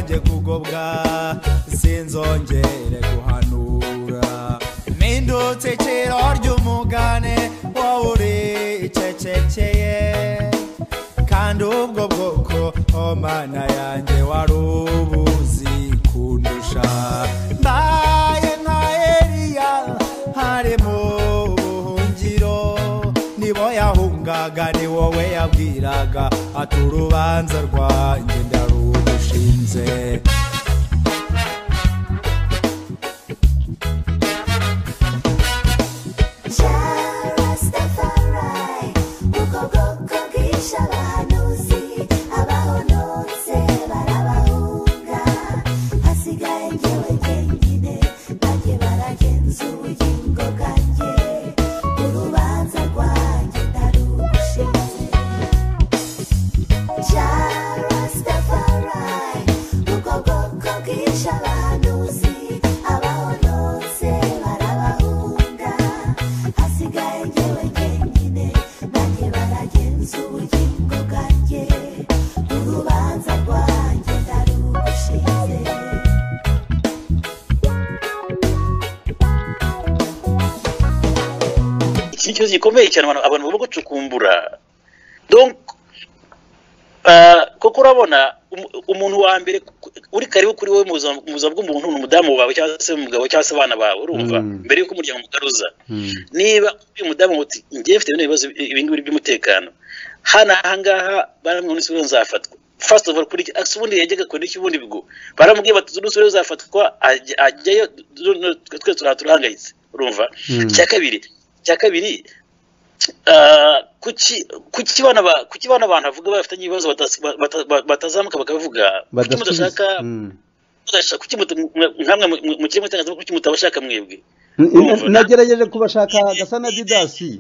igobwa sinzongere guhanura mpindutse ikiro ry'umugane wowe uri icecekeye kandi ubwo bwoko oh mana yanjye wari ubuzi kundusha mbaye nka eliya hari mu buhungiro nibo yahungaga ni wowe yabwiraga ati urubanza rwanjye ndarushinze iki ni ikibazo gikomeye cyane abantu abantu bagomba gucukumbura donc kuko urabona umu- umuntu wa mbere ku- uri karibu kuri wowe mu buzima- mu buzima bw'umuntu ni umudamu wawe cyangwa se umugabo cyangwa se abana bawe urumva Mm. mbere y'uko umuryango ugaruza Mm. niba uyu mudamu muti ngiye mfite bino bibazo ibi ngibi by'umutekano hano ahangaha baramwe n'isi rero nzafatwa first of all kuri iki ase ubundi yajyaga kuri iki ubundi bigo baramubwiye bati n'isi rero nzafatwa ajya- ajyayo du- du- twe turaha turahangayitse urumva Mm. icya kabiri icya kabiri ah, kuki kuki bana ba- kuki bana abantu bavuga bafitanye ibibazo batasi- ba- bata- ba- batazamuka bakabivuga kuki Badasubiza. mudashaka Mm. mudashaka- kuki mutu- mwe- nkamwe mu- mu- mu kirimo itangazamakuru kuki mutabashaka mwebwe N- n- nagerageje kubashaka gasa na didasi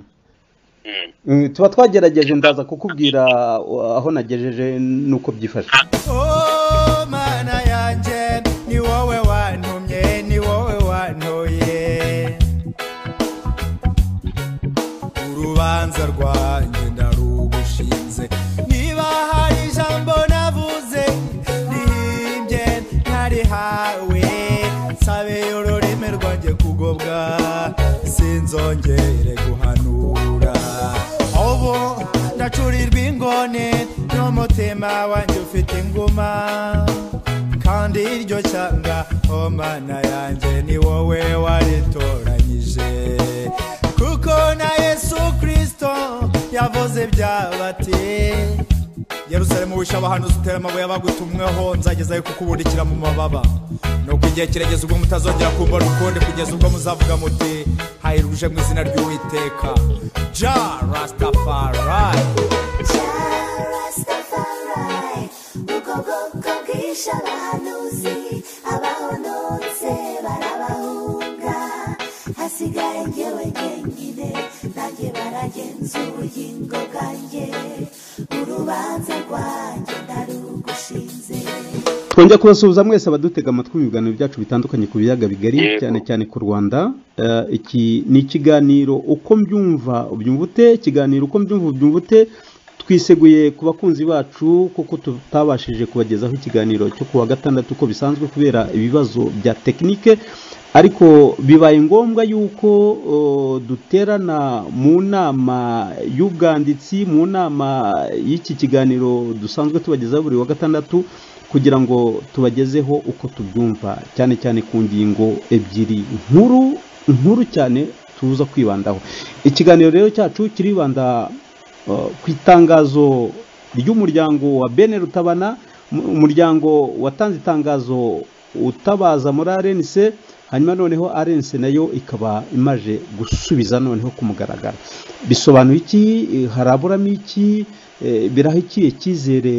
Mm. Mm, tuba twagerageje ndaza kukubwira uh, aho nagejeje nuko byifashe Oh, mana yanjye ni wowe wantumye ni wowe wantoye urubanza rwanjye ndarugushinze niba hari ijambo navuze rihimbye ntarihawe nsabeyo ururimi rwanjye kugobwa sinzongere guhanura ubu ndacurirwa ingone n'umutima wanjye ufite inguma kandi iryo cyanga oh mana yanjye ni wowe waritoranyije kuko na yesu kirisito yavuze byabati yerusalemu wishe abahanuzi utera amabuye abagutumweho nzagezayo kukubudikira mu mababa nuko igihe kirageze ubwo mutazongera kumbona ukundi kugeza ubwo muzavuga muti hayiruje mu izina ry'uwiteka ja rastafari twongera kubasuhuza mwese abadutega amatwi mu biganiro byacu bitandukanye ku biyaga bigari Yego. cyane cyane ku rwanda Eh, iki ni ikiganiro uko mbyumva ubyumva ute ikiganiro uko mbyumva ubyumva ute twiseguye ku bakunzi bacu kuko tutabashije kubagezaho ikiganiro cyo ku wa gatandatu uko bisanzwe kubera ibibazo bya tekinike ariko bibaye ngombwa yuko uh, duterana mu nama y'ubwanditsi mu nama y'iki kiganiro dusanzwe tubagezaho buri wa gatandatu kugira ngo tubagezeho uko tubyumva cyane cyane ku ngingo ebyiri nkuru nkuru cyane tuza kwibandaho ikiganiro rero cyacu kiribanda uh, ku itangazo ry'umuryango wa bene rutabana mu- umuryango watanze itangazo utabaza muri arenise hanyuma noneho arense nayo ikaba imaje gusubiza noneho ku mugaragaro bisobanura iki Eh, haraburamo iki Eh, biraha iki icyizere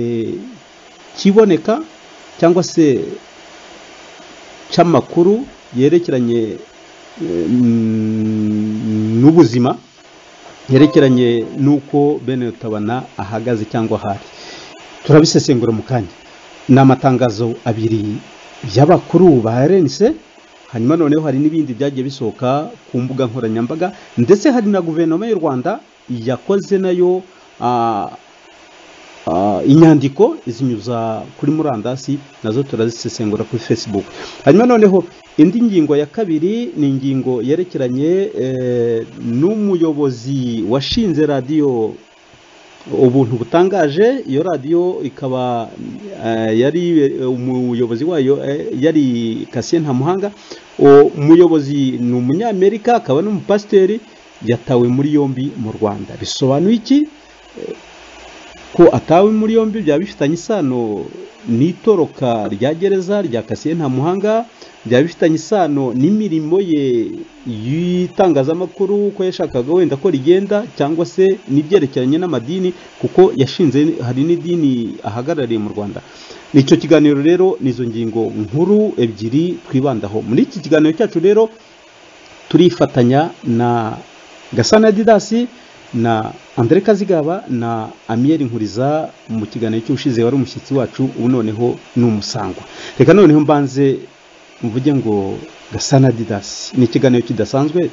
kiboneka cyangwa se cy'amakuru yerekeranye eh, mm, n'ubuzima yerekeranye n'uko bene rutabana ahagaze cyangwa ahari turabisesengura mu kanya ni amatangazo abiri y'abakuru ba rense hanyuma noneho hari n'ibindi byagiye bisohoka ku mbuga nkoranyambaga ndetse hari na guverinoma y'u rwanda yakoze nayo ah, Ah, inyandiko izinyuza kuri murandasi nazo turazisesengura kuri facebook hanyuma noneho indi ngingo ya kabiri ni ingingo yerekeranye eh, n'umuyobozi washinze radiyo ubuntu butangaje iyo radiyo ikaba eh, yari eh, umuyobozi wayo eh, yari Cassien Ntamuhanga uwo muyobozi ni umunyamerika akaba n'umupasiteri yatawe muri yombi mu rwanda bisobanuye iki ko atawe muri yombi byaba bifitanye isano n'itoroka rya gereza rya Cassien Ntamuhanga byaba bifitanye isano n'imirimo ye y'itangazamakuru uko yashakaga wenda ko rigenda cyangwa se n'ibyerekeranye n'amadini kuko yashinze hari n'idini ahagarariye mu rwanda icyo kiganiro rero ni izo ngingo nkuru ebyiri twibandaho muri iki kiganiro cyacu rero turifatanya na gasana didasi na Andre Kazigaba na Amiel Nkuriza mu kiganiro cy'ubushize wari umushyitsi wacu ubu noneho ni umusangwa reka noneho mbanze mvuge ngo Gasana Didas ni ikiganiro kidasanzwe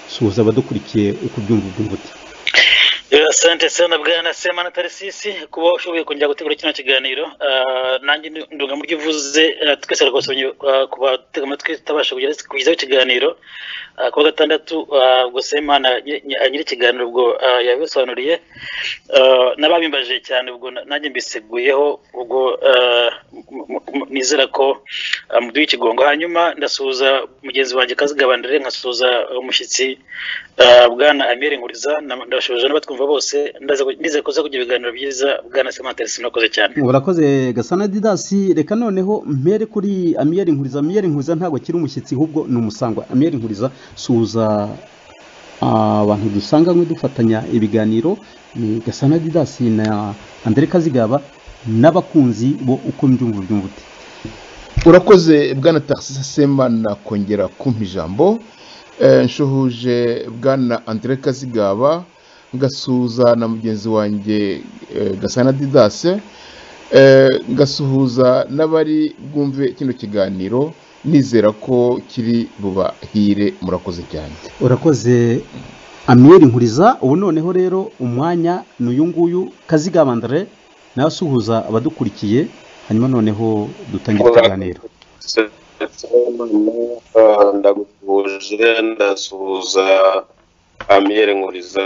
suhuza abadukurikiye uko ubyumva ubyumva uti asante sana bwana semana tarisisi kuba ushoboye kongera gutegura kino kiganiro nanjye ndunga mu byo uvuze twese rwasomye ku batega amatwi tutabasha kugezaho ikiganiro ku wa gatandatu ubwo semana nyiri ikiganiro ubwo yabisobanuriye n'ababimbaje cyane ubwo nanjye mbiseguyeho ubwo nizera ko muduha ikigongo hanyuma ndasuhuza mugenzi wanjye kazigabanire nkasuhuza umushyitsi bwana amiri nkuriza ndabashoboje n'abatwumva bose ndize kuza kugira ibiganiro byiza bwana semanteresi murakoze cyane urakoze gasana didasi reka noneho mpere kuri amiyeri nkuriza amiyeri nkuriza ntabwo akiri umushyitsi ahubwo ni umusangwa amiyeri nkuriza suhuza abantu dusanga dufatanya ibiganiro ni gasana didasi na andere kazigaba n'abakunzi bo uko mbyumva ubyumva uti urakoze bwana taxi semana kongera kumpa ijambo nshuhuje bwana andere kazigaba ngasuhuza na mugenzi wanjye gasana didase ngasuhuza n'abari bwumve kino kiganiro nizera ko kiri bubahire murakoze cyane urakoze amiyeri nkuriza ubu noneho rero umwanya ni uyu nguyu kazigabandare nawe asuhuza abadukurikiye hanyuma noneho dutangira ikiganiro ndaguhuje ndasuhuza amiyeri nkuriza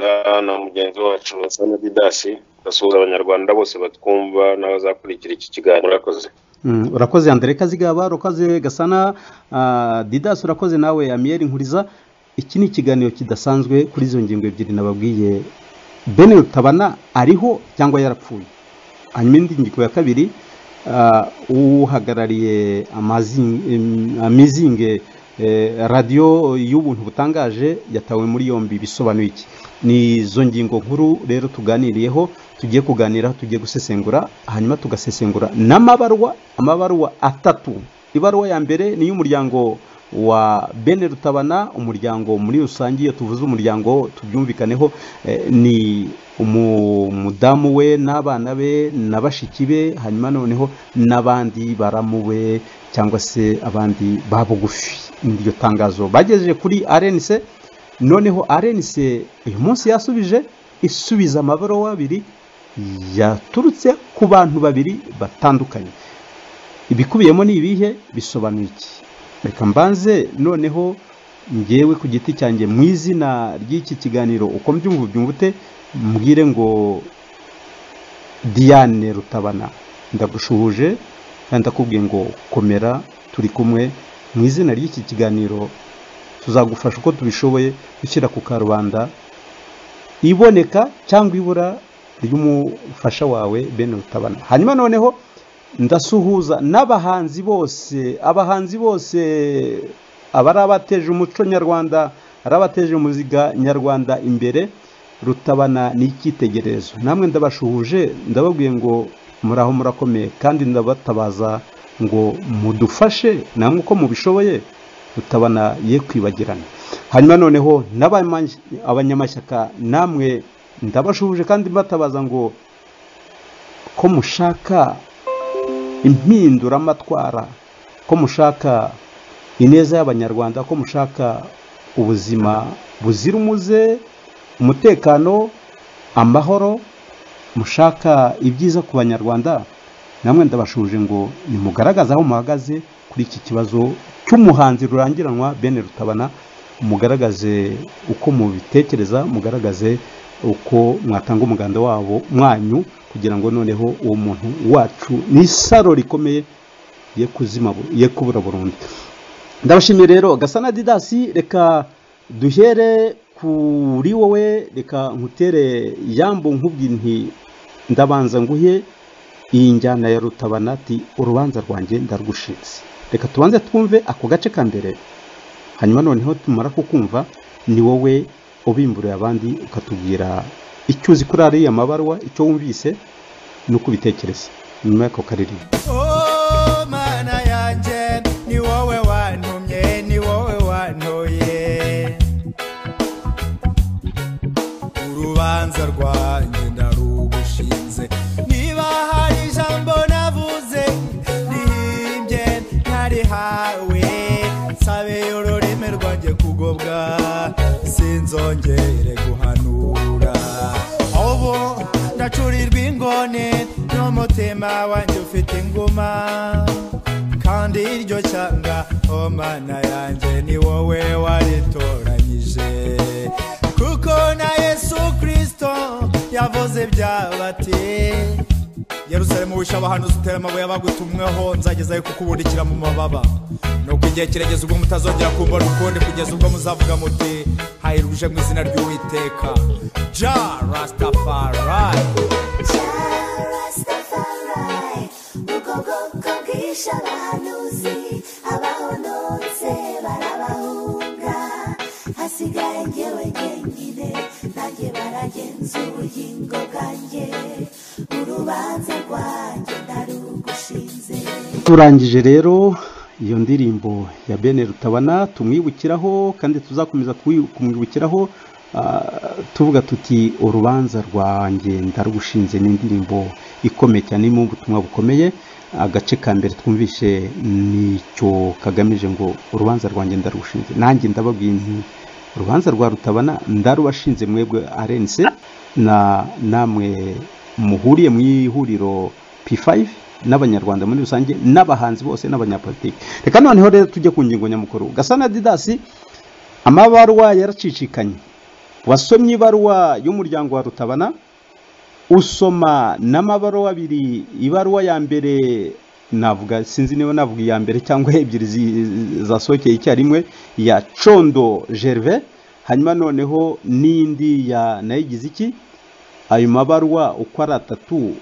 na mugenzi wacu basana didasi basuhuza abanyarwanda bose batwumva n'abazakurikira iki kiganiro urakoze Mm, urakoze andere kazigaba urakoze gasana ah, didasi urakoze nawe amiyeri nkuriza iki ni ikiganiro kidasanzwe kuri izo ngingo ebyiri nababwiye bene rutabana ariho cyangwa yarapfuye hanyuma indi ngingo ya kabiri ah, uhagarariye amazing- em, amizinge Eh, radiyo y'ubuntu butangaje yatawe muri yombi bisobanuye iki ni izo ngingo nkuru rero tuganiriyeho tugiye kuganiraho tugiye gusesengura hanyuma tugasesengura n'amabarwa amabarwa atatu ibaruwa ya mbere ni iy'umuryango wa bene rutabana umuryango muri rusange iyo tuvuze umuryango tubyumvikaneho eh, ni umu- umudamu we n'abana be na bashiki be hanyuma noneho n'abandi baramuwe cyangwa se abandi ba bugufi iryo tangazo bagejeje kuri arenise noneho arenise uyu munsi yasubije isubiza amabaruwa abiri yaturutse ku bantu babiri batandukanye ibikubiyemo ni ibihe bisobanuye iki reka mbanze noneho ngewe ku giti cyanjye mu izina ry'iki kiganiro uko mbyumva ubyumva ute mbwire ngo diane rutabana ndagushuhuje kandi ndakubwiye ngo komera turi kumwe mu izina ry'iki kiganiro tuzagufasha uko tubishoboye gushyira ku karubanda iboneka cyangwa ibura ry'umufasha wawe bene rutabana hanyuma noneho ndasuhuza n'abahanzi bose abahanzi bose abari abateje umuco nyarwanda ari abateje muziga nyarwanda imbere rutabana n'icyitegererezo namwe ndabashuhuje ndababwiye ngo muraho murakomeye kandi ndabatabaza ngo mudufashe namwe uko mubishoboye rutabana ye kwibagirana hanyuma noneho n'abamany- abanyamashyaka namwe ndabashuhuje kandi mbatabaza ngo ko mushaka impinduramatwara ko mushaka ineza y'abanyarwanda ko mushaka ubuzima buzira umuze umutekano amahoro mushaka ibyiza ku banyarwanda namwe ndabashuje ngo nimugaragaze aho muhagaze kuri iki kibazo cy'umuhanzi rurangiranwa bene rutabana mugaragaze uko mubitekereza mugaragaze uko mwatanga umuganda wabo mwanyu kugira ngo noneho uwo muntu wacu ni isaro rikomeye ye kuzima bu- ye kubura burundu ndabashimiye rero gasana didasi reka duhere kuri wowe reka nkutere yambu nkubwire nti ndabanza nguhe iyi njyana ya rutabana ati urubanza rwanjye ndarwushinze reka tubanze twumve ako gace ka mbere hanyuma noneho tumara kukumva ni wowe ubimburiye abandi ukatubwira icyo uzi kuri ariya mabaruwa icyo wumvise n'uko ubitekereza nyuma y'ako karirimbo Oh, mana yanjye ni wowe wantumye ni wowe wantoye urubanza rwanjye ndarugushinze niba hari ijambo navuze rihimbye ntarihawe nsabeye ururimi rwanjye kugobwa sinzongere guhanura ubu ndacurirwa ingone n'umutima wanjye ufite inguma kandi iryo cyanga oh mana yanjye ni wowe waritoranyije kuko na yesu kirisito yavuze byabati yerusalemu wishe abahanuzi utera amabuye abagutumweho nzagezayo kukubundikira mu mababa nuko igihe kirageze ubwo mutazongera kumbona ukundi kugeza ubwo muzavuga muti hahirwa uje mu izina ry'uwiteka ja rastafari hasigaye njyewe njyenyine nanjye baragenzuye ingo bwanjye urubanza rwanjye ndarugushinze turangije rero iyo ndirimbo ya bene rutabana tumwibukiraho kandi tuzakomeza kuwi- kumwibukiraho ah, tuvuga tuti urubanza rwanjye ndarugushinze ni indirimbo ikomeye cyane irimo ubutumwa bukomeye agace ka mbere twumvishe nicyo kagamije ngo urubanza rwanjye ndarugushinze nanjye ndababwiye nti urubanza rwa rutabana ndarubashinze mwebwe arense na namwe muhuriye mu ihuriro P5 n'abanyarwanda muri rusange n'abahanzi bose n'abanyapolitiki reka noneho rero tujye ku ngingo nyamukuru gasana didasi amabaruwa yaracicikanye wasomye ibaruwa y'umuryango wa rutabana usoma n'amabaruwa abiri ibaruwa ya mbere navuga sinzi niba navuga iya mbere cyangwa ebyiri zi- zasohokeye icyarimwe ya condo gerve hanyuma noneho n'indi ya nayigize iki ayo mabaruwa uko ari atatu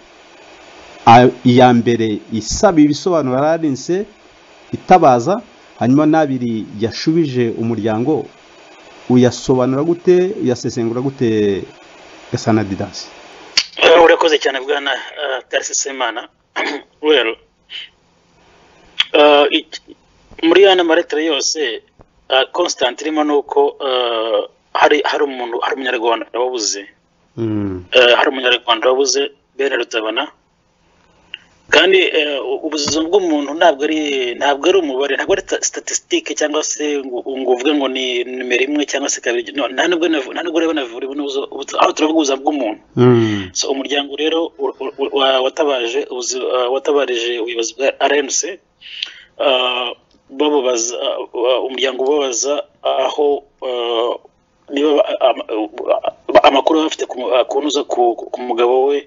a- iya mbere isaba ibisobanuro ararinse itabaza hanyuma n'abiri yashubije umuryango uyasobanura gute uyasesengura gute gasana didasi Eh, urakoze cyane bwana eh, tarisi semana rero eh, iki- muri yana maretire yose eh, constant irimo ni uko eh, hari hari umuntu hari umunyarwanda wabuze Mm. Eh, hari umunyarwanda wabuze bene rutabana kandi eh, ubuzima bw'umuntu ntabwo ari ntabwo ari umubare ntabwo ari statisitike cyangwa se ngo ngo uvuge ngo ni nimero imwe cyangwa se kabiri no, nta nubwo navu- nta nubwo rero banavura n'ubuzo aho turavuga ubuzima bw'umuntu Mm. so umuryango rero u- u- u- wa- watabaje ubuzi- uh, watabarije ubuyobozi bwa rmc uh, bababaza uh, umuryango ubabaza aho uh, niba ba- ama- uh, amakuru baba bafite ku mu- uh, ku ntuza ku- ku- ku mugabo we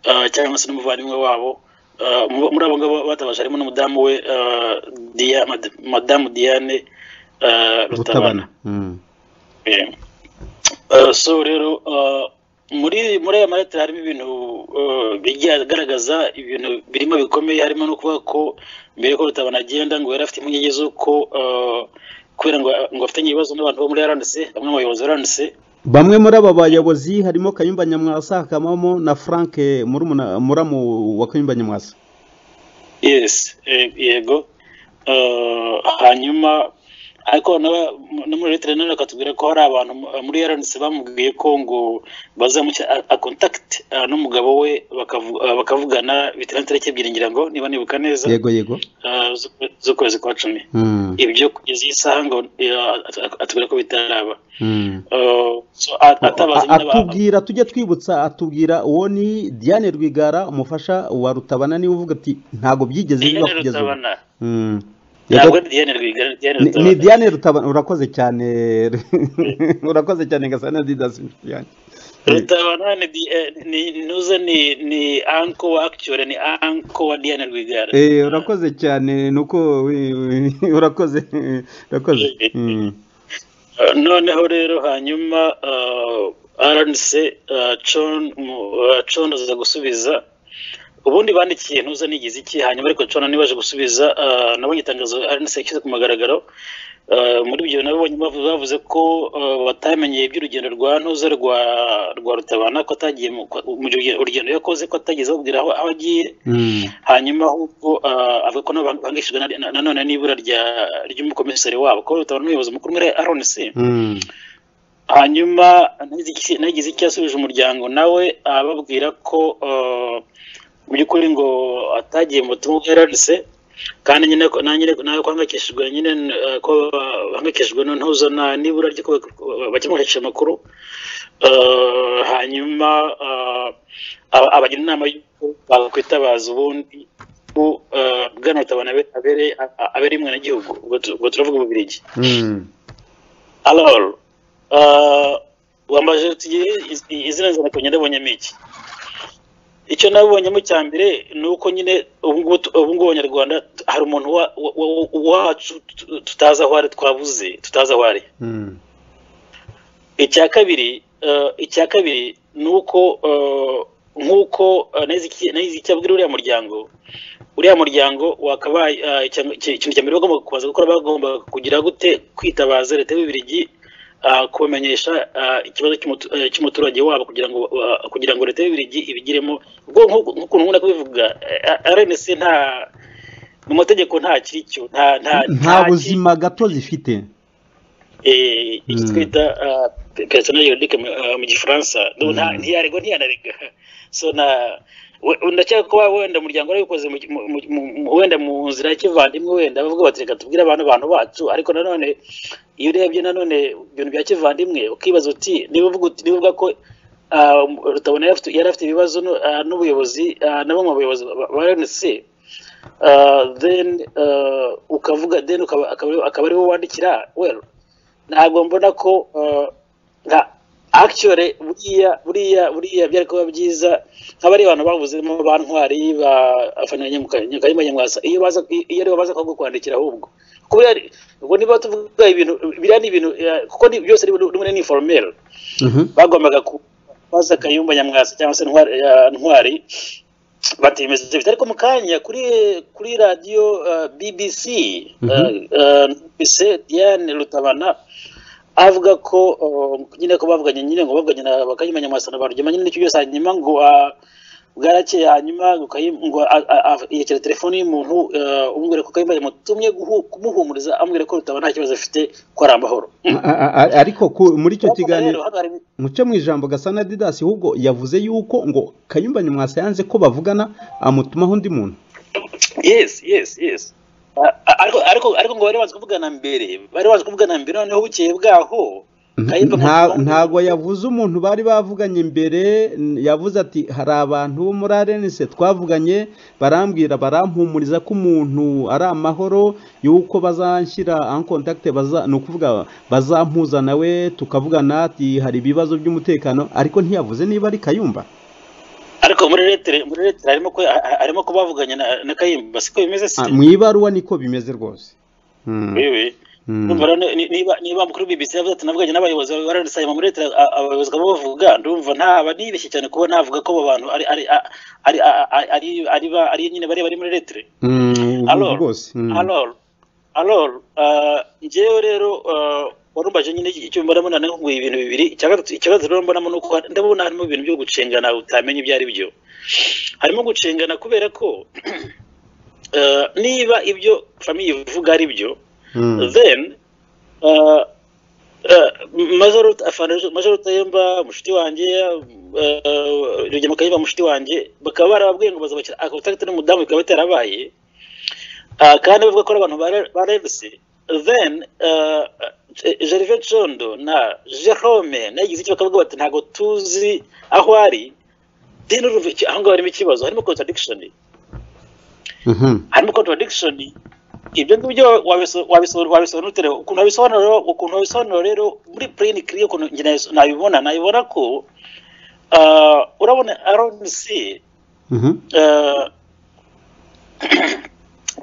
uh, cyangwa se n'umuvandimwe wabo Uh, mu- muri abo ngabo batabaje harimo n'umudamu we uh, Dia- Mad- madamu diane uh, rutabana rutabana Mm. Eh, eh, so rero eh, muri muri aya maletire harimo ibintu eh, bijya agaragaza ibintu birimo bikomeye harimo no kuvuga ko mbere ko rutabana agenda ngo yari afite impungenge z'uko eh, kubera ngo ngo afitanye ibibazo n'abantu bo muri arandise bamwe mu bayobozi ba arandise bamwe muri aba bayobozi harimo kayumba nyamwasa hakabamo na frank murumuna- muramu wa kayumba nyamwasa yes eh, yego Eh, hanyuma ariko noneho no muri leta nanone akatubwira ko hari abantu muri eranisi bamubwiye ko ngo bazamushya akontakiti n'umugabo we bakavu- ah, bakavugana bitera n'itariki ebyiri ngira ngo niba nibuka neza yego yego ah, z'ukwe- z'ukwezi kwa cumi Mm, ibyo kugeza iyi saha ngo ah, at- atubwira ko bitaraba mm. Ah, so, a- atabaza nyine ba- atubwira tujye twibutsa atubwira uwo ni diane rwigara umufasha wa rutabana niwe uvuga ati ntabwo byigeze biba Diane kugeza ubu Rutabana Mm. Yego, ntabwo ari Diane Rwigara ni Diane ni- ni Rutabana diane rutabana urakoze cyane urakoze cyane gasana didasi Diane. Rutabana ni di- eh, ni nuza ni ni anko wa actually ni anko wa Diane Rwigara. Eh, urakoze cyane nuko we- we- urakoze urakoze Mm. Uh, Noneho rero hanyuma uh, RNC uh, John mu- uh, John aza gusubiza ubundi bandikiye ntuza nigize iki hanyuma ariko John nibaje gusubiza uh, nabonye itangazo RNC yashyize ku mugaragaro Uh, muri ibyo nabo bonyine bavu- bavuze ko uh, batamenyeye iby'urugendo rwa ntuza rwa rwa rutabana ko atagiye mu mu rugendo- urugendo yakoze ko atageze ababwira aho aho agiye Mm. hanyuma ahubwo ah, avuga ko nabo bahangayikishijwe na- na- nanone n'ibura rya- ry'umukomiseri wabo ko rutabona n'umuyobozi mukuru muri rnc Mm. hanyuma nagize iki- nagize icyo yasubije umuryango nawe ababwira ko ah, mu by'ukuri ngo atagiye mu butumwa bwa rnc kandi nyine ko- na nyine nawe ko bahangayikishijwe nyine ah, ko bahangayikishijwe no ntuzo na n'ibura ry'uko bakemurisha amakuru Ah, hanyuma ah, aba- abagira inama y'uko bakwitabaza ubundi ko ah, bwana rutabana abe- abereye a- abereye umwenegihugu ubwo tu- ubwo turavuga ububirigi Mm. alor wambaje uti "Iz- izina nzanako nyirabonyemo iki icyo nabibonyemo cya mbere ni uko nyine ubu ngubu tu- ubu ngubu abanyarwanda tu- hari umuntu wa- wa- wa- wacu tu- tutazi aho ari twabuze tutazi aho ari Mm. icya kabiri eh, icya kabiri ni uko eh, nk'uko eh, nahize iki- nahize icyo abwira uriya muryango uriya muryango wakabaye eh, icya- iki- ikintu cya mbere bagomba kubanza gukora bagomba kugira gute kwitabaza leta y'ububirigi eh, kubamenyesha eh, ikibazo cy'umutu- eh, cy'umuturage wabo kugira ngo eh, kugira ngo leta y'ububirigi ibigiremo ubwo nk'uko- nk'ukuntu nkunda kubivuga eh, RNC nta mu mategeko nta kiri cyo nta nta nta ki- buzima gato zifite eh, icyo Mm. twita ah, pe- personnel juridique mu ah, mu gifaransa Ndumva nta- ntiyarego ntiyanarega so na we- ndakeka ko wenda umuryango warabikoze mu- mu- mu- mu- wenda mu nzira ya kivandimwe wenda bavuga bati reka tubwire abantu abantu bacu ariko nanone iyo urebye nanone ibintu bya kivandimwe ukibaza uti niba uvuga uti- niba uvuga ko ah, rutabona yari afite- yari afite ibibazo nu- ah, n'ubuyobozi ah, na bamwe mu bayobozi ba- ba rnc Uh, then uh, ukavuga then ukaba akaba- akaba ariwo wandikira well ntabwo mbona ko uh, nka actually buriya buriya buriya byari kuba byiza nk'abari abantu bavuzemo ba ntwari ba afana nyakayima nyamwasa iyo baza i- iyo aribo baza kukwandikira ahubwo kubera ubwo niba tuvuga ibintu biriya ni ibintu eh, kuko ni- byose rimwe ni informel Mhm. bagombaga kubaza kayumba nyamwasa cyangwa se ntwari, ya ntwari batemeza bitari ariko mu kanya kuri kuri radiyo uh, bbc uh, Mhm. uh, numvise diane rutabana avuga ko uh, nyine ko bavuganye nyine ngo bavuganye na bakayumba nyamwasa na barugema nyine nicyo byose hanyuma ngo uh, bwarakeye hanyuma ngo Kayim- ngo a- a- a- yegera telefoni y'umuntu uh, umubwira ko kayumba yamutumye guhu- kumuhumuriza amubwira ko rutabana nta kibazo afite ko ari amahoro A- a- a- ariko ku- muri icyo Ariko kiganiro rero, hano hari- muce mu ijambo gasana didasi ahubwo yavuze yuko ngo kayumba nyamwasa yanze ko bavugana amutumaho undi muntu yes yes yes A- a- ariko ariko ariko ngo bari bazi kuvugana mbere bari bazi kuvugana mbere noneho bukeye bwaho Kayumba Nta- Nyamwasa- ntago yavuze umuntu bari bavuganye imbere n- yavuze ati hari abantu bo muri arenise twavuganye barambwira barampumuriza ko umuntu ari amahoro yuko bazanshyira en contact baza ni ukuvuga bazampuza nawe tukavugana ati hari ibibazo by'umutekano ariko ntiyavuze niba ari kayumba ariko muri letere muri letere harimo ko ha- ha- harimo ko bavuganye na, na kayimba siko bimeze si Ah, mu ibaruwa niko bimeze rwose Mm. wewe Mm. Ndumva rero ni- niba niba kuri BBC yavuze ati navuganye n'abayobozi baranisaba muri letere a- abayobozi kaba bavuga ndumva ntaba nibeshye cyane kuba navuga ko abo bantu ari ari a- ari a- a- ari ari ba- ari nyine bari bari muri letere Mm, Alor, rwose Mm. alor alor ah, njyewe rero ah, warumbaje nyine icyo mbonamo nane nkuguye ibintu bibiri icya gatatu ikibazo rero mbonamo ni uko hari- ndabona harimo ibintu byo gucengana utamenya ibyo ari byo harimo gucengana kubera ko ah, niba ibyo famiye ivuga ari byo Mm. then Ah, ah, Major Afana- Major Rutayemba mushiti wanjye ah, Rugema Kayumba mushiti wanjye bakaba barababwiye ngo bazabakira akabutagita n'umudamu bikaba bitarabaye Ah, kandi bavuga ko ari abantu bare- barevuse then ah, eh, Gervais Condo na Jerome nagize iki bakavuga bati ntabwo tuzi aho ari then urumva iki- aho ngaho harimo ikibazo harimo contradiction Mhm. harimo contradiction ibyo ngibyo wabiso- wabiso- wabisobanura ute rero? ukuntu wabisobanura ukuntu wabisobanura rero muri plain clear ukuntu njye nabiso- nabibona nabibona ko ah, urabona RNC Mhm. ah,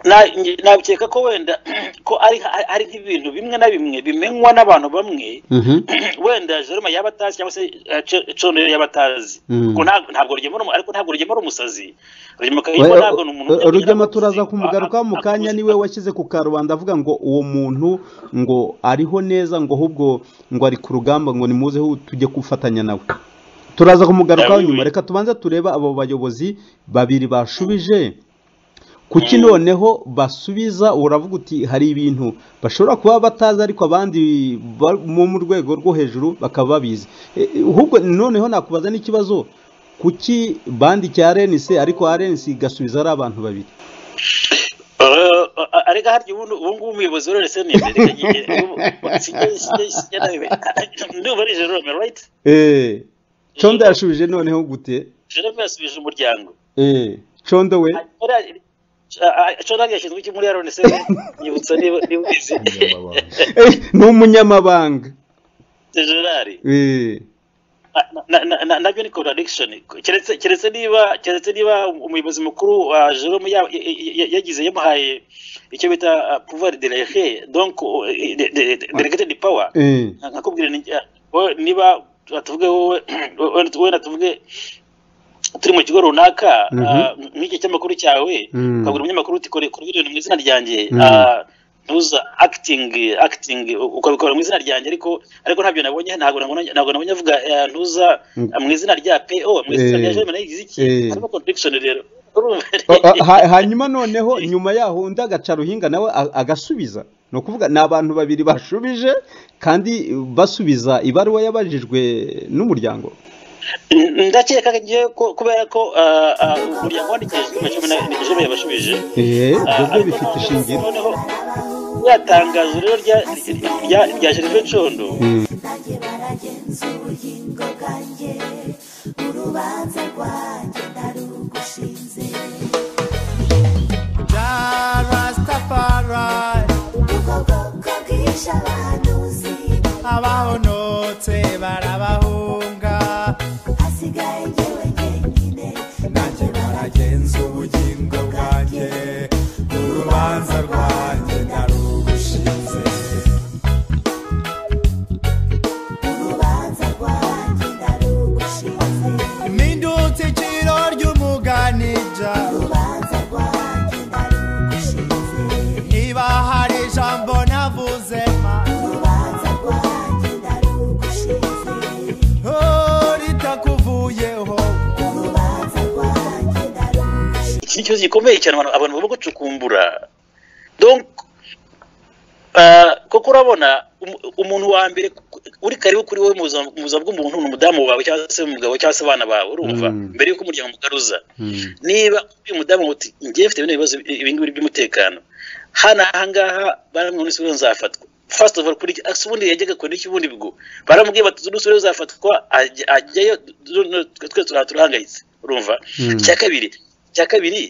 na- nge- nabikeka ko wenda ko ari ari nk'ibintu bimwe na bimwe bimenywa n'abantu bamwe Mhm. wenda Jerome yaba atazi cyangwa se eh, Co- Condo yaba atazi Mm. Kuko ntabwo- ntabwo rugema ari umu- ariko ntabwo rugema ari umusazi rugema kayumba Oya, ntabwo ni umuntu o- o- Rugema turaza Ntabwo- kumugarukaho mu kanya ntabwo- niwe washyize ku karubanda avuga ngo uwo muntu ngo ariho neza ngo ahubwo ngo ari ku rugamba ngo nimuzeho tujye gufatanya nawe turaza kumugarukaho Ah, oui, nyuma oui. reka tubanze turebe abo bayobozi babiri bashubije kuki noneho basubiza uravuga uti hari ibintu bashobora kuba batazi ariko abandi ba- bo mu rwego rwo hejuru bakaba babizi E, e, ahubwo noneho nakubaza n'ikibazo kuki bandikiye arenisi ariko arenisi igasubiza ari abantu babiri Eh, eh, arega harya ubundi ubu ngubu umuyobozi wa rnc ni imbere yagiye ubu- sinjye- sinjye- sinjye nawe- ndumva ari jerome right eee condo yashubije noneho gute jerome yasubije umuryango eee condo we condo yashinzwe iki muri rnc nyibutsa niba niba ubizi Umunyamabanga. Eh, ni umunyamabanga generali eee Na- na- na- na- nabyo ni contradiction keretse keretse niba keretse niba umuyobozi mukuru wa jerome ya- ya- ya- yagize yamuhaye icyo bita ah, pouvoir delege donc eh, de- de- de- delegated power eee Nka- nkakubwira ni- ah, wowe niba tuvuge wowe wowe- wowe na tuvuge turi mu kigo runaka Mhm. ah, nk'iki cy'amakuru cyawe Mm. ukabwira umunyamakuru uti kore kora ibintu mu izina ryanjye Mm. ah, ntuza acting acting u- ukabikora mu izina ryanjye ariko ariko ntabyo nabonye ntabwo nabonye- ntabwo nabonye avuga eh, ntuza Mm. ah, mu izina rya PO mu izina Eh. rya Jerome nagize iki Eh. harimo contradiction rero urumva Ha- ha- hanyuma noneho nyuma yaho undi agaca ruhinga nawe a- agasubiza ni ukuvuga ni abantu babiri bashubije kandi basubiza ibaruwa yabajijwe n'umuryango ndakeka ngewe ko- kubera ko ah, ah, umuryango wandikiye Jerome yabashubije eee Ah, ibyo ariko bifite noneho- ishingiro noneho rya tangazo rero rya rya rya Gervais Condo Mm. nanjye baragenza ubugingo bwanjye urubanza rwanjye ndarugushinze Ja Rastafari ubwoko bwishe abahanuzi abahonotse barabahunga hasigaye njyewe jyenyine nanjye baragenza ubugingo bwanjye urubanza rwanjye narugushize urubanza rwanjye ndarugushinze impindutse iciro ry'umuganija urubanza rwanjye ndarugushinze niba hari ijambo navuze ma urubanza rwanjye ndarugushinze Oh, ritakuvuyeho urubanza rwanjye ndarugushinze iki ni ikibazo gikomeye cyane abantu abantu barimo gucukumbura donc ah, koko urabona umu- umuntu wa mbere ku- uri karibu kuri wowe mu buzima mu buzima bw'umuntu ni umudamu wawe cyangwa se umugabo cyangwa se abana bawe urumva Mm. mbere y'uko umuryango mugaruza Mm. niba uyu mudamu uti ngiye mfite bino bibazo ibi ngibi by'umutekano hano ahangaha baramubwira ngo rero nzafatwa first of all kuri ase ubundi yajyaga kure n'iki ubundi bigo baramubwira bati umunsi rero uzafatwa ajya- ajyayo du- du- twe turaba turahangayitse urumva Mm. icya kabiri icya kabiri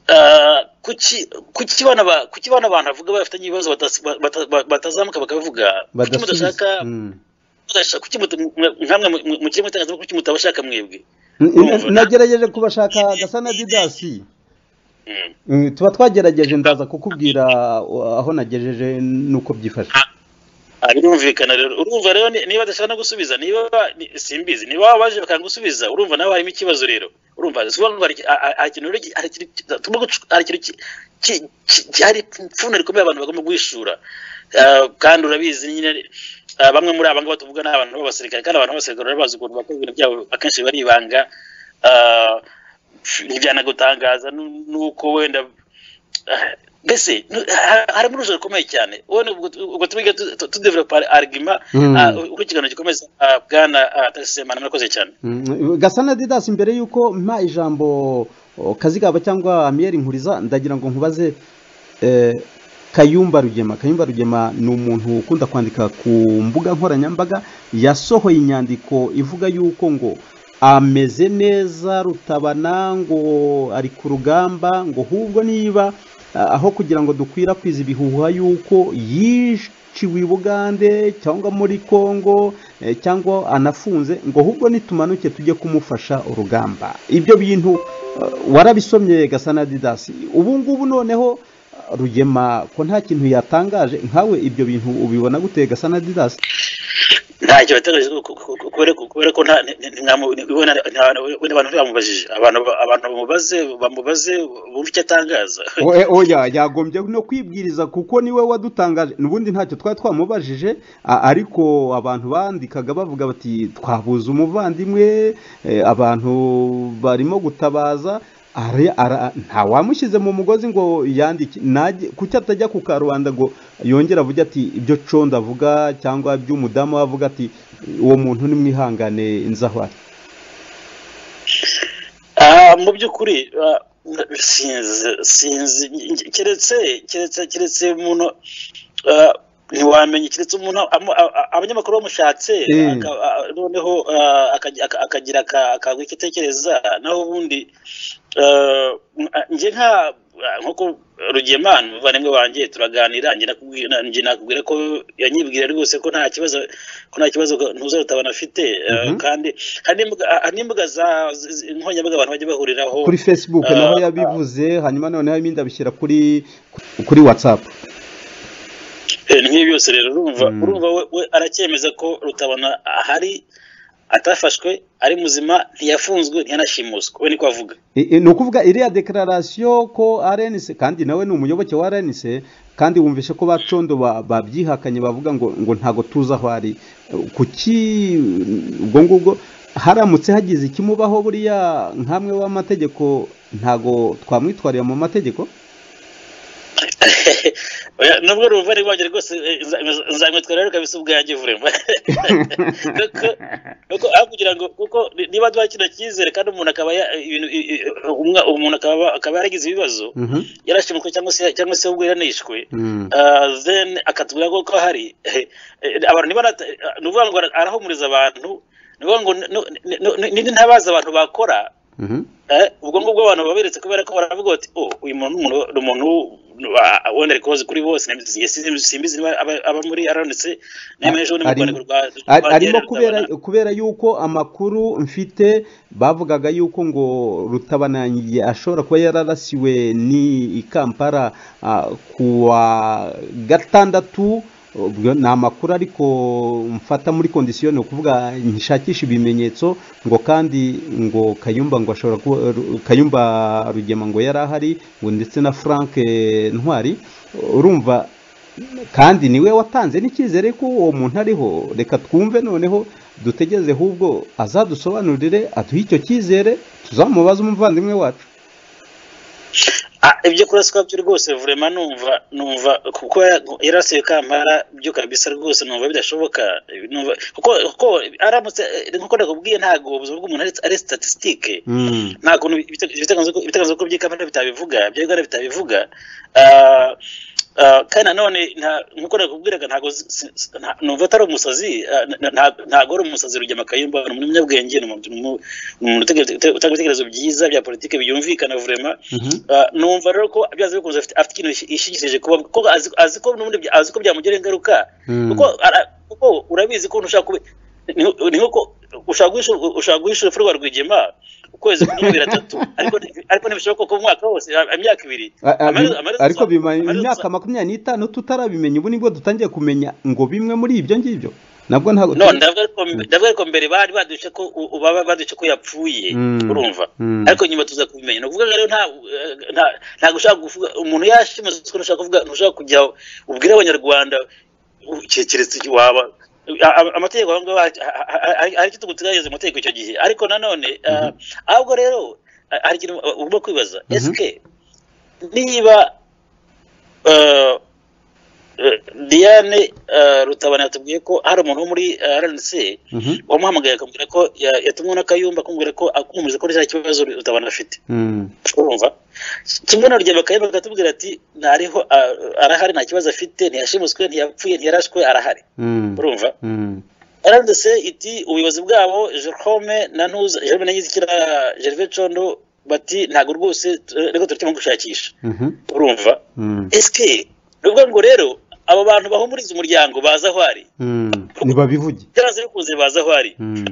ah, kuki kuki bana ba- kuki bana abantu bavuga bafitanye ibibazo batas- ba- bata- ba- batazamuka bakabivuga kuki badasubiza mudashaka Mm. mudashaka- kuki mutu- mwe- nkamwe mu- mu- mu kirimo itangazamakuru kuki mutabashaka mwebwe N- nagerageje kubashaka gasa na didasi Mm. Mm, tuba twagerageje ndaza kukubwira uh, aho nagejeje nuko byifashe Ah, birumvikana rero urumva rero ni- niba adashaka no gusubiza niba ni- simbizi niba wabaje bakangusubiza urumva nawe harimo ikibazo rero urumva sobanura hari- ha- ha- hari ikintu rero ki- hari ikintu ki- tugomba gucu- hari ikintu ki- ki- ki- ki- hari ipfunwe rikomeye abantu bagomba guhishura Ah, kandi urabizi nyine ah, bamwe muri aba ngaba tuvuga ni abantu b'abasirikare kandi abantu b'abasirikare barabazi ukuntu bakora ibintu byabo akenshi baribanga Ah, ntibyanagutangaza nu- nuko wenda mbese nu- ha- harimo urujo rukomeye cyane wowe ubwo ubwo tubiga tu- tu- tudevelopa arigima Mm. ah, ukurikirana gikomeza ah, bwana ah, tagisemana murakoze cyane Mm, gasana didasi mbere y'uko mpa ijambo o, kazigaba cyangwa amiyeri nkuriza ndagira ngo nkubaze eh, kayumba rugema kayumba rugema ni umuntu ukunda kwandika ku mbuga nkoranyambaga yasohoye inyandiko ivuga yuko ngo ameze neza rutabana ngo ari ku rugamba ngo ahubwo niba ah, aho kugira ngo dukwirakwize ibihuha y'uko yiciwe i bugande cyangwa muri kongo eh, cyangwa anafunze ngo ahubwo nitumanuke tujye kumufasha urugamba ibyo bintu eh, warabisomye gasana didasi ubu ngubu noneho ah, rugema ko nta kintu yatangaje nkawe ibyo bintu ubibona gute gasana didasi ntacyo bategereje kubera ko nta- nti- nti- ntimwamu- ni- we na- nta- we n'abantu ntibamubajije abantu abantu bamubaze bamubaze bumve icyo atangaza oya oya yagombye no kwibwiriza kuko niwe wadutangaje n'ubundi ntacyo twari twamubajije a- ariko abantu bandikaga bavuga bati twabuze umuvandimwe eh, abantu barimo gutabaza ari- ara- nta wamushyize mu mugozi ngo yandike najye- kuki atajya ku karubanda ngo yongere avuge ati ibyo condo avuga cyangwa ibyo umudamu we avuga ati uwo muntu nimwihangane nzahwari Ah, mu by'ukuri ah, sinzi sinzi keretse keretse keretse umuntu ah, ntiwamenya keretse umuntu amu- a- a- abanyamakuru bamushatse Mm. aka- a- noneho ah, akaj- aka- akagira aka- akagwa icyo atekereza naho ubundi ah, nge nka ah, nk'uko rugema n'umuvandimwe wanjye turaganira nge nakubwi- na- nge nakubwira ko yanyibwira rwose ko nta kibazo ko nta kibazo ntuzarutabana afite ah, Mhm. kandi hari n'imbuga- hari n'imbuga za zi- zi- nkoranyambaga abantu bajya bahuriraho kuri facebook Ah, naho yabivuze hanyuma noneho ibindi abishyira kuri kuri whatsapp Eh, ni nk'ibi byose rero urumva Mm. urumva we- we aracyemeza ko rutabona ahari atafashwe ari muzima ntiyafunzwe ntiyanashimuswe we niko avuga I- i- ni ukuvuga iriya dekararasiyo ko rnc kandi nawe ni umuyoboke wa rnc kandi wumvishe ko bacondo ba- babyihakanye bavuga ngo ngo ntago tuzi aho ari kuki ubwo ngubwo haramutse hagize ikimubaho buriya nk'amwe w'amategeko ntago twamwitwarira mu mategeko Oya, nubwo urumva ari rwanjye rwose eh, nza- nza- nzamwitwara rero kabisa ubwanjye vurema kuko kuko aho kugira ngo kuko ni- niba duha kino cyizere kandi umuntu akaba ya- ibintu i- i- umwa- umuntu akaba akaba yaragize ibibazo Mhm. yarashimuswe cyangwa se cyangwa se ubwo yanishwe Mm. Ah, then akatubwira ko ko hari eh, eh, abantu niba nata- eh, ni ukuvuga ngo ara- arahumuriza abantu ni ukuvuga ngo nu- nu- nu- nu- n'indi ntabazi abantu bakora Mhm. eh, ubwo ngubwo abantu baberetse kubera ko baravuga bati "Oh, uyu muntu ni umuntu- ni umuntu wa- wenda ari koze kuri bose na- sinzi- sinzi- simbizi niba aba- aba muri aranitse nemeye ejo bundi mu Arimo- rwandiko rwa- Ari- rwa arimo DL kubera rutabona. kubera yuko amakuru mfite bavugaga yuko ngo rutabana ashobora kuba yararasiwe ni i kampala ah, ku wa gatandatu ubwo ni amakuru ariko mfata muri kondisiyo ni ukuvuga nshakisha ibimenyetso ngo kandi ngo kayumba ngo ashobora kuba Ru- kayumba rugema ngo yari ahari ngo ndetse na frank eh, ntwari urumva kandi niwe watanze n'icyizere ko uwo muntu ariho reka twumve noneho dutegereze ahubwo azadusobanurire aduhe icyo cyizere tuzamubaze umuvandimwe wacu Ah, ibyo kuraswa byo rwose vurema numva numva kuko yarasiye kampara byo kabisa rwose numva bidashoboka numva kuko kuko aramutse eh, nkuko ndakubwiye ntabwo ubuzima bw'umuntu ari- ari statisitike nta kuntu ibite- ibitekerezo ko- ibitekerezo ko by'ikamera bitabivuga bya uganda bitabivuga Ah, ah, kandi nanone nta- nkuko nakubwiraga ntabwo si- si- si- nta- numva atari umusazi ah, na- na- ntabwo ari umusazi rugema kayumba ni umunyabwenge ni umuntu- ni umuntu ni umuntu utege- ute- utanga ibitekerezo byiza bya politiki byumvikana vurema Ah, numva rero ko byaze bikunze afite afite ikintu yishi- yishingikirije kuba kuko azi- azi ko n'ubundi bya- azi ko byamugiraho ingaruka kuko ara- kuko urabizi ko ushaka kubi ni- ni nkuko ushaka guhisha ushaka guhisha urupfu rwa rwigema ukwezi kumwe biratatu ariko ariko ntibishoboka ko mu mwaka wose ah, imyaka ibiri A- a- Amaherezo- bi- amaherezo- ariko bimara amaherezo- imyaka makumyabiri n'itanu tutarabimenya ubu nibwo dutangiye kumenya ngo bimwe muri ibyo ngibyo nabwo ntabwo no ndavuga ariko ndavuga ariko mbere bari baduce ko u- u- baba baduce ko yapfuye Mm. urumva Mm. ariko nyuma tuza kubimenya ni ukuvuga rero nta nta ntabwo ushaka kuvuga umuntu yashimuswe ntushaka kuvuga ntushaka kujya ubwire abanyarwanda u- ke- keretse igihe waba a- a- amategeko aho ngaho ha- ha- ha- ha- ariko tuguteganyiriza amategeko icyo gihe ariko nanone ah, ahubwo rero ah, hari ikintu ugomba kwibaza Mhm. esike niba eh, eh, diane eh, rutabana yatubwiye ko hari umuntu wo muri eh, rnc Mhm. wamuhamagaye akambwira ko ya- yatumwe n'akayumba akambwira ko akumvise ko nta kibazo rutabana afite Mm. urumva kimwe na rugero bakayumva bakatubwira ati ntariho ah, arahari nta kibazo afite ntiyashimuswe ntiyapfuye ntiyarashwe arahari Mm. urumva Mm. rndc iti ubuyobozi bwabo jerome na ntuza jerome na nyizikira gervais condo bati ntabwo rwose eh, reka turutemo gushakisha Mhm. urumva Mm. ese ni ukuvuga ngo rero abo bantu bahumuriza umuryango baza aho ari Mm. nibabivuge byaranze bikunze baza aho ari Mm.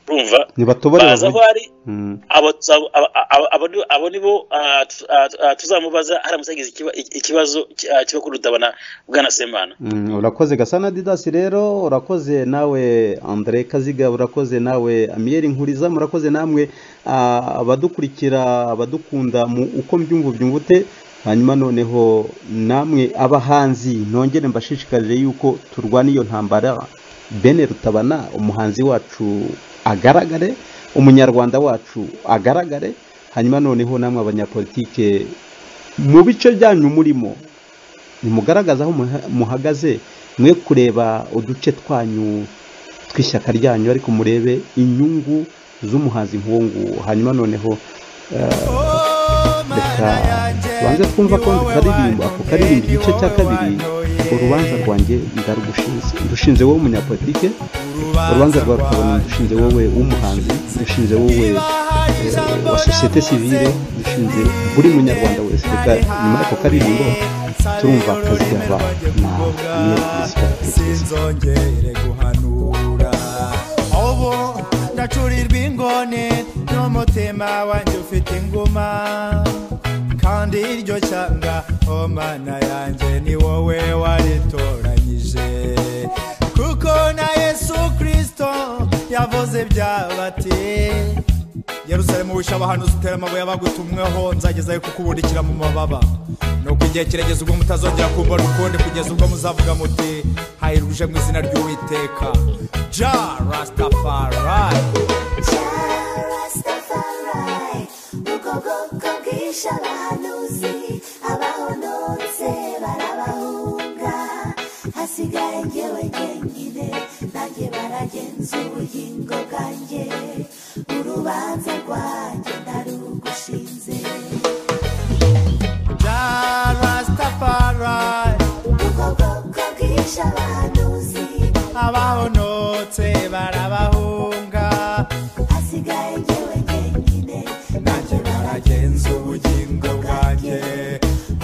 urumva nibatobore baza aho bavuge ari Mm. abo tuza- abo- abo- abo ni- abo nibo ah, tu- ah, tu- ah, tuzamubaza haramutse yagize ikiba- ikibazo ki- ah, kiba kuri rutabana bwana semana Mm, urakoze gasana didasi rero urakoze nawe andre kaziga urakoze nawe amiyeri nkuriza murakoze namwe ah, abadukurikira abadukunda mu uko mbyumva byumvute hanyuma noneho namwe abahanzi nongere mbashishikarire yuko turwana iyo ntambara bene rutabana umuhanzi wacu agaragare umunyarwanda wacu agaragare hanyuma noneho namwe abanyapolitike mu bice byanyu murimo nimugaragaze aho muha- muhagaze mwe kureba uduce twanyu tw'ishyaka ryanyu ariko murebe inyungu z'umuhanzi nk'uwo nguwo hanyuma noneho reka tubanze twumva ko ndikaririmba kukaririmba igice cya kabiri urubanza rwanjye ndarugushinze ndushinze wowe umunyapolitike urubanza rwawe rukabona ndushinze wowe w'umuhanzi ndushinze wowe eh, wa sosiyete sivile ndushinze buri munyarwanda wese reka nyuma y'ako karirimbo turumva akazi gaba na mwerekwisika sinzongere guhanura ubu ndacurirwa ingone n'umutima wanjye ufite inguma kandi iryo shyanga o mana yanjye ni wowe waritoranyije kuko na yesu kirisito yavuze byabati yerusalemu wisha abahanuzi utera amabuye abagutumweho nzagezayo kukubundikira mu mababa nuko igihe kirageze ubwo mutazongera kumbona ukundi kugeza ubwo muzavuga muti hahirwa uje mu izina ry'uwiteka ja rastafari Rastafari, ubwo bwoko bwishe abahanuzi, abahonotse barabahunga, hasigaye njyewe jyenyine, nanjye baragenzuye ingo bwanjye, urubanza rwanjye ndarugushinze. ja rastafari Ubwo bwoko bwishe abahanuzi, abahonotse barabahunga hasigaye njyewe jyenyine, nanjye nanjye baragenza ubugingo bwanjye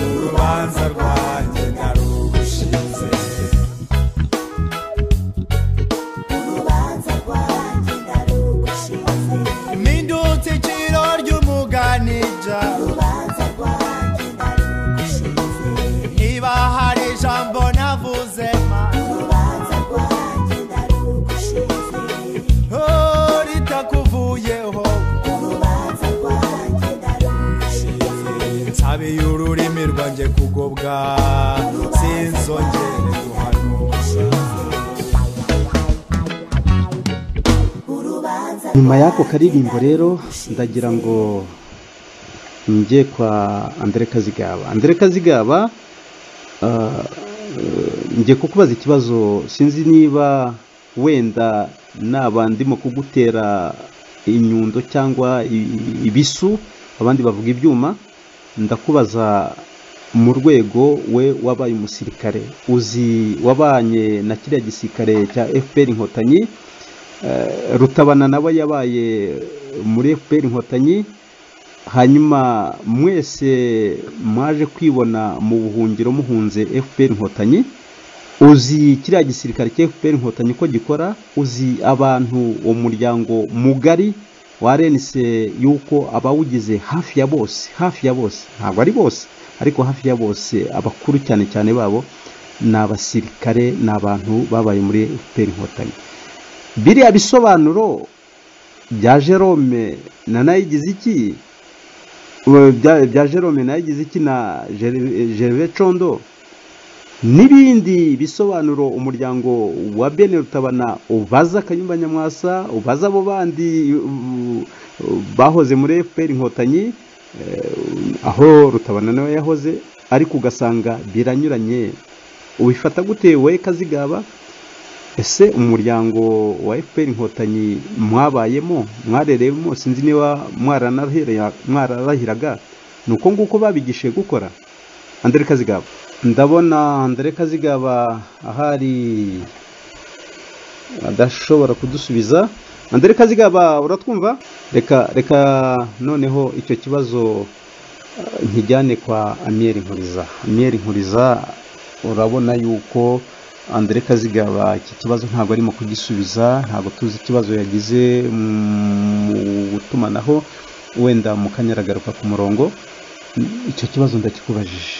urubanza rwanjye narugushinze urubanza rwanjye ndarugushinze. Mindutse iciro ry'umuganija urubanza rwanjye ndarugushinze niba hari ijambo navuze ma urubanza rwanjye ndarugushinze oh, ritakuvuyeho urubanza rwanjye ndarugushinze nsabiye ururimi rwanjye kugobwa sinzongere guhanura urubanza nyuma y'ako karirimbo rero ndagira ngo njye kwa Andre Kazigaba Andre Kazigaba ah, eh, njye kukubaza ikibazo sinzi niba wenda naba ndimo kugutera inyundo cyangwa i- ibisu abandi bavuga ibyuma ndakubaza mu rwego we wabaye umusirikare uzi wabanye na kiriya gisirikare cya FPR inkotanyi Eh, rutabana nawe yabaye muri fpr inkotanyi hanyuma mwese mwaje kwibona mu buhungiro muhunze fpr inkotanyi uzi kiriya gisirikare cya fpr inkotanyi ko gikora uzi abantu uwo muryango mugari wa rnc yuko abawugize hafi ya bose hafi ya bose ntabwo ari bose ariko hafi ya bose abakuru cyane cyane babo ni abasirikare ni abantu babaye muri fpr inkotanyi biriya bisobanuro bya jerome na nayigize iki Uwe, bya bya jerome nayigize iki na Jer- gervais condo n'ibindi bisobanuro umuryango wa bene rutabana ubaza akanyumba nyamwasa ubaza abo bandi u- u- bahoze muri fpr inkotanyi eh, aho rutabana nawe yahoze ariko ugasanga biranyuranye ubifata gute wowe kazigaba ese umuryango wa fpr inkotanyi mwabayemo mwarereyemo sinzi niba mwaranarahira- mwararahiraga ni uko nguko babigishije gukora andere kazigaba ndabona andere kazigaba ahari adashobora kudusubiza andere kazigaba uratwumva reka reka noneho icyo kibazo eh, nkijyane kwa amiyeri nkuriza amiyeri nkuriza urabona yuko andere kazigaba iki kibazo ntabwo arimo kugisubiza ntabwo tuzi ikibazo yagize mu gutumanaho wenda mukanya aragaruka ku murongo icyo kibazo ndakikubajije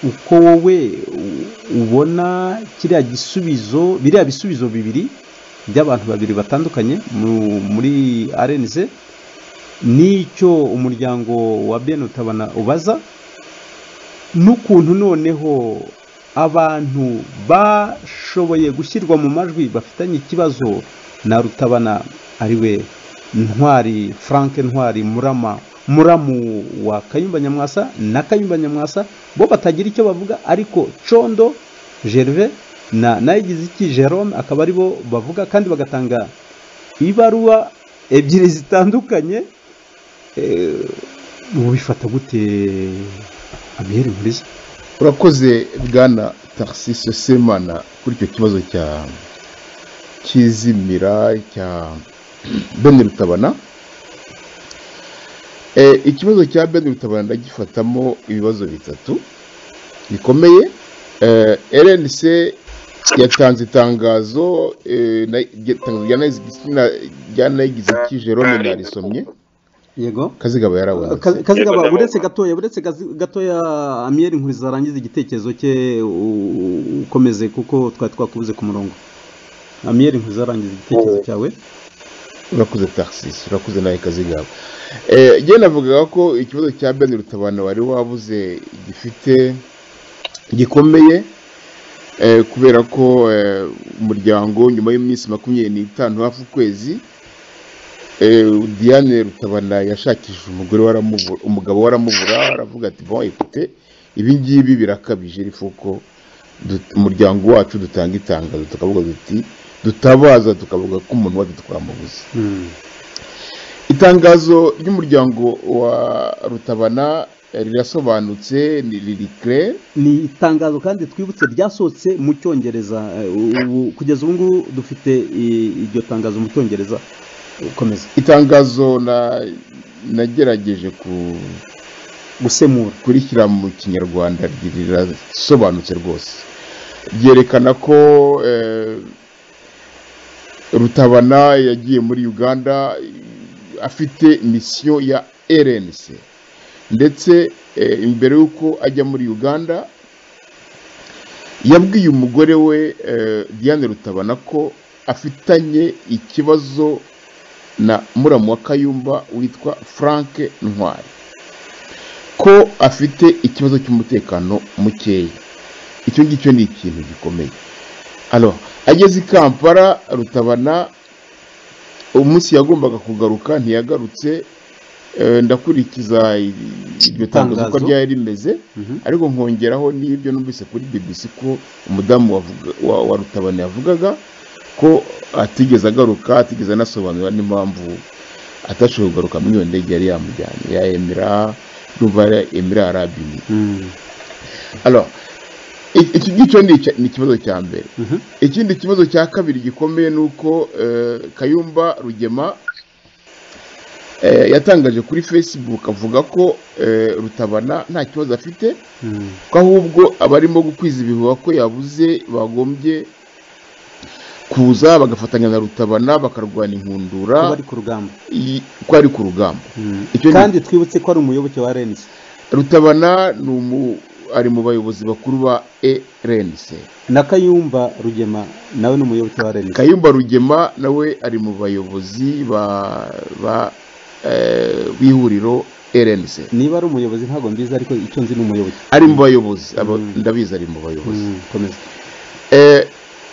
uko wowe u- ubona kiriya gisubizo biriya bisubizo bibiri by'abantu babiri batandukanye mu- muri rnz n'icyo umuryango wa ben utabana ubaza n'ukuntu noneho abantu bashoboye gushyirwa mu majwi bafitanye ikibazo na rutabana ari we ntwari frank ntwari murama muramu wa kayumba nyamwasa na kayumba nyamwasa bo batagira icyo bavuga ariko condo gerve na nayigize iki jerome akaba ari bo bavuga kandi bagatanga ibaruwa ebyiri zitandukanye Eh, ubifata gute amiyeri nkuriza urakoze bwana taxis semana kuri icyo kibazo cya kizimira cya bene rutabana Eh, ikibazo cya bene rutabana ndagifatamo ibibazo bitatu bikomeye Eh, rnc yatanze itangazo eh, na- itangazo rya Nayigizi- na- rya nayigize ki jerome narisomye yego kazigaba yarawanditse Ka- kazigaba Yego, buretse ndabona. gatoya buretse gazi- gatoya amiyeri nkuriza arangiza igitekerezo cye u- ukomeze kuko twari twakubuze ku murongo amiyeri nkuriza arangiza igitekerezo cyawe urakoze taxis urakoze nawe kazigaba Eh, njye navugaga ko ikibazo cya ben rutabana wari wabuze gifite gikomeye eh, kubera ko eh, umuryango nyuma y'iminsi makumyabiri n'itanu hafi ukwezi eh, diane rutabana yashakishije umugore waramubura umugabo waramubura aravuga ati bon ekute ibi ngibi birakabije ariko uko dut- umuryango wacu dutanga itangazo tukavuga duti dutabaza tukavuga ko umuntu wacu twamubuze itangazo ry'umuryango wa rutabana eh, rirasobanutse ni ririkire ni itangazo kandi twibutse ryasohotse mu cyongereza eh, ubu- kugeza ubu ngubu dufite i- iryo tangazo mu cyongereza ukomeza itangazo na nagerageje ku- gusemura kurishyira mu kinyarwanda ri- rirasobanutse rwose ryerekana ko eh, rutabana yagiye muri uganda eh, afite misiyo ya rnc ndetse eh, imbere y'uko ajya muri uganda yabwiye umugore we eh, diane rutabana ko afitanye ikibazo na muramu wa kayumba witwa frank ntwari ko afite ikibazo cy'umutekano mukeya icyo ngicyo ni ikintu gikomeye alors ageze i kampala rutabana umunsi yagombaga kugaruka ntiyagarutse Eh, ndakurikiza i- iryo tangazo uko Itangazo. ryari rimeze ariko nkongeraho n'ibyo numvise kuri bbc ko umudamu wavuga- wa- wa rutabana yavugaga ko atigeze agaruka atigeze anasobanura n'impamvu atashoboye kugaruka muri iyo ndege yari yamujyanye ya emira yumva emira arabini alors i- iki ngicyo ni icya- ni ikibazo cya mbere Mhm. ikindi kibazo cya kabiri gikomeye ni uko eh, kayumba rugema eh, yatangaje kuri facebook avuga ko eh, rutabana nta kibazo afite Mm. ko ahubwo abarimo gukwiza ibihuha ko yabuze bagombye kuza bagafatanya na rutabana bakarwana inkundura kuba ari ku rugamba i- ko ari ku rugamba Mm. Icyo ni- kandi twibutse ko ari umuyoboke wa renzi rutabana ni umu- ari mu bayobozi bakuru ba rnc na kayumba rugema nawe ni umuyoboke wa renzi kayumba rugema nawe ari mu bayobozi ba ba eh, b'ihuriro rnc niba ari umuyobozi ntabwo mbizi ariko icyo nzi ni umuyobozi ari mu bayobozi aba- Mm. ndabizi ari mu bayobozi Mm, komeza Eh,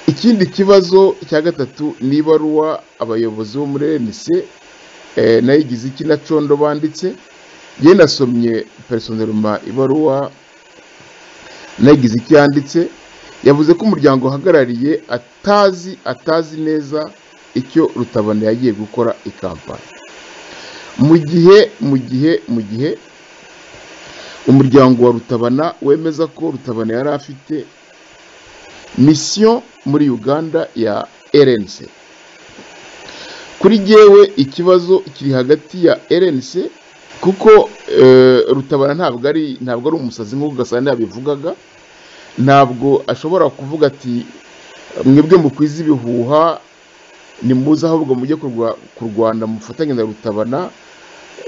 ikindi kibazo cya gatatu ni ibaruwa abayobozi bo muri rnc eh, nayigize iki na condo banditse yewe nasomye personelma ibaruwa nagize icyo yanditse yavuze ko umuryango uhagarariye atazi atazi neza icyo rutabana yagiye gukora i kampani mu gihe mu gihe mu gihe umuryango wa rutabana wemeza ko rutabana yari afite misiyo muri uganda ya rnc kuri jyewe ikibazo kiri hagati ya rnc kuko eh, rutabana ntabwo ari ntabwo ari umusazi nk'uko gasana yabivugaga ntabwo ashobora kuvuga ati mwebwe mukwiza ibihuha nimuze ahubwo mujye kurwa- kurwana mufatanye na rutabana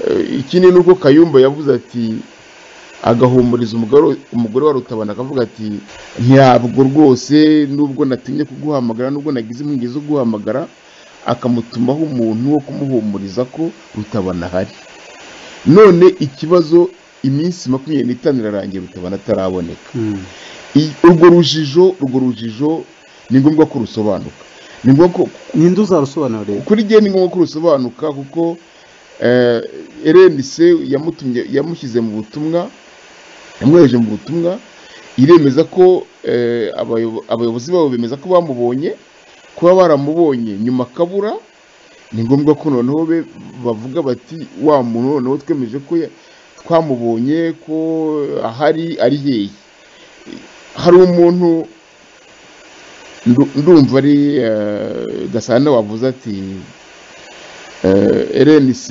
Eh, ikindi ni uko kayumba yavuze ati agahumuriza umugore umugore wa rutabana akavuga ati ntabwo rwose nubwo natinye kuguhamagara nubwo nagize impungenge zo guhamagara akamutumaho umuntu wo kumuhumuriza ko rutabana ahari none ikibazo iminsi makumyabiri n'itanu irarangiye rutabana ataraboneka Mm. I- urwo rujijo urwo rujijo ni ngombwa ko rusobanuka ni ngombwa ko ninde uzarusobanurira kuri jye ni ngombwa ko rusobanuka kuko eh, rnc yamutumye yamushyize mu butumwa yamwoheje mu butumwa iremeza ko eh, abayobo- abayobozi babo bemeza ko bamubonye kuba baramubonye nyuma akabura ni ngombwa ko noneho be bavuga bati wa muntu noneho twemeje ko ya- twamubonye ko ahari ari hehe hari umuntu ndu- ndumva ari eh, gasana wavuze ati eh, rnc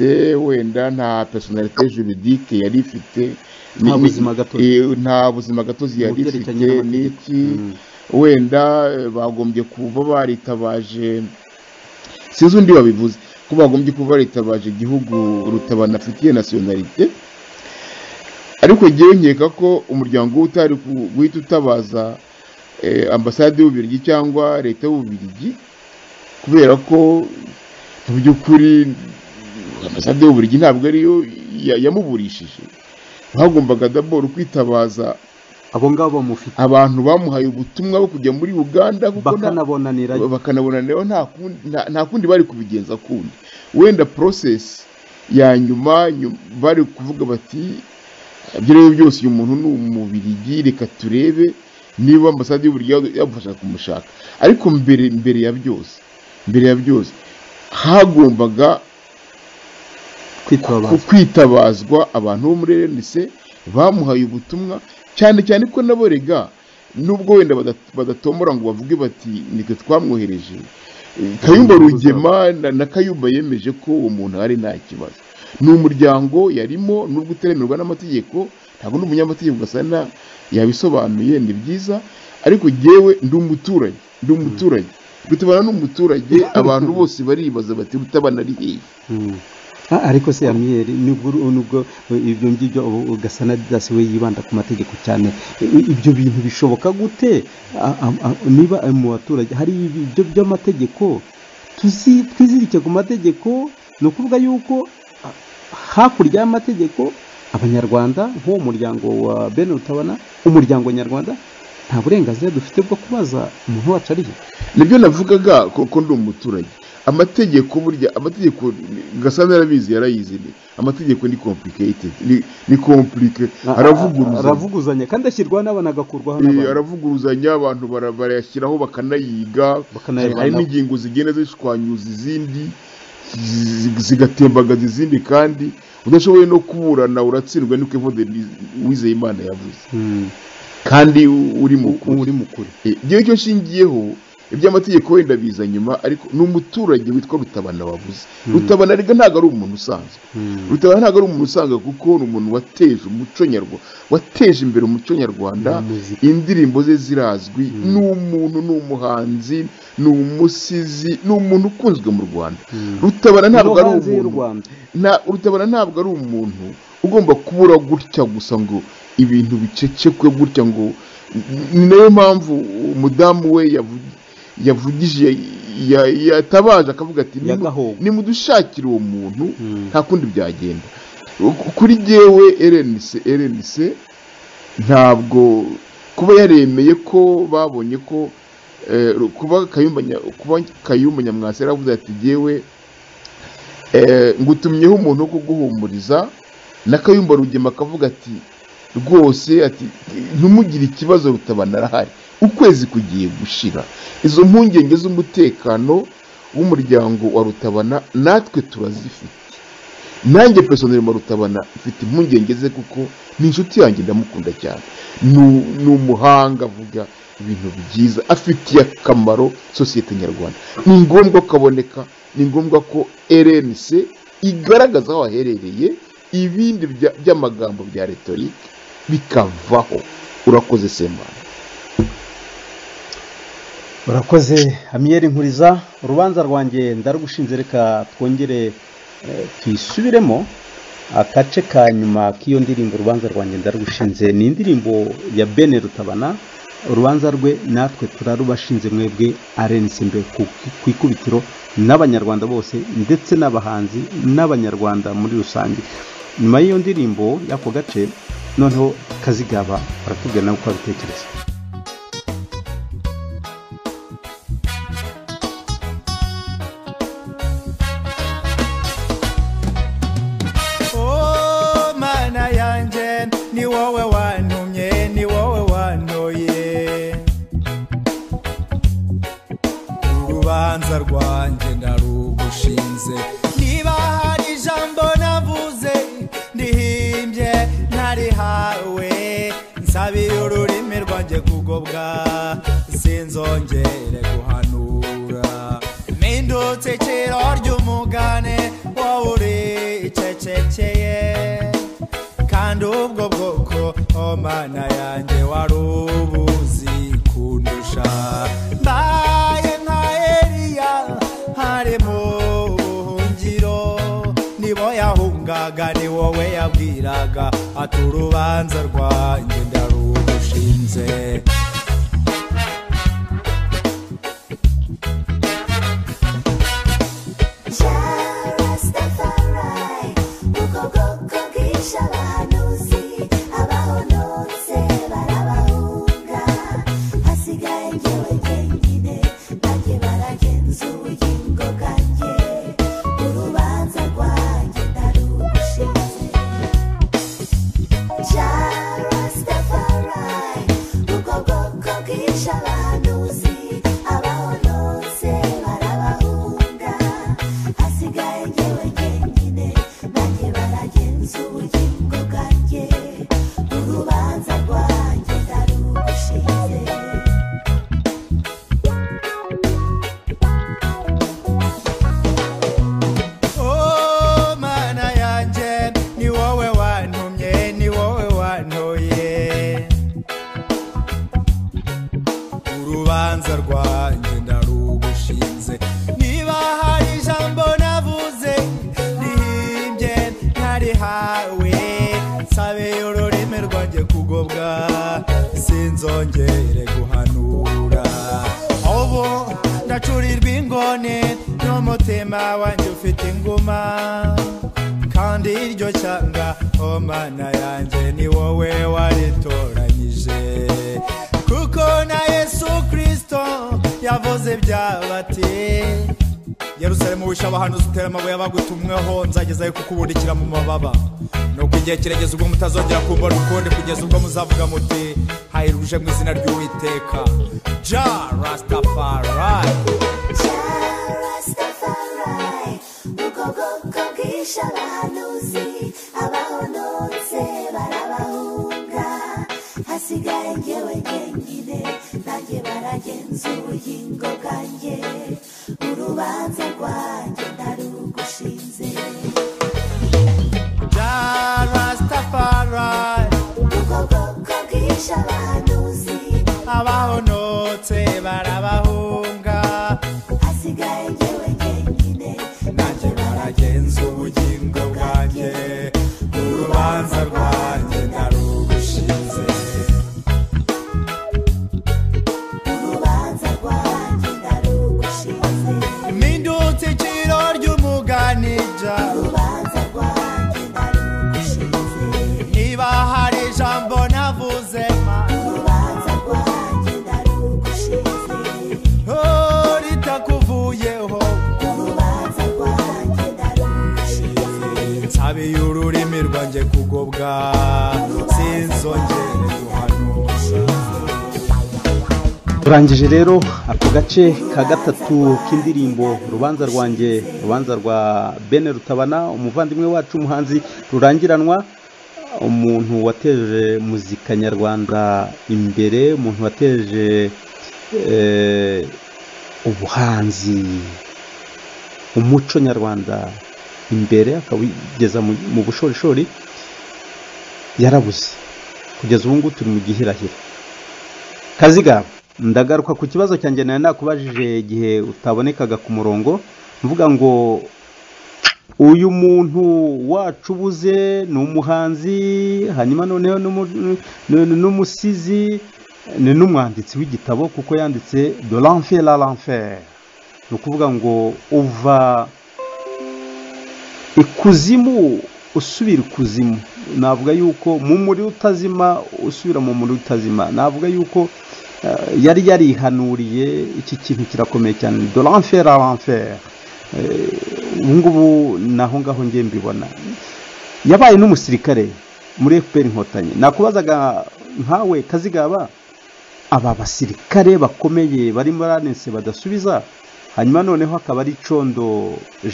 wenda nta personalite juridique yari ifite Nta Ni- buzima gatozi. Eh, nta buzima gatozi yari ifite Ugerekeranye n'amategeko. n'iki wenda eh, bagombye kuba baritabaje sinzi undi wabivuze ko bagombye kuba baritabaje igihugu rutabana afitiye nasiyonalite ariko ngewe nkeka ko umuryango utari ku- guhita utabaza eh, ambasade y'ububirigi cyangwa leta y'ububirigi kubera ko mu by'ukuri ambasade y'ububirigi ntabwo ariyo ya- yamuburishije hagombaga daboro kwitabaza abo ngabo bamufite abantu bamuhaye ubutumwa bwo kujya muri uganda kuko nta- bakanabonanirayo bakanabona rero nta kundi- nta- nta kundi bari kubigenza kundi wenda process ya nyuma nyu- bari kuvuga bati ibyo rero byose uyu muntu ni umubirigi reka turebe niba ambasade y'uburyo yamufasha kumushaka ariko mbere mbere ya byose mbere ya byose hagombaga ku kwitabaza kwitabazwa abantu bo muri RNC bamuhaye ubutumwa cyane cyane ko nabo rega nubwo wenda badat- badatombora ngo bavuge bati nitwe twamwohereje Eh, kayumba rugema na, na kayumba yemeje ko uwo muntu ari nta kibazo ni umuryango yarimo nubwo uteremerwa n'amategeko ntabwo ndi umunyamategeko gasana yabisobanuye ni byiza ariko jyewe ndi umuturage ndi umuturage rutabana n'umuturage abantu bose baribaza bati rutabana ari hehe Mm. Ah, ariko se amiyeri nubwo nubwo ibyo ngibyo ubu ugasana dasi we yibanda ku mategeko cyane I- ibyo bintu bishoboka gute A- a- a- niba mu baturage hari ibyo by'amategeko tuzi- twizirike ku mategeko ni ukuvuga yuko ah, hakurya y'amategeko abanyarwanda nk'uwo muryango wa bene rutabana umuryango nyarwanda nta burenganzira dufite bwo kubaza umuntu wacu ari he nibyo navugaga kuko ndi umuturage amategeko burya amategeko gasana yarabizi yarayizi ni amategeko ni complicated ni- ni komplike aravuguruzanya aravuguzanya kandi ashyirwaho n'abantu agakurwaho Eh, n'abantu aravuguruzanya abantu bara- barayashyiraho bakanayiga Bakanayivanaho. hari n'ingingo zigenda zishwanyuza izindi zi- zigatembagaza izindi kandi udashoboye no kuburana uratsindwa niko evode wizeyimana yavuze Mm. kandi u- uri mu kuri uri mukuru igihe cyo nshingiyeho iby'amategeko wenda biza nyuma ariko ni umuturage witwa rutabana wabuze rutabana rega ntabwo ari umuntu usanzwe rutabana ntabwo ari umuntu usanzwe kuko ni umuntu wateje umuco nyarwanda wateje imbere umuco nyarwanda Na muzika. indirimbo ze zirazwi ni umuntu ni umuhanzi ni umusizi ni umuntu ukunzwe mu rwanda rutabana ntabwo No ari hanze y'u umuntu Rwanda. nta rutabana ntabwo ari umuntu ugomba kubura gutya gusa ngo ibintu bicecekwe gutya ngo ni nayo mpamvu umudamu we yavu- yavugije ya- yatabaje akavuga ati "Nimu- Yagahogwe." nimudushakire uwo muntu Mm. nta kundi byagenda Ku- kuri jyewe rnc rnc ntabwo kuba yaremeye ko babonye ko eh, kuba kayumba Nya- kuba kayumba nyamwasa yaravuze ati jyewe eh, ngutumyeho umuntu wo kuguhumuriza na kayumba rugema akavuga ati rwose ati ntimugire ikibazo rutabana arahari ukwezi kugiye gushira izo mpungenge z'umutekano w'umuryango wa rutabana natwe turazifite nanjye personel mu rutabana mfite impungenge ze kuko ni inshuti yanjye ndamukunda cyane Nu- ni umuhanga avuga ibintu byiza afitiye akamaro sosiyete nyarwanda ni ngombwa ko aboneka ni ngombwa ko rnc igaragaza aho aherereye ibindi bya- by'amagambo bya retorike bikavaho urakoze semana urakoze amiyeri nkuriza urubanza rwanjye ndarugushinze reka twongere eh, tuyisubiremo agace ka nyuma k'iyo ndirimbo urubanza rwanjye ndarugushinze ni indirimbo ya bene rutabana urubanza rwe natwe turarubashinze mwebwe arenze imbere ku- ku ikubitiro n'abanyarwanda bose ndetse n'abahanzi n'abanyarwanda muri rusange nyuma y'iyo ndirimbo y'ako gace noneho kazigaba baratubwira nawe uko abitekereza Oh, mana yanjye ni wowe wantumye ni wowe wantoye urubanza rwanjye narugushinze niba hari ijambo navuze ndihimbye ntarihawe nsabira ururimi rwanjye kugobwa sinzongere guhanura mpindutse ikiro ry'umugane wowe uricecekeye kandi ubwo bwoko oh mana yanjye wari ubuzi kundusha mbaye nka eliya hari mu buhungiro nibo yahungaga ni wowe yabwiraga ati urubanza rwanjye ndarugushinze Rastafari, ubwo bwoko bwishe abahanuzi, abahonotse barabahunga. Hasigaye jyewe jyenyine, bajye baragenzura ubugingo bwanjye. Urubanza rwanjye ndarugushinze. Ja Rastafari, ubwo bwoko bwishe abahanuzi, abahonotse barabahunga. Hasigaye jyewe jyenyine, nanjye baragenza ubugingo bwanjye. Urubanza rwanjye ndarugushinze. Oh, mana yanjye ni wowe wantumye ni wowe wantoye urubanza rwanjye ndarugushinze niba hari ijambo navuze rihimbye ntarihawe nsabeye ururimi rwanjye kugobwa sinzongere guhanura ubu ndacurirwa ingone n'umutima wanjye ufite inguma kandi iryo cyanga oh mana yanjye ni wowe waritoranyije kuko na yesu kirisito yavuze byabati yerusalemu wishe abahanuzi utera amabuye abagutumweho nzagezayo kukubudikira mu mababa nuko igihe kiregeze ubwo mutazongera kumbona ukundi kugeza ubwo muzavuga muti hayiruje mu izina ry'uwiteka ja rastafari Rastafari, ubwo bwoko bwishe abahanuzi, abahonotse barabahunga. Hasigaye jyewe jyenyine, nanjye baragenzura ubugingo bwanjye. Urubanza rwanjye ndarugushinze. ja rastafari Ubwo bwoko bwishe abahanuzi, abahonotse barabahunga hasigaye jyewe jyenyine, nanjye baragenza ubugingo bwanjye urubanza rwanjye narugushinze ururimi rwanjye kugobwa sinzongere guhanuza turangije rero ako gace ka gatatu k'indirimbo urubanza rwanjye urubanza rwa bene rutabana umuvandimwe wacu umuhanzi rurangiranwa umuntu wateje muzika nyarwanda imbere umuntu wateje eh, ubuhanzi umuco nyarwanda imbere akawugeza mu- mu bushorishori yarabuze kugeza ubu ngubu turi mu gihirahiro kaziga ndagaruka ku kibazo cyanjye nari nakubajije igihe utabonekaga ku murongo mvuga ngo uyu muntu wacu ubuze ni umuhanzi hanyuma noneho n'umu- n- n'umusizi ni n'umwanditsi w'igitabo kuko yanditse de l'enfer la l'enfer ni ukuvuga ngo uva ikuzimu usubira ikuzimu navuga yuko mu muri utazima usubira mu muri utazima navuga yuko eh, yari yarihanuriye iki kintu kirakomeye cyane de l'enfer à l'enfer Eh, ubu ngubu naho ngaho ngiye mbibona yabaye n'umusirikare muri fpr inkotanyi nakubazaga nkawe kazigaba aba basirikare bakomeye bari muri anense badasubiza hanyuma noneho akaba ari condo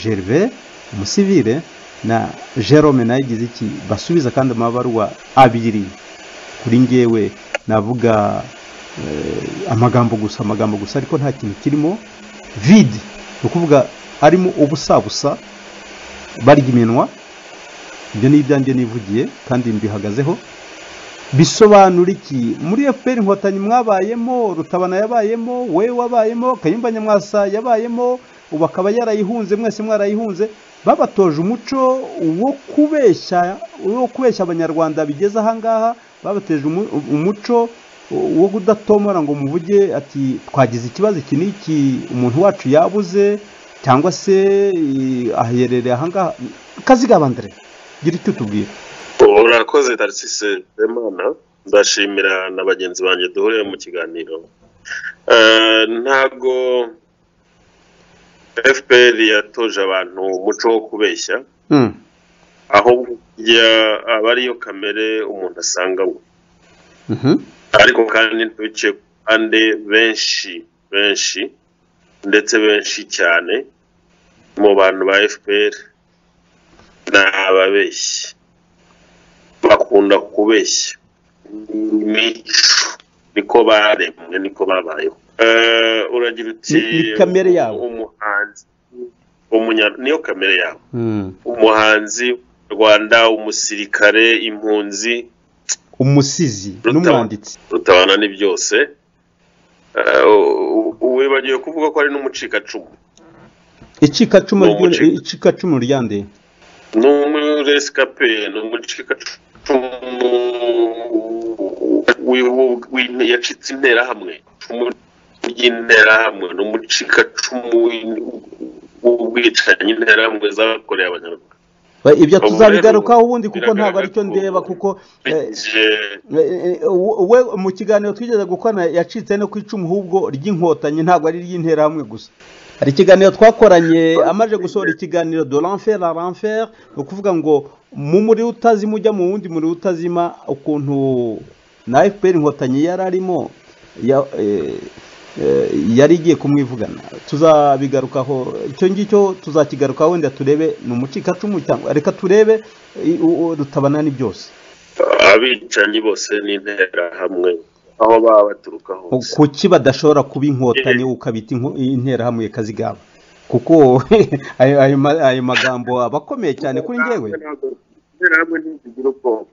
gerve umusivire na jerome nayo igize iki basubiza kandi amabaruwa abiri kuri ngewe navuga eh, amagambo gusa amagambo gusa ariko nta kintu kirimo vide ni ukuvuga arimo ubusabusa barya iminwa ibyo ni ibyanjye nivugiye kandi mbihagazeho bisobanura iki muri fpr inkotanyi mwabayemo rutabana yabayemo we wabayemo kayumba nyamwasa yabayemo ubu akaba yarayihunze mwese mwarayihunze babatoje umuco wo kubeshya wo kubeshya abanyarwanda bigeze ahangaha babateje umu- umuco wo kudatomora ngo muvuge ati twagize ikibazo iki n'iki umuntu wacu yabuze cyangwa se eh, aherereye ahangaha kazigabandire gira icyo tubwira urakoze tarisise emana ndashimira na bagenzi banjye duhuriye mu kiganiro Eh, ntabwo fpr yatoje abantu umuco wo kubeshya Mm. ahubwo ya- aba ariyo kamere umuntu asanganywe Mhm. ariko kandi ntibiciye ku ruhande benshi benshi ndetse benshi cyane mu bantu ba fpr ni ababeshyi bakunda kubeshya imico niko baremwe niko babayeho Eh, uragira uti Ni- ni kamere yabo. umuhanzi umunya- niyo kamere yabo Mm. umuhanzi rwanda umusirikare impunzi umusizi Rutabana. n'umwanditsi rutabana ni byose Eh, u- u- wibagiwe kuvuga ko ari n'umucikacumu icikacumu Ni ryo- umucika. icikacumu ryande ni umuresikape ni umucikacumu wi- wu- wi- yacitse interahamwe icumu ry'interahamwe ni umucikacumu w'in- w'ubwicanyi interahamwe zakoreye abanyarwanda Ba- ibyo Ubu tuzabigarukaho rero ubundi kuko ntabwo aricyo biragaragara ndeba ko- kuko eh, Je- eh, eh, we mu kiganiro twigeze gukorana yacitse no ku icumu ahubwo ry'inkotanyi ntabwo ari iry'interahamwe gusa hari ikiganiro twakoranye amaze gusohora ikiganiro de l'enfer à l'enfer ni ukuvuga ngo mu muri utazima ujya mu wundi muri utazima ukuntu na fpr inkotanyi yari arimo ya- eh, eh, yari igiye kumwivugana tuzabigarukaho icyo ngicyo tuzakigarukaho wenda turebe ni umucikacumu cyangwa reka turebe eh, u- u- rutabana ni byose abicanyi bose n'interahamwe aho baba baturuka hose kuki badashobora kuba inkotanyi ukabita inko- interahamwe kazigaba kuko ayo ayo ma- ayo magambo aba akomeye cyane kuri njyewe interahamwe ntizigira ubwoko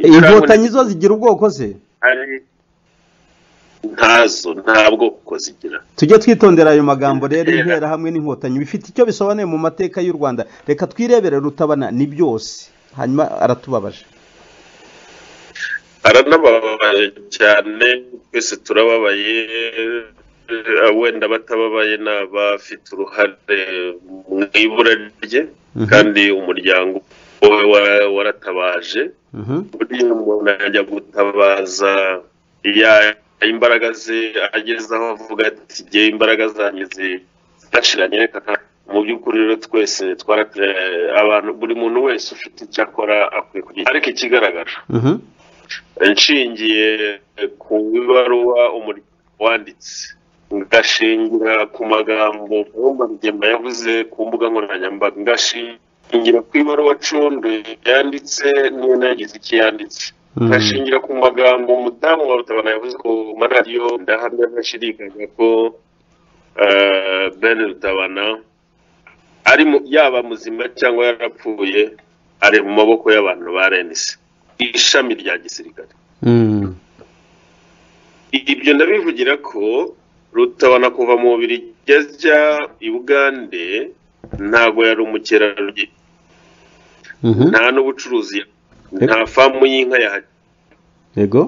inkotanyi zo zigira ubwoko se ari ntazo nta bwoko zigira tujye twitondera ayo magambo rero interahamwe n'inkotanyi bifite icyo bisobanuye mu mateka y'u rwanda reka twirebere rutabana ni byose hanyuma aratubabaje aranababaye cyane twese turababaye eh, wenda batababaye ni abafite uruhare mu ibura rye Mhm. kandi umuryango we wa- waratabaje Mhm. buriya umuntu ajya gutabaza iya- imbaraga ze ageze aho avuga ati ngewe imbaraga zanjye zirashiranye reka nta- mu by'ukuri rero twese twarate abantu buri muntu wese ufite icyo akora akwiye kugira ariko ikigaragara Mhm. nshingiye ku ibaruwa umuryango wanditse ngashingira ku magambo Roma Rugema yavuze ku mbuga nkoranyambaga ngashingira ku ibaruwa condo yanditse niyo nagize icyo yanditse Mhm. ngashingira ku magambo umudamu wa rutabana yavuze ku maradiyo ndahamya ntashidikanya ko eh, ben rutabana ari mu- yaba muzima cyangwa yarapfuye ari mu maboko y'abantu ba renise ishami rya gisirikare Mhm. ibyo ndabivugira ko rutabana kuva mu mubiri ajya i bugande ntabwo yari umukerarugendo Mhm. nta n'ubucuruzi nta famu y'inka yahagira yego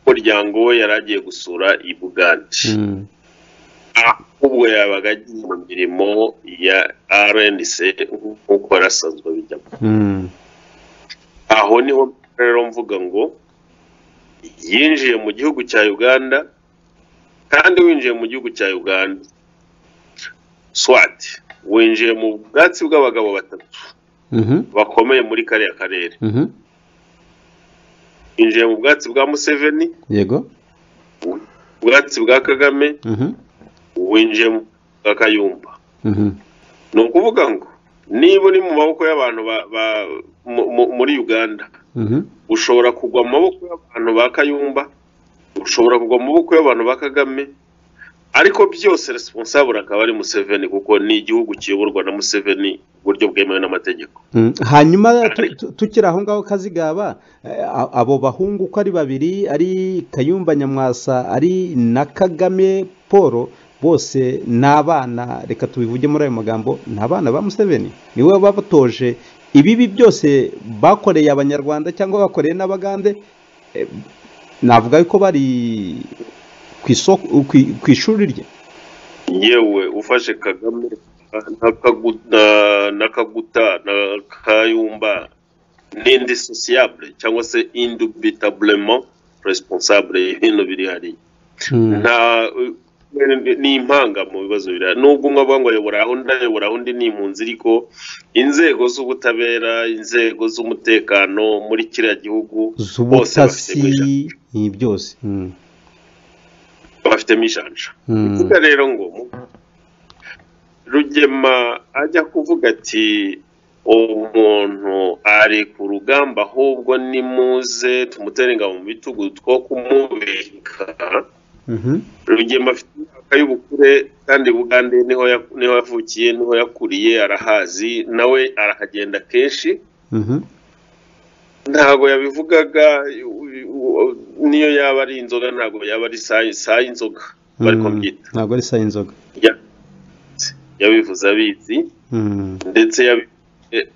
umuryango we yari agiye gusura i bugande Mhm. ahubwo yabaga agiye mu mirimo ya rnc nk'uko yarasanzwe bijyamo Mhm. aho niho rero mvuga ngo yinjiye mu gihugu cya uganda kandi winjiye mu gihugu cya uganda swat winjiye mu bwatsi bw'abagabo batatu Mhm. bakomeye muri kariya karere Mhm. winjiye mu bwatsi bwa museveni yego ubwatsi bwa kagame Mhm. winjiye mu bwa kayumba Mhm. ni ukuvuga ngo niba uri mu maboko y'abantu ba- ba- mu- mu- muri uganda Mhm. ushobora kugwa mu maboko y'abantu ba kayumba ushobora kugwa mu maboko y'abantu ba kagame ariko byose responsable akaba ari museveni kuko ni igihugu kiyoborwa na museveni ku buryo bwemewe n'amategeko Mm, hanyuma tu- tu- tukiri aho ngaho kazigaba eh, a- abo bahungu uko ari babiri ari kayumba nyamwasa ari na kagame paul bose ni abana reka tubivuge muri ayo magambo ni abana ba museveni niwe wabatoje ibibi byose bakoreye abanyarwanda cyangwa bakoreye n'abagande eh, navuga yuko bari ku isoko ku- ku ishuri rye yewe ufashe kagame na Kaguta na, Kaguta, na kayumba ni indissociable cyangwa se indubitablement responsable y'ibintu biri hariya nta ni impanga mu bibazo biriya nubwo umwe avuga ngo ayobora aho undi ayobora undi ni impunzi ariko inzego z'ubutabera inzego z'umutekano muri kiriya gihugu bose z'ubutasi bafitemo ijambo- ni byose Mm, bafitemo ijanja mm, kuko rero ngo rugema ajya kuvuga ati umuntu ari ku rugamba ahubwo nimuze tumutere ingabo mu bitugu two kumubika mhm, rugema afite imyaka y'ubukure kandi bugande niho ya- niho yavukiye niho yakuriye arahazi nawe arahagenda kenshi mhm. ntabwo yabivugaga u- u- niyo yaba ari inzoga ntabwo yaba ari saa saa y'inzoga bari Mm, kubyita ntabwo ari saa y'inzoga Ya- yabivuze abizi Mm, ndetse yabi- eh,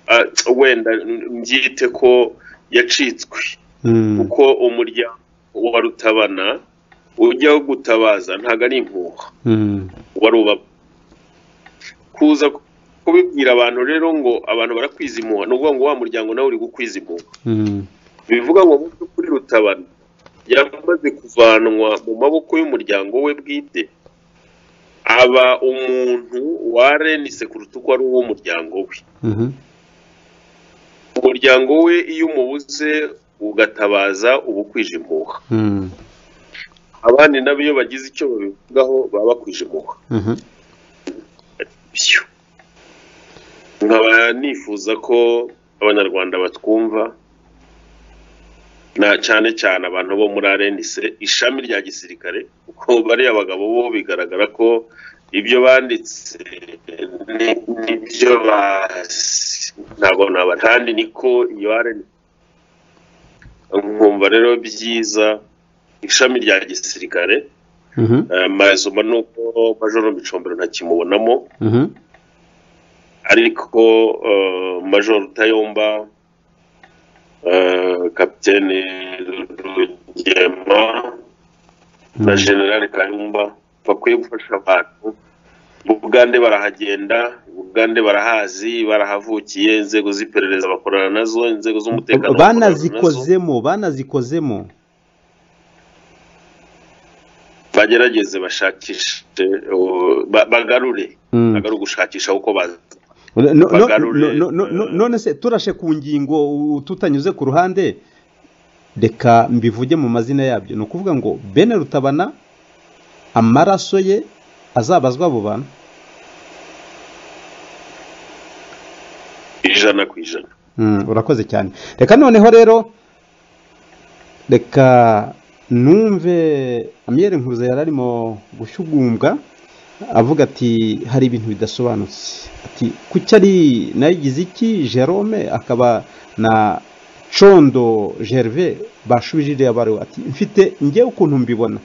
ah, wenda mbyite ko yacitswe mm, kuko umuryango wa rutabana ujya gutabaza ntabwo ari impuha mm, wari uba kuza kubibwira abantu rero ngo abantu barakwiza impuha ni ukuvuga ngo wa muryango nawe uri gukwiza impuha mm, bivuga ngo mu by'ukuri rutabana yamaze kuvanwa mu maboko y'umuryango we bwite aba umuntu warenise kuruta uko ari uw'umuryango we mhm, umuryango we iyo umubuze ugatabaza uba ukwije impuha mm, abandi nabo iyo bagize icyo babivugaho baba bakwije impuha mhm, byo nkaba nifuza ko abanyarwanda batwumva na cyane cyane abantu bo muri arenise ishami rya gisirikare kuko bariya bagabo bo bigaragara ko ibyo banditse ni- nibyo bazi ntabwo naba kandi niko iyo arenise nkumva rero byiza ishami rya gisirikare mhm, eh, mazuma ni uko majoro micombero ntakimubonamo mhm, ariko eh, major Tayomba eh, kapitene Rugema na general Kayumba bakwiye gufasha abantu Bugande barahagenda Bugande barahazi barahavukiye inzego z'iperereza bakorana nazo inzego z'umutekano bakorana nazo. banazikozemo banazikozemo bagerageze bashakishe uh, ba- bagarure Mm. bagarure gushakisha uko baza No- no- Bagarure, no- no- no- eh, none se turashe ku ngingo u- tutanyuze ku ruhande reka mbivuge mu mazina yabyo ni ukuvuga ngo bene rutabana amaraso ye azabazwa abo bantu ijana ku ijana Mm, urakoze cyane reka noneho rero reka numve amyere nkuze yari arimo gushyugumbwa avuga ati hari ibintu bidasobanutse ati kuki ari nayigize iki jerome akaba na condo gerve bashubije iriya baruwa ati mfite njyewe ukuntu mbibona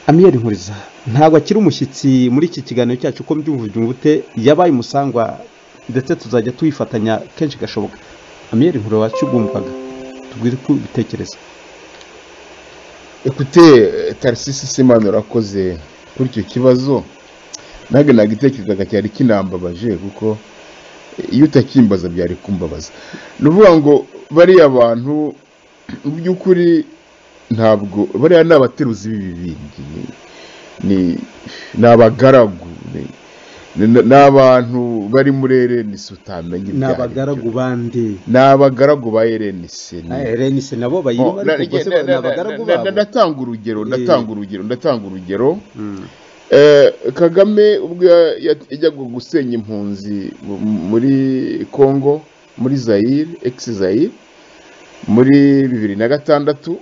amiyeri nkuriza ntabwo akiri umushyitsi muri iki kiganiro cyacu ko mbyumva ubyumva ute yabaye umusangwa ndetse tuzajya tuyifatanya kenshi gashoboka amiyeri nkuru wacyugumvaga tubwire uko ubitekereza ekute tarisisi simana urakoze kuri icyo kibazo nange nagitekerezaga cyari kinambabaje kuko iyo utakimbaza byari kumbabaza ni ukuvuga ngo bariya bantu mu by'ukuri ntabwo bariya ni abateruzi b'ibibindi ni- ni ni abagaragu ni- ni- ni abantu bari muri erenisi utamenya ni ibyo ari byo. abagaragu bandi ni abagaragu ba erenisi ni renise nabo Oh, bayirimo na- ariko na- rwose na- ni na- abagaragu na- babo Ndatanga urugero, Eh. ndatanga urugero, ndatanga urugero. Mm. Eh, Kagame ubwo ya- ya- yajyaga gusenya impunzi mu- muri Congo, muri Zaire, ex Zaire, muri bibiri na gatandatu,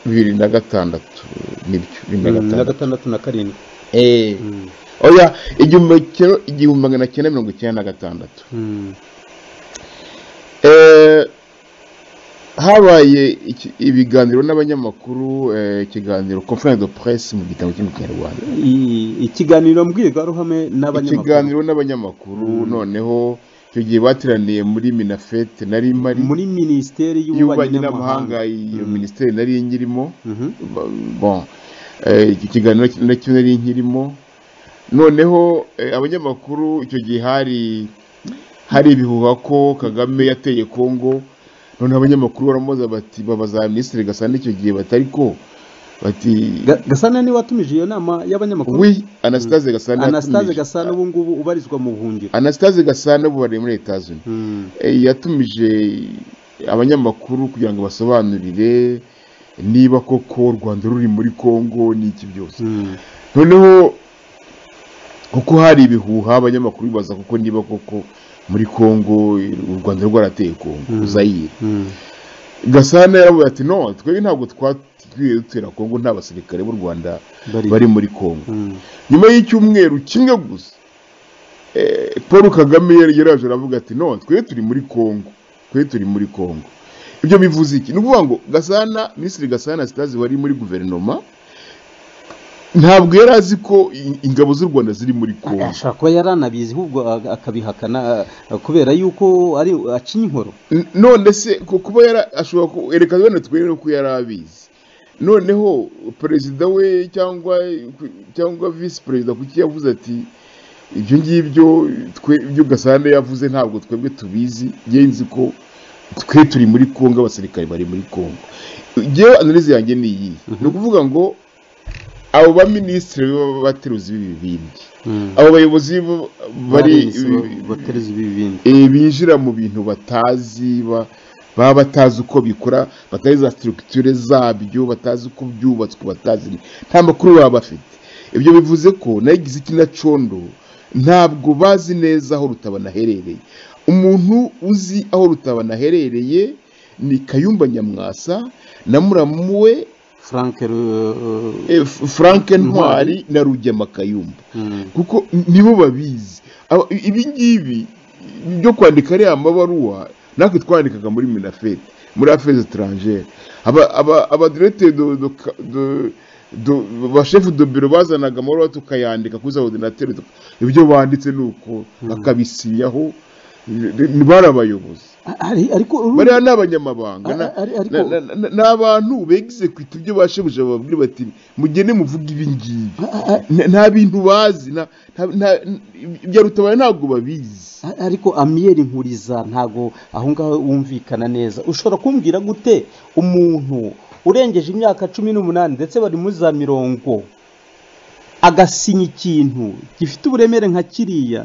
bibiri na gatandatu nibyo, bibiri na Mm, na gatandatu. gatandatu na karindwi Eh, Mm, oya, igihumbi kimwe- igihumbi magana cyenda mirongo icyenda na gatandatu. mm, Eh, habaye iki- ibiganiro n'abanyamakuru eh, ikiganiro conference de presse mu gitabo cyo mu kinyarwanda i- ikiganiro mbwirwaruhame n'abanyamakuru ikiganiro n'abanyamakuru Mm. noneho icyo gihe bateraniye muri minafete nari mari muri minisiteri y'ububanyi y'ububanyi n'amahanga iyo Mm. minisiteri nari nkirimo Mhm. Ba- bon Eh, iki kiganiro na cyo nari nkirimo noneho eh, abanyamakuru icyo gihe hari hari ibihuha ko kagame yateye kongo noneho abanyamakuru baramubaza bati babaza minisitiri gasana icyo gihe batari ko bati Ga- gasana niwe watumije iyo nama y'abanyamakuru wi anastase gasana anastase yatumije- gasana ubu ngubu ubarizwa mu buhungiro anastase gasana ubu bari muri leta zunze Mm, Eh, yatumije abanyamakuru kugira ngo basobanurire niba koko u rwanda ruri muri kongo n'iki byose mm, noneho kuko hari ibihuha abanyamakuru bibaza kuko niba koko muri kongo u rwanda rwarateye kongo Mm. zayire mm, gasana yaravuye ati no twebwe ntabwo twatwiye dutera kongo nta basirikare b'u rwanda bari- bari muri kongo mm, nyuma y'icyumweru kimwe gusa eh, paul kagame yari yaraje aravuga ati no twebwe turi muri kongo twebwe turi muri kongo ibyo bivuze iki ni ukuvuga ngo gasana minisitiri gasana sitazi wari muri guverinoma ntabwo yari azi ko i- ingabo z'u rwanda ziri muri kongo ashobora kuba yari anabizi ahubwo a- akabihakana a- kubera yuko ari acinya inkoro N- none se ku- kuba yara ashobora kwereka bene twere ko yari abizi noneho perezida we cyangwa cyangwa visi perezida kuki yavuze ati ibyo ngibyo twe ibyo gasana yavuze ntabwo twebwe tubizi njye nzi ko twe turi muri kongo abasirikare bari muri kongo njyewe analize yanjye ni iyi ni ukuvuga ngo abo baminisitiri b'abateruzi b'ibibindi abo bayobozi bo- bari batereza ibi bindi Eh, binjira mu bintu batazi ba- baba batazi uko bikora batazi za structure zabyo batazi uko byubatswe batazi ni- nta makuru baba bafite ibyo bivuze ko nayigize iki na condo ntabwo bazi neza aho rutabana aherereye umuntu uzi aho rutabana aherereye ni kayumba nyamwasa na muramu we frank Ru- eh, F- frank ntwari na rugema kayumba mm, kuko nibo babizi Aba- ibi ngibi byo kwandika ariya mabaruwa natwe twandikaga muri minafete muri affaires étrangères aba aba abadirecteur de de de do ba chef de bureau bazanaga amabaruwa tukayandika kuri za ordinateur tuka- ibyo banditse nuko bakabisinyaho ni bari abayobozi ari- ariko urundi- bariya ni abanyamabanga na- Ari- ariko- na- na- na- ni abantu begize kwita ibyo bashebuja bababwira bati mugende muvuge ibi ngibi Nta- nta bintu bazi nta- nta- nta- ibya rutabara ntabwo babizi A- ariko amiyeri nkuriza ntago aho ngaho wumvikana neza ushobora kumbwira gute umuntu urengeje imyaka cumi n'umunani ndetse bari muri za mirongo agasinya ikintu gifite uburemere nka kiriya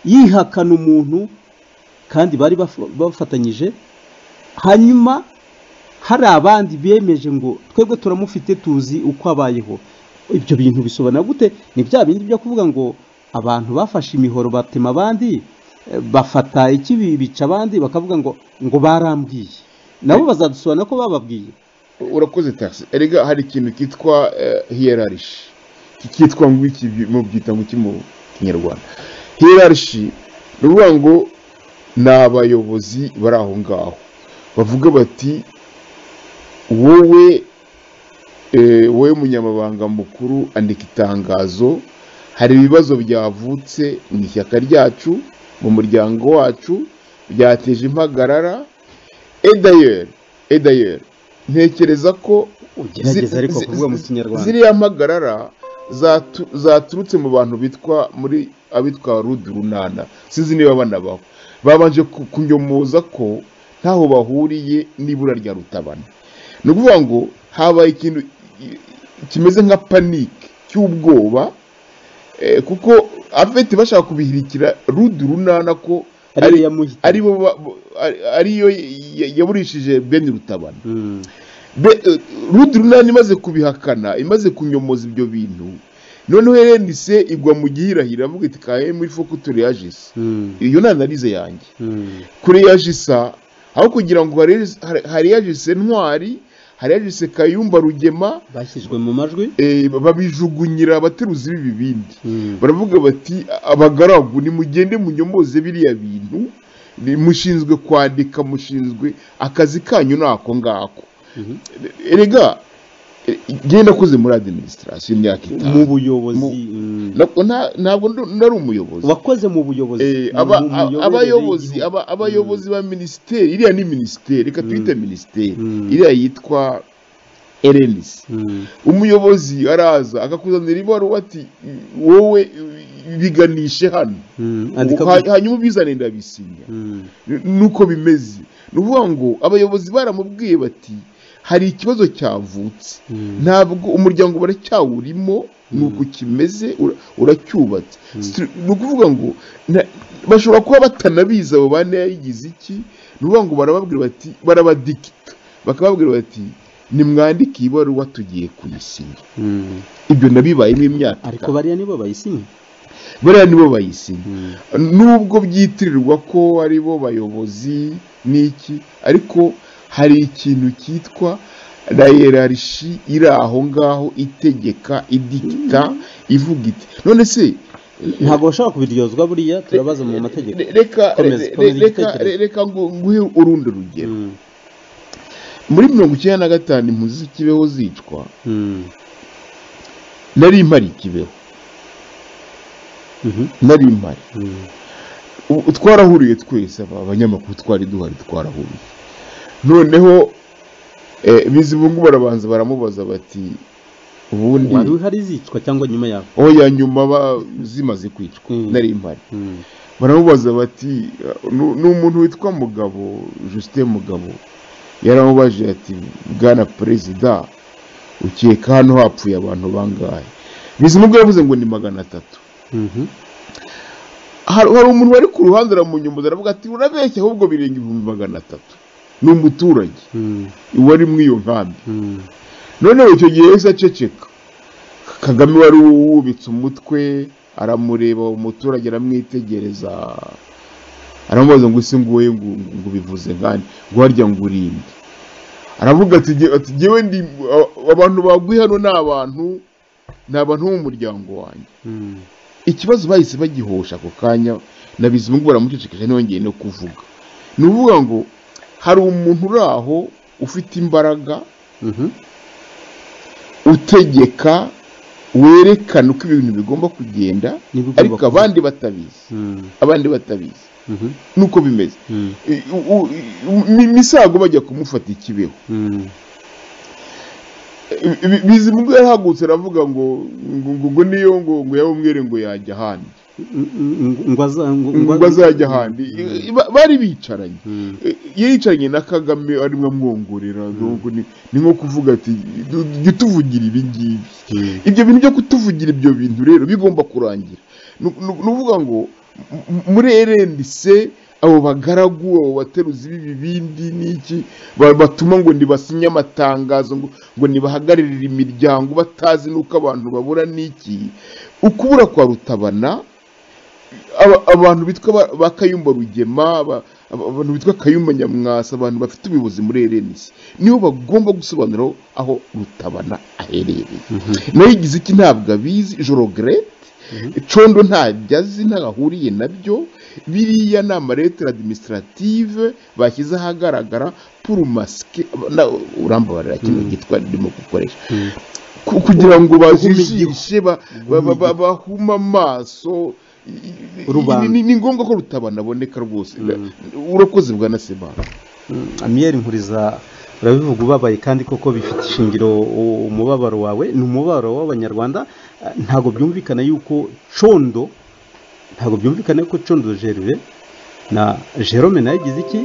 yihakana umuntu kandi bari baf- bafatanyije hanyuma hari abandi bemeje ngo twebwe turamufite tuzi uko abayeho ibyo bintu bisobanura gute ni bya bindi byo kuvuga ngo abantu bafashe imihoro batema abandi eh, bafata ikibi bica abandi bakavuga ngo ngo barambwiye nabo bazadusobanura ko bababwiye urakoze tagisi erega hari ikintu cyitwa hiyerarishi cyitwa ngo iki mu byita ngo iki mu kinyarwanda hiyerarishi ni ukuvuga ngo ni abayobozi bari aho ngaho bavuga bati wowe eh, wowe munyamabanga mukuru andika itangazo hari ibibazo byavutse mu ishyaka ryacu mu muryango wacu byateje impagarara edayeri edayeri ntekereza ko ugerageza zi- ariko zi- kuvuga mu zi- kinyarwanda ziriya mpagarara zatu- zaturutse mu bantu bitwa muri abitwa rudu runana sinzi niba banabaho babanje ku- kunyomoza ko ntaho bahuriye n'ibura rya rutabana ni ukuvuga ngo habaye ikintu i- kimeze nka panike cy'ubwoba eh, kuko abafite bashaka kubihirikira rudu runana ko ariyo ari- yamuhitanye. aribo ba- bo- ari- ariyo ya- yaburishije bene rutabana Mm. Be- eh, Rudu runani imaze kubihakana imaze kunyomoza ibyo bintu noneho herenise igwa mu gihirahiro iravuga iti kaye muri fo kutureyajisi Mm. iyo ni analize yanjye Mm. kureyajisa aho kugira ngo hareyajise ntwari hareyajise kayumba rugema bashyizwe mu majwi eh, babijugunyira abateruzi b'ibibindi Mm. baravuga bati abagaragu nimugende munyomoze biriya bintu ni- mushinzwe kwandika mushinzwe akazi kanyu ni ako ngako Mhm. erega e- njye nakoze muri administration imyaka mu itanu buyobozi Mu- mm. Nako nta- ntabwo ndo- nari umuyobozi wakoze mu buyobozi Eh, mu- aba- mu a- miyoborere abayobozi y'igihugu. aba- abayobozi ba minisiteri iriya ni minisiteri reka tuyite minisiteri Mm. iriya yitwa erenisi Mm. umuyobozi araza akakuzanira ibaruwa ati wowe biganishe hano Mm. andika Ubu ha- ku- hanyuma ubizane ndabisinya Mm. nuko bimeze ni ukuvuga ngo abayobozi baramubwiye bati hari ikibazo cyavutse Mm. ntabwo umuryango baracyawurimo ni uku kimeze ura- uracyubatse Stru- ni ukuvuga ngo na- bashobora kuba batanabizi abo bane yayigize iki ni ukuvuga ngo barababwira bati barabadikita bakababwira bati nimwandike iyi baruwa tugiye kuyisinya Mm. ibyo nabibayemo imyaka ariko itanu. bariya nibo bayisinye bariya nibo bayisinya Mm. nubwo byitirirwa ko ari bo bayobozi n'iki ariko hari ikintu cyitwa rayerarishi iri aho ngaho itegeka idikita ivuga iti none se ntabwo bashobora kubiryozwa buriya turabaza mu mategeko re- reka Komeza, re- komeza reka igitekerezo. reka ngo- nguhe urundi rugero Mm. muri mirongo icyenda na gatanu impunzi z'ikibeho zicwa Mm. nari impari ikibeho Mhm. nari impari Mm. Ubu twarahuriye twese aba banyamakuru twari duhari twarahuriye noneho eh, bizibungu barabanza baramubaza bati ubundi wari uhari zicwa cyangwa nyuma yaho aho ya nyuma ba- zimaze kwicwa Mm. nari impari Mm. baramubaza bati "Nu- ni umuntu witwa mugabo justin mugabo yaramubajije ati bwana perezida ukeka hano hapfuye abantu bangahe bizimungu yavuze ngo ni magana atatu Mhm. hari hari umuntu wari ku ruhande aramunyumbuza aravuga ati urabeshya ahubwo birenga ibihumbi magana atatu ni umuturage Mm. wari muri iyo nkambi Mm. noneho icyo gihe yahise aceceka kagame wari wubitse umutwe aramureba uwo muturage aramwitegereza aramubaza ngo ese ngo wowe ngo ngo ubivuze nkani ngo harya ngo urinde aravuga ati "Jye- ati jyewe ndi a- abantu baguye hano ni abantu ni abantu bo mu muryango wanjye Mm. ikibazo bahise bagihosha ako kanya na bizungu baramucecekesha ntiyongeye no kuvuga ni ukuvuga ngo hari umuntu uri aho ufite imbaraga Mhm. utegeka werekana uko ibintu bigomba kugenda N'ibigomba ariko kuba- abandi batabizi Mm. abandi batabizi Mhm. nuko bimeze Mm. I- u- u- mi- misago bajya kumufata ikibeho Mm. Bi- Bi- bizimubwo yarahagutse aravuga ngo ngo ngo ngo niyo ngo ngo yaba umwere ngo yajya ahandi ngo aza- ngo- ngo- ngo azajya ahandi I- ba- bari bicaranye Mm. yicaranye na kagame arimo amwongorera n'ubwo ni- ni nko kuvuga ati "Du- jya utuvugira ibi ngibi Mm. ibyo bintu byo kutuvugira ibyo bintu rero bigomba kurangira ni ni- ni ukuvuga ngo m- m- muri erendise abo bagaragu abo bateruzi b'ibibindi n'iki ba- batuma ngo ntibasinye amatangazo ngo ngo ntibahagararire imiryango batazi n'uko abantu babura n'iki ukubura kwa rutabana aba- abantu bitwa ba- ba kayumba rugema aba- aba- abantu bitwa kayumba nyamwasa abantu bafite ubuyobozi muri erenisi nibo bagomba gusobanura aho rutabana aherereye nayo igize iki ntabwo abizi jorogret condo ntabyo azi ntaho ahuriye nabyo biriya ni amaretire administrative bashyize ahagaragara pour masike na- urambabarira kino gitwa ndimo gukoresha ku- kugira ngo bajijishe ba- ba- ba- ba- bahuma amaso i- i- Rubanda. ni- ni ngombwa ko rutabana aboneka rwose urakoze bwa nasemana Mm, amiyeri nkuriza urabivuga ubabaye kandi koko bifite ishingiro u- umubabaro wawe ni umubabaro w'abanyarwanda eh, ntabwo byumvikana yuko condo ntabwo byumvikana yuko condo gerve na jerome nayo igize iki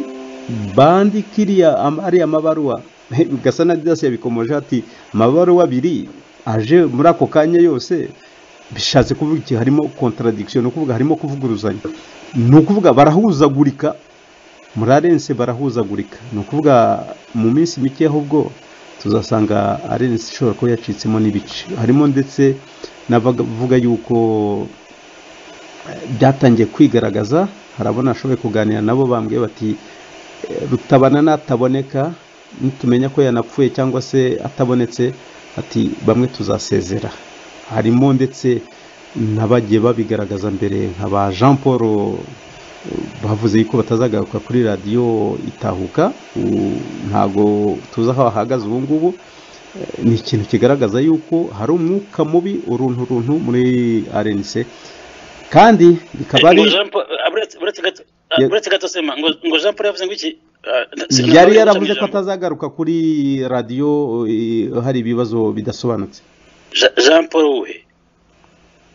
bandi kiriya am- ariya mabaruwa gasa na dasi yabikomoje ati amabaruwa abiri aje muri ako kanya yose bishatse kuvuga iki harimo contradiction ni ukuvuga harimo kuvuguruzanya ni ukuvuga barahuzagurika murarense barahuzagurika ni ukuvuga mu minsi mike ahubwo tuzasanga arense ishobora kuba yacitsemo n'ibice harimo ndetse n'abavuga yuko eh, byatangiye kwigaragaza hari abo nashoboye kuganira nabo bambwiye bati eh, rutabana nataboneka nitumenya ko yanapfuye cyangwa se atabonetse ati bamwe tuzasezera harimo ndetse n'abagiye babigaragaza mbere nka ba jean paul bavuze yuko batazagaruka kuri radiyo itahuka u- ntabwo tuzi aho bahagaze ubu ngubu Eh, ni ikintu kigaragaza yuko hari umwuka mubi uruntu runtu muri arenise kandi bikaba ari ngo Jean Paul- ah, uretse- uretse gato- ah, Ya- uretse gato sema ngo ngo jean paul yavuze ngo iki Ah, na- si- yari na- yaravuze ko Jean- atazagaruka kuri radiyo eh, hari ibibazo bidasobanutse Jean- jean paul we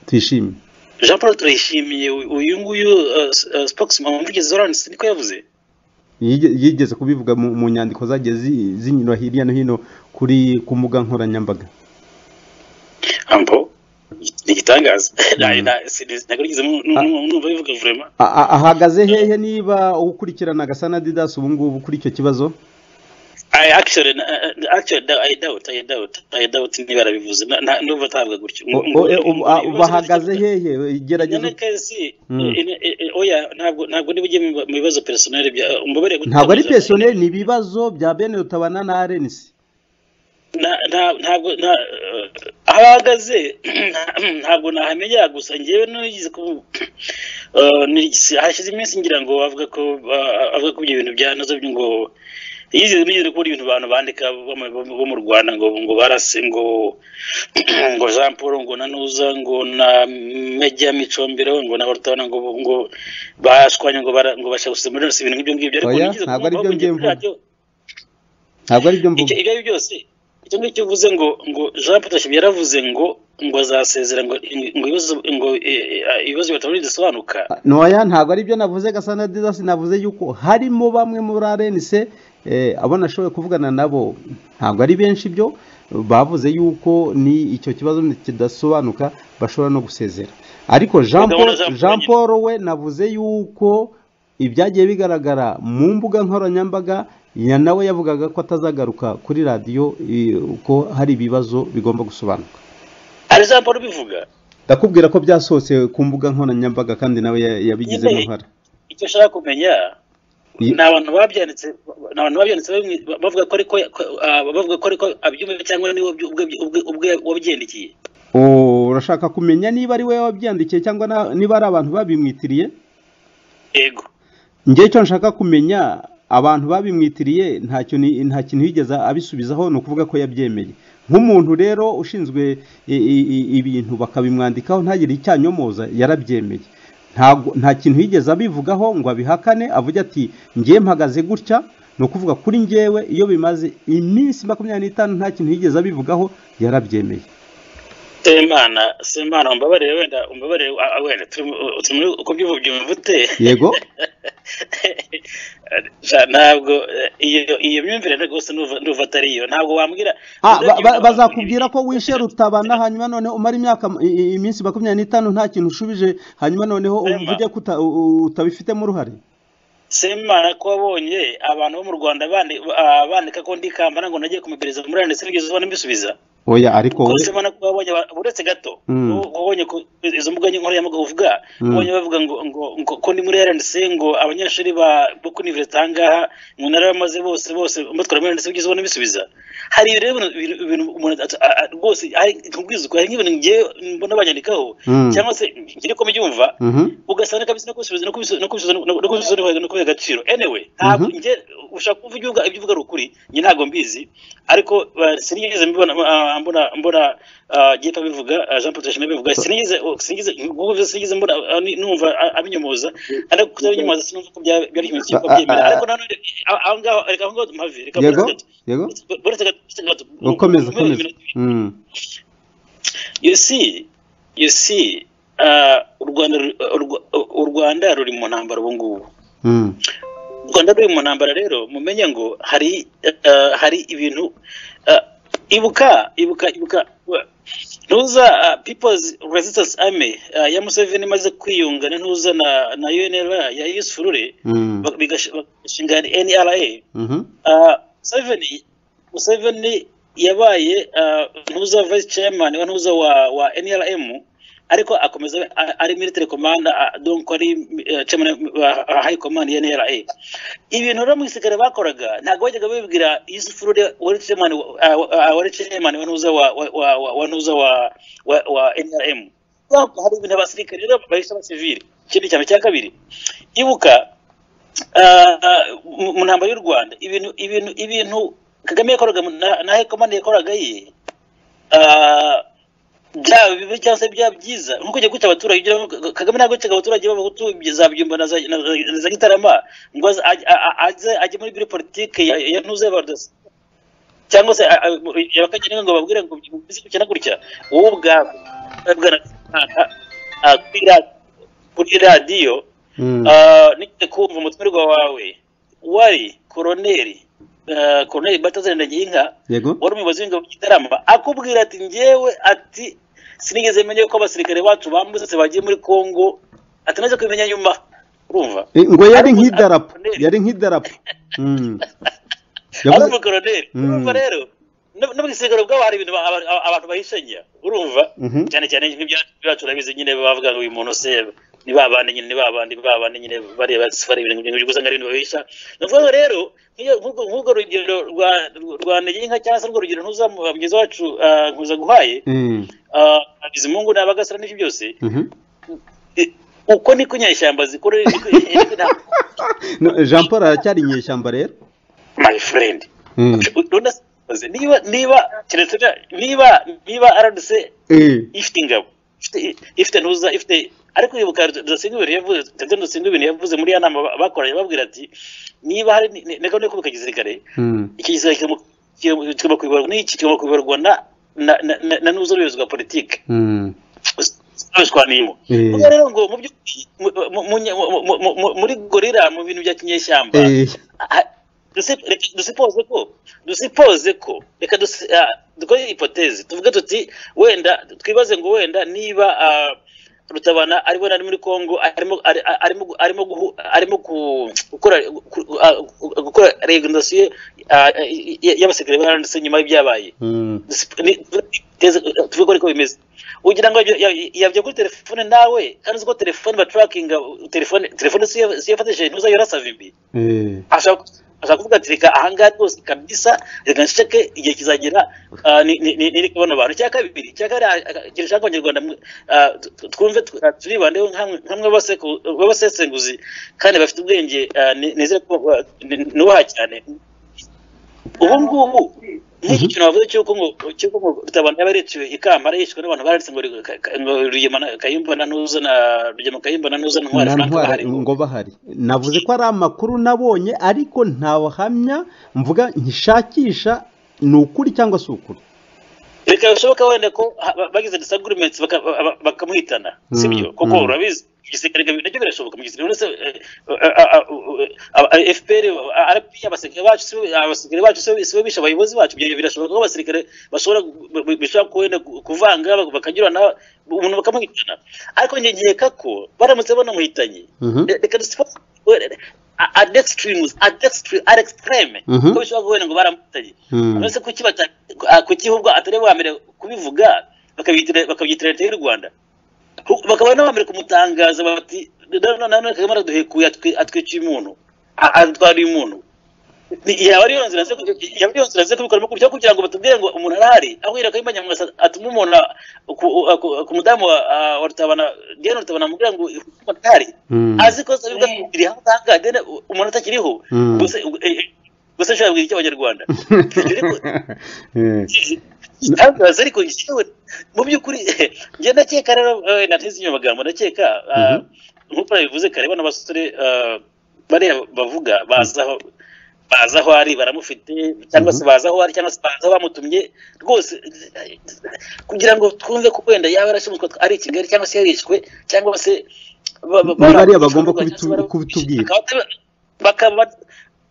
tuyishimye jean paul turayishimiye uyu- uyu nguyu ah, s- ah, spokesman umuvugizi wa rnc niko yavuze Yige- yigeze kubivuga mu mu nyandiko zagiye zi- zinyura hirya no hino kuri ku mbuga nkoranyambaga ambo ni igitangaza Nta- nta- si- ntabwo nigeze nu- nu- nu- numva bivuga vurema A- a- ahagaze hehe niba ukurikirana gasana didasi ubu ngubu kuri icyo kibazo I actually, na- na- actually da- I doubt, I doubt, I doubt niba yarabivuze. Na- na- Ndumva atavuga gutyo. O- o- e- ubu- a- ubu ahagaze hehe gerageza Nyamakazi, Mm. eh, eh, eh, oya ntabwo ntabwo niba ugiye mu mu bibazo personel bya umbabarire gutangaza- ntabwo ari pesiyoneri ni ibibazo bya bene rutabana na arenisi Na- na- ntabwo nta eh, aho ahagaze nta- ntabwo nahamenya gusa ngewe nigeze ku eh, nigeze- hashize iminsi ngira ngo avuga ko ah, avuga ko ibyo bintu bya nazo ngo yizeye nigeze kubona ibintu abantu bandika bo mu- bo mu- bo mu Rwanda ngo ngo barase ngo ngo Jean Paul ngo na Nuza ngo na Meja Micombero ngo na Hortona ngo ngo bashwanye ngo bara- ngo bashaka gusemura ibintu nk'ibyo ngibyo Oya, nigeze ntabwo ari kumva byo ngiye aho mvuga. radio- ntabwo ari byo mvuga icyo ibyo ari byo byose icyo ngicyo uvuze ngo ngo jean paul tashim yaravuze ngo ngo azasezera ngo ngo ibibazo ngo eh, eh, ibibazo bitabona bidasobanuka ntoya ntabwo ari byo navuze gasana didasi navuze yuko harimo bamwe muri arenise abo nashoboye kuvugana nabo ntabwo ari benshi ibyo bavuze yuko ni icyo kibazo kidasobanuka bashobora no gusezera ariko jean paul Jean Paul jean nyine. paul we navuze yuko ibyagiye bigaragara mu mbuga nkoranyambaga ya nawe yavugaga ko atazagaruka kuri radiyo eh, ko hari ibibazo bigomba gusobanuka ari jean paul ubivuga ndakubwira ko byasohotse ku mbuga nkoranyambaga kandi nawe ya- yabigizemo Nyine, uruhare icyo ushaka kumenya Ye- ni abantu babyanditse ni abantu babyanditse bamwe- bavuga ko ariko bavuga ko ariko abyumva cyangwa niwe ubwe- ubwe- ubwe- ubwe wabyendekeye Oh, urashaka kumenya niba ari wowe wabyandikiye cyangwa na- niba ari abantu babimwitiriye yego njye icyo nshaka kumenya abantu babimwitiriye nta kintu nta kintu yigeze abisubizaho ni ukuvuga ko yabyemeye nk'umuntu rero ushinzwe i- i- i- ibintu bakabimwandikaho ntagire icyanyomoza yarabyemeye ntabwo nta kintu yigeze abivugaho ngo abihakane avuge ati ngiye mpagaze gutya ni ukuvuga kuri njyewe iyo bimaze iminsi makumyabiri n'itanu nta kintu yigeze abivugaho yarabyemeye semana semana umbabarire wenda umbabarire ah, ah, wenda turi mu- turi muri uko byumvute yego Ja, ntabwo eh, iyo iyo myumvire rwose ndumva ndumva atari iyo ntabwo wambwira Ah, urebye ba- ba- umuntu- bazakubwira ko wishe rutabana hanyuma noneho umara imyaka i- i- iminsi makumyabiri n'itanu nta kintu ushubije hanyuma noneho Ema. uvuge ko uta- u- u- utabifitemo uruhare semana ko wabonye abantu bo mu rwanda bandi- ah, bandika ko ndi kambana ngo nagiye kumubwiriza muri ndetse n'ibyo ubona mbisubiza oya ariko ko we semana ko wabonye aba- uretse gato Mm. wo- wabonye ko izo mbuga nkoranyambaga uvuga Mm. wabonye bavuga ngo ngo ngo ko ndi muri RNC ngo abanyeshuri ba bo kuri university ahangaha mu ntara bamaze bose bose mbatwara muri RNC ubona mbisubiza hari rero ibintu- ibintu- ibintu umuntu at- a- a- rwose hari nkubwizwa hari nk'ibintu ngiye mbona banyandikaho Mm. cyangwa se ngiri ko mbyumva Mhm. ugasanga kabisa no kubisubiza no kubisubiza no kubisubiza no kubisubiza no kubisubiza no kubiha agaciro anyway ntabwo Mhm. njye ushaka kuvuga ibyo uvuga ibyo uvuga ari ukuri njye ntabwo mbizi ariko uh, sinigeze mbibona uh, mbona mbona uh, Gito abivuga uh, Jean Paul Tuyishime abivuga sinigeze sinigeze ngubu sinigeze mbona uh, ni- numva uh, abinyomoza ariko kutabinyomoza sinumva ko byaba- byari ikintu Ah, cyitwa ah, byemera ah. ariko nanone aho aho ngaho reka aho ngaho mpave reka yego buretse gato. yego Buretse gato, buretse gato. ukomeza Mbona ukomeza ibintu- Mm. you see you see uh, u rwanda ru- u Rwa- u rwanda ruri mu ntambara ubu ngubu Mm. u rwanda ruri mu ntambara rero mumenye ngo hari uh, hari ibintu uh, ibuka ibuka ibuka uh, ntuza uh, people's resistance army uh, ya museveni imaze kwiyungana ntuza na na unra ya yusufurure Mm. bak- bigash- bagashinga nra Mhm. Uh, Museveni Museveni yabaye uh, ntuza vice chairman wa ntuza wa, wa NRM ariko akomeza a- ari military commander uh, donc ari uh, chairman wa wa high command ya NRA ibintu rero mu gisirikare bakoraga ntabwo bajyaga babibwira Yusuf Rude wari chairman wa- uh, uh, wari chairman wa ntuza wa wa wa, wa, ntuza wa, wa, wa NRM Ntabwo hari ibintu abasirikare rero bahise abasivili ikindi cyane cya kabiri ibuka ah, mu mu ntambaro y'u rwanda ibintu ibintu ibintu kagame yakoraga mu- na- na hekomande yakoraga ye ah, byaba bibi cyangwa se byaba byiza nkuko ujya guca abaturage ujya uvuga- Kagame ntabwo yacaga abaturage b'abahutu zabyumba na za na za- na za gitarama ngo aze- a- a- aze ajye muri biro politike ya ya ntuze y'abadosi cyangwa se a- a- yabakagene ngo babwire ngo bizi gutya na gutya wowe ubwawe babwira kuri ra- kuri radiyo Mm. Ah, nigeze kumva umutwerwa wawe wari koroneri ah, koroneri bataza ndagiyinka yego wari umuyobozi w'ingabo gitarama akubwira ati njyewe ati sinigeze menya ko abasirikare bacu bambutse bagiye muri kongo ati naje kubimenya nyuma urumva Eh, ngo yari Ari umu- nk'idarapo Colonel. yari nk'idarapo Mm. ari Yavuze- umukoroneri Mm. urumva rero no no mu gisirikare ubwabo hari ibintu aba- aba- abantu bahishanya urumva Mhm. cyane cyane nk'ibyacu urabizi nyine bavuga ngo uyu muntu se ni ba bandi nyine ni ba bandi ni ba bandi nyine bareba sifari ibintu byinshi usanga ari ibintu bahisha ni ukuvuga ngo rero nk'iyo- nk'urwo nk'urwo rugero rwa rwa ntegeka cyangwa se urwo rugero ntuzamuha mugezi wacu ah, nkuza guhaye Mm. ah, bizimungu n'abagasara n'ibyo byose Mhm. eh, uko niko inyeshyamba zikora niko- niko nta- No, jean paul aracyari inyeshyamba rero my friend Mm. Runda se- niba niba keretse bya- niba niba RDC Eh. ifite ingabo ifite- ifite ntuza ifite ariko ibuka dusinga ibintu yavuze ndetse dusinga ibintu yavuze muri ya nama ba- bakoranye babwira ati niba hari ni- ni- ni gahunda yo kubaka igisirikare Mm. iki gisirikare kigomba- kigomba kigomba kuyoborwa n'iki kigomba kuyoborwa na na na- na- na n'uza ubuyobozi bwa politiki Mm. zitandukanyemo Eh. ubwo rero ngo mu by'ukuri mu- mu- mu- mu- mu- mu- mu- muri gorira mu bintu bya kinyeshyamba Eh. Ah, dusi- reka- dusipoze ko dusipoze ko reka dusi- ah, dukore hipotezi tuvuge tuti wenda twibaze ngo wenda niba ah, rutabana ari wenda ari muri congo arimo ari- arimo arimo guhu- arimo ku- gukora ku- ah, gukora regondasiyo y'abasirikare baranditse nyuma y'ibyabaye Mm. tuvuga ariko bimeze ugira ngo ya- ya- yabya kuri telefone nawe kandi uzi ko telefone baturakinga telefone telefone siyo- siyo yafatishije ntuza yorasa vimbi Eh. ashaka ashaka kuvuga ati reka ahangaha rwose kabisa reka nsheke igihe kizagera ah, ni- ni- ni- niri kubona abantu icya kabiri icya kabiri ah, ah, ikintu ushaka abanyarwanda mwe, ah, tu- tu- twumve tu- ah, turibandeho nk'amwe nk'amwe b'abaseku- b'abasesenguzi kandi bafite ubwenge ah, ni- nizere ko ah, ni- nubaha cyane ubu ngubu nk'iki kintu bavuze cy'uko ngo cy'uko ngo rutabana yaba yariciwe ikamba arayishwe n'abantu baranditse ngo ri- ka- ka- ngo rugema na- kayumba na nuza na rugema kayumba na nuza na ntwari na frank ntwari bahari ngo bahari navuze ko ari amakuru nabonye ariko nta buhamya mvuga nkishakisha ni ukuri cyangwa si ukuri reka bishoboka wenda ko ha- ba- bagize disagurumenti bakamuhitana sibyo kuko mm. urabizi igisirikare bikaba- nabyo birashoboka mu gisirikare uretse fpr rp abasirikare bacu si bo- abasirikare bacu si bo- si bo bishe abayobozi bacu Ibyo birashoboka ko abasirikare bashobora gu- bu- bu- bishobora kuwenda ku- kuvanga bak- bakanyurana umuntu bakamuhitana ariko njye nkeka ko baramutse banamuhitanye Mhm. re- reka dusifate ad extremes ad extreme ad extreme Mhm. ko bishobora guhenda ngo baramuhitanye Mm. uretse kuki bata- ah, kuki ubwo atari bwa mbere kubivuga bakabyitira bakabyitira leta y'u rwanda Ku- bakaba n'abambere kumutangaza bati "Na- na- nanone kagame araduhekuye atwi- atwiciye umuntu a- adutwariye umuntu Ni- yaba ariyo nzira ze yaba ariyo nzira ze kubikoramo kugira kugira ngo batubwire ngo umuntu arahari aho yera kayimba nyamwasa atuma umuntu a- ku- a- ku ku mudamu wa a- wa rutabana diane rutabana amubwira ngo umuntu arahari Mm. azi ko zabiga biri aho ngaha diane umuntu atakiriho Mm. gusa eh, eh, gusa nshobora kubwira icy'abanyarwanda Ibyo ariko- Eh, igitangaza ariko yewe mu by'ukuri njye ndakeka rero eh, nateze inyo magambo ndakeka ah, Mhm. nk'uko nabivuze kare bano basore ah, bariya bavuga baza aho baza aho ari baramufite cyangwa se baza aho ari cyangwa se baza aho bamutumye rwose eh, kugira ngo twumve ko wenda yaba yarashimuswe ari i kigali cyangwa se yarishwe cyangwa se ba- ba- Ni bariya bara- bagomba cyangwa se bara- kubitu- kubitubwira. bakaba bakaba-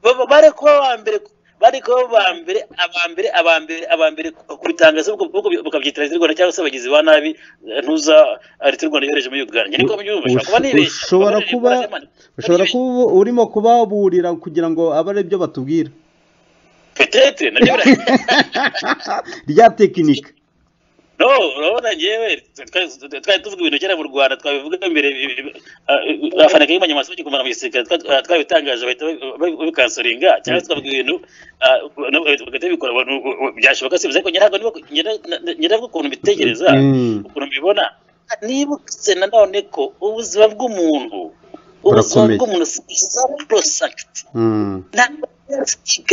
baba- bari kuba ba mbere bari kuba ba mbere aba mbere aba mbere aba mbere kubitangaza ubwo- ubwo bakabyitira leta y'u rwanda cyangwa se abagizi ba nabi eh, ntuza eh, leta y'u rwanda yohereje muri uganda njye niko mbyumva Ush- ushobora kuba nibeshya ushobora Bakaba kuba barimo- ushobora barimo- kuba urimo kubaburira kugira ngo abe ari byo batubwira petete nabyo bira- rya tekinika no urabona njyewe twari twari tuvuga ibintu kera mu rwanda twabivuga mbere eh, eh, abafana kari banyamaso bagiye kumara mu gisirikare twa- twa- twabitangaje bahita babi- babikansoringa cyangwa se tukavuga ibintu ah, nabo bagahita babikora abantu- byashoboka se ariko njye ntabwo niba- njye na- na- njye ndavuga ukuntu mbitekereza Mm. ukuntu mbibona nibutse nanone ko ubuzima bw'umuntu ubuzima Burakomeye. bw'umuntu si bwiza prosakiti Mm. ntabwo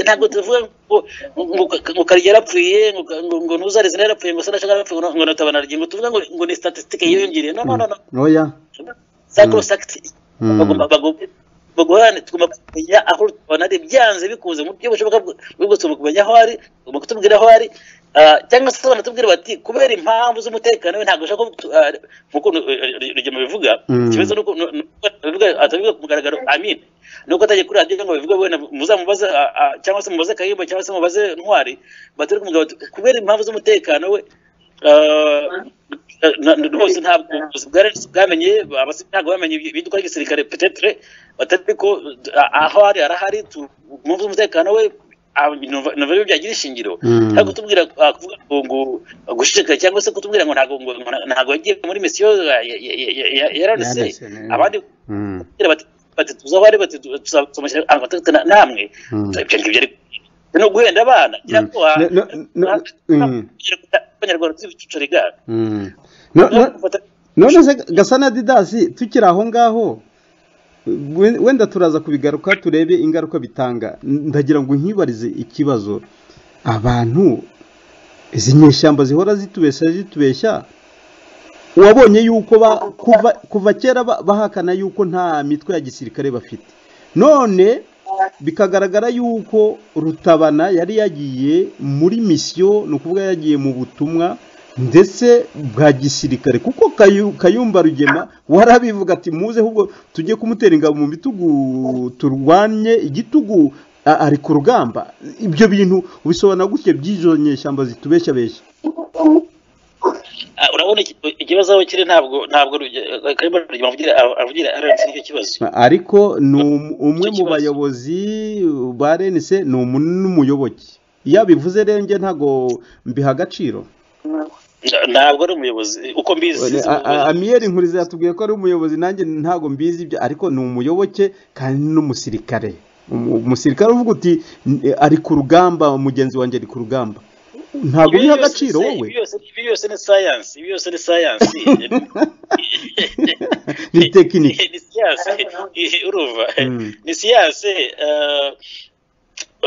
ntabwo tuvuga ngo ngo- ngo karya yarapfuye ngo ngo- ngo ntuzarize yarapfuye ngo sanashaka yarapfuye ngo ngo natabana aragiye ngo tuvuga ngo ngo ni statistique yiyongereye no no no no oya sacrosanct Mm. bagomba bagomba bagorane tugomba kumenya aho rutabana ari byanze bikunze mu buryo bushoboka bwo- bwo tugomba kumenya aho ari tugomba kutubwira aho ari ah, cyangwa se banatubwira bati kubera impamvu z'umutekano we ntabwo ashaka ko tu- ah, nk'uko rugema bivuga Mm. ikibazo ni uko ni- ni uko atabivuga- atabivuga ku mugaragaro amin ni uko atagiye kuri radiyo ngo babivuge wenda muzamubaze ah, ah, cyangwa se mubaze kayimba cyangwa se mubaze ntwari batere ku mugabo bati, kubera impamvu z'umutekano we ah, na- na- rwose ntabwo ubuyobozi bwa resi bwamenye abasivili ntabwo bamenye ibiduka ry'igisirikare petetre batari ko a- aho ari arahari tu- mu by'umutekano we a- numva numva rero byagira ishingiro Mm. ntabwo tubwira ah, kuvuga ngo ngo gushishikara cyangwa se kutubwira ngo ntabwo ngo ngo- ntabwo yagiye muri misiyo ya- ya- ya- ya- ya- ya rnc Ya RNC, ne. abandi Mm. kugira bati bati tuza aho ari bati tuzamushyira amategeko namwe Mm. ibyo ngibyo ari ni uguhenda abana ngira ngo wa- No- no- no- mm. abanyarwanda tuzibicucari gaga Mm. No- no- none se gasa na didasi tukiri aho ngaho we- wenda turaza kubigaruka turebe ingaruka bitanga ndagira ngo nkibarize ikibazo abantu izi nyeshyamba zihora zitubeshya zitubeshya wabonye yuko ba, kuva, kuva kera ba- bahakana yuko nta mitwe ya gisirikare bafite none bikagaragara yuko rutabana yari yagiye muri misiyo ni ukuvuga yagiye mu butumwa ndetse bwa gisirikare kuko Kayu- kayumba rugema warabivuga ati muze ahubwo tujye kumutera ingabo mu bitugu turwanye igitugu a- ari ku rugamba ibyo bintu ubisobanura gutya by'izo nyeshyamba zitubeshya beshya Ah, urabona iki- ikibazo aho kiri ntabwo ntabwo ruge- eh, Kayumba Rugema avugira avugira RNC nicyo kibazo ariko ni um- umwe Icyo mu kibazo. bayobozi ba renise ni umu- n'umuyoboke iyo abivuze rero njye ntabwo mbiha agaciro Na- ntabwo ari umuyobozi uko mbizi Oya, a- a- amiyeri nkuriza yatubwiye ko ari umuyobozi nanjye ntabwo mbizi ibyo ariko ni umuyoboke kandi n'umusirikare Umu- umusirikare uvuga uti "N- ari ku rugamba mugenzi wanjye ari ku rugamba ntabwo Ibi biha byose agaciro se, wowe ibi byose- ibi byose ni science ibi byose ni science ni tekinike ni siyanse urumva Mm. ni siyanse eh,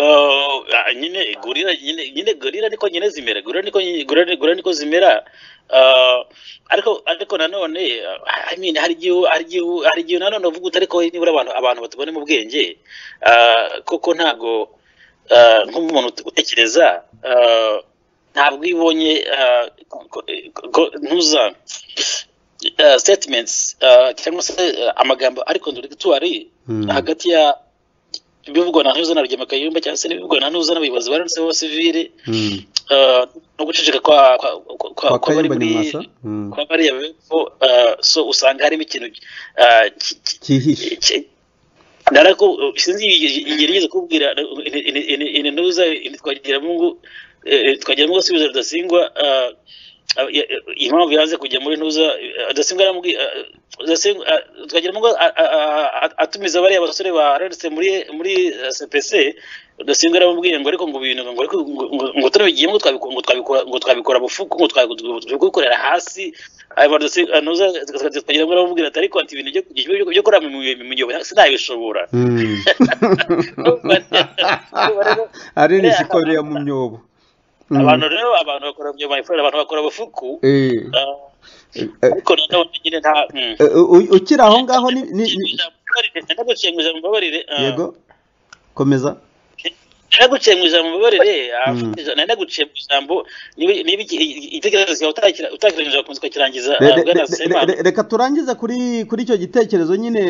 eh, ah, nyine gorira nyine nyine gorira niko nyine zimera gorira niko gorira gorira niko zimera Eh, ariko ariko nanone eh, I mean hari igihe hari igihe hari igihe nanone uvuga uti ariko nibura abantu abantu batubone mu bwenge eh, kuko ntabwo eh, nk'umuntu utekereza eh, ntabwo iyo ubonye ah, ko- ko- ntuza ah, statements ah, cyangwa se ah, amagambo ari contradictory Mm. hagati ya ibivugwa na ntuza na rugema kayumba cyangwa se n'ibivugwa na ntuza n'abayobozi barutseho sivire Mm. ah, no guceceka kwa kwa- kwa- kwa- kwa kwa bari kayumba muri nyamwasa Mm. kwa bariya bepfo ah, so usanga harimo ikintu ah, ki- ki- cyihishe ndarako sinzi ingeri igeze kubwira intuza twagiramungu twagiramungu asubiza rudasingwa ah, ah, ya- ya- impamvu yanze kujya muri ntuza eh, rudasingwa yaramubwiye ah, Rudasingwa- ah, twagiramungu ah, ah, ah, ah, atumiza bariya basore bararutse muri muri eh, cpc rudasingwa yaramubwiye ngo ariko ngo ibintu ngo ariko ngo- ngo- ngo turabigiyemo ngo twabiku- ngo twabikora ngo twabikora bufuku ngo twabikukorera hasi twagira ngo aramubwira ati ariko ati ibintu byo- byo- byo kurama mu gihe sinabishobora Mm. ari n'ikikorera mu myobo Mm. abantu rero abantu bakora mu gihe bayikorera abantu bakora bufuku Eh, ah, eh, ariko nanone nyine nta mm. eh, u- ukiri aho ngaho ni ni- ni- Ndababarire, ndaguciye mu ijambo mbabarire ah, yego komeza naraguciye mu ijambo mbabarire ah, Mm. naraguciye mu ijambo niba niba iki- iki- igitekerezo cyawe utakira- utakirangije wakunze ukakirangiza Re- ah, re- bwana re- Semana. re- reka turangize kuri kuri icyo gitekerezo nyine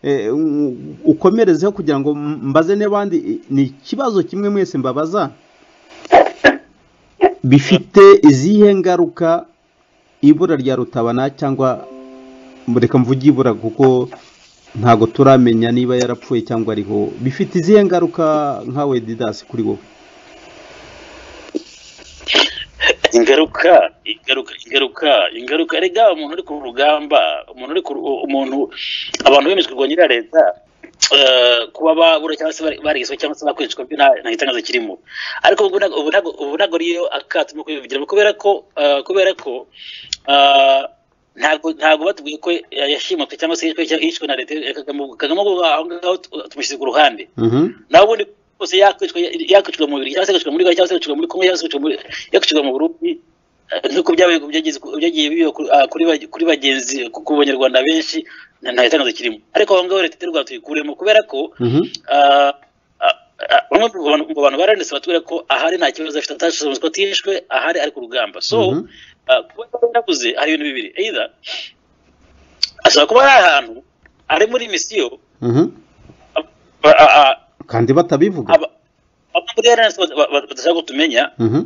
eh, u- ukomerezeho kugira ngo mbaze n'abandi eh, ni ikibazo kimwe mwese mbabaza bifite izihe ngaruka ibura rya rutabana cyangwa reka mvuge ibura kuko ntabwo turamenya niba yarapfuye cyangwa ariho bifite izihe ngaruka nkawe didasi kuri wowe ingaruka ingaruka ingaruka ingaruka rega umuntu uri ku rugamba umuntu uri ku ru- umuntu abantu bemejwe kurwanya leta eh, kuba babura cyangwa se bari- barishwe cyangwa se bakwicwa byo nta nta gitangaza kirimo ariko ubu ntabwo- ubu ntabwo- ubu ntabwo ariyo akato mu kubivugiramo kubera ko eh, kubera ko eh, ntabwo ntabwo batubwiye ko yashimutwe cyangwa se yishwe yishwe na leta ya kagame ubwo kagame ubwo aho ngaho tu- tumushyize ku ruhande Mhm. naho ubundi bwose yakwicwa yakwicwa mu bibiri cyangwa se yakwicwa muri Uganda cyangwa se yakwicwa muri Congo cyangwa se yakwicwa muri yakwicwa mu Burundi eh, nk'uko byabaye byageze byagiye biba kuri- ah, kuri bage- kuri bagenzi ku ku banyarwanda benshi nta nta gitangazo kirimo ariko aho ngaho leta y'u Rwanda tuyikuremo kubera ko Mhm. ah, ah, ah, bamwe mu bantu mu bantu baranditse batubwira ko ahari nta kibazo afite atashoboye ko atishwe ahari ari ku rugamba so Mhm. ah, kuba yarabuze hari ibintu bibiri either ashobora kuba ari ahantu ari muri misiyo Mhm. ah, ah, ah, kandi batabivuga aba aba muri RNS ba- ba- badashaka kutumenya Mhm.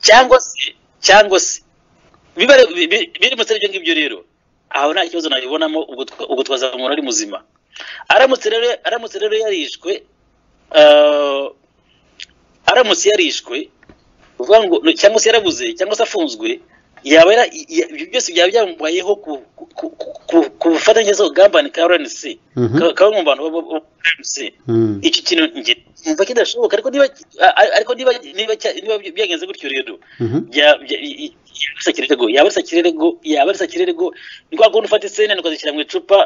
cyangwa se cyangwa se biba bi- bi- biri mu ibyo ngibyo rero aho nta kibazo nabibonamo ubwo twa- ubwo twazaba umuntu ari muzima aramutse rero aramutse rero yarishwe ah, aramutse yarishwe uvuga ngo no- cyangwa se yarabuze cyangwa se afunzwe yaba yara- ya- ibyo byose byaba byamubayeho ku ku- ku- ku- ku bufatanye z'ubugambane ka RNC Mhm. ka- kamwe mu bantu ba- ba- ba RNC Mhm. iki kintu nge umva kidashoboka ariko niba a- a- ariko niba niba cya- niba by- byagenze gutyo rero Mhm. bya- bya- i- i- yaba isa kirerego yaba isa kirerego yaba isa kirerego ni kwa kundi ufata isene ukazishyira mu icupa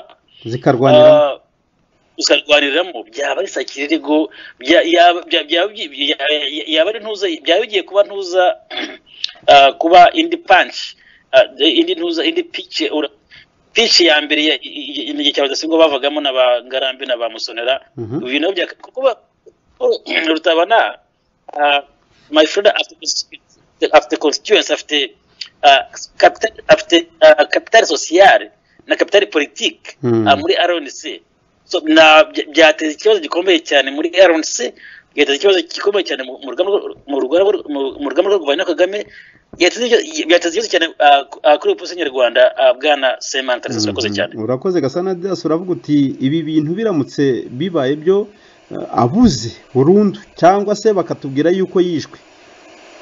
zikarwaniramo ah, ukarwaniramo byaba isa kirerego bya- yaba bya- byaba byi- bya- yaba ari ntuza byaba bigiye kuba ntuza ah, kuba indi punch ah, indi ntuza indi pice pici ya mbere ya- i- i- i- igihe cya rudasingwa bavagamo na ba ngarambe na ba musonera Mhm. ibintu bya kuba rutabana ah, my friend afite constituency- afite constituency afite ah, capital afite ah, capital sociale na capital politique Hmm. ah, muri RNC so na bya- byateza ikibazo gikomeye cyane muri RNC byateza ikibazo gikomeye cyane mu- mu rugamba rwo- mu rugamba rwo- mu- mu rugamba rwo kurwanya Kagame byateza ibyo- byateza ikibazo cyane ah, ku- ah, kuri polisi nyarwanda ah, bwana Semana Tarisa urakoze Mhm. cyane urakoze gasana dasi uravuga uti ibi bintu biramutse bibaye byo eh, abuze burundu cyangwa se bakatubwira yuko yishwe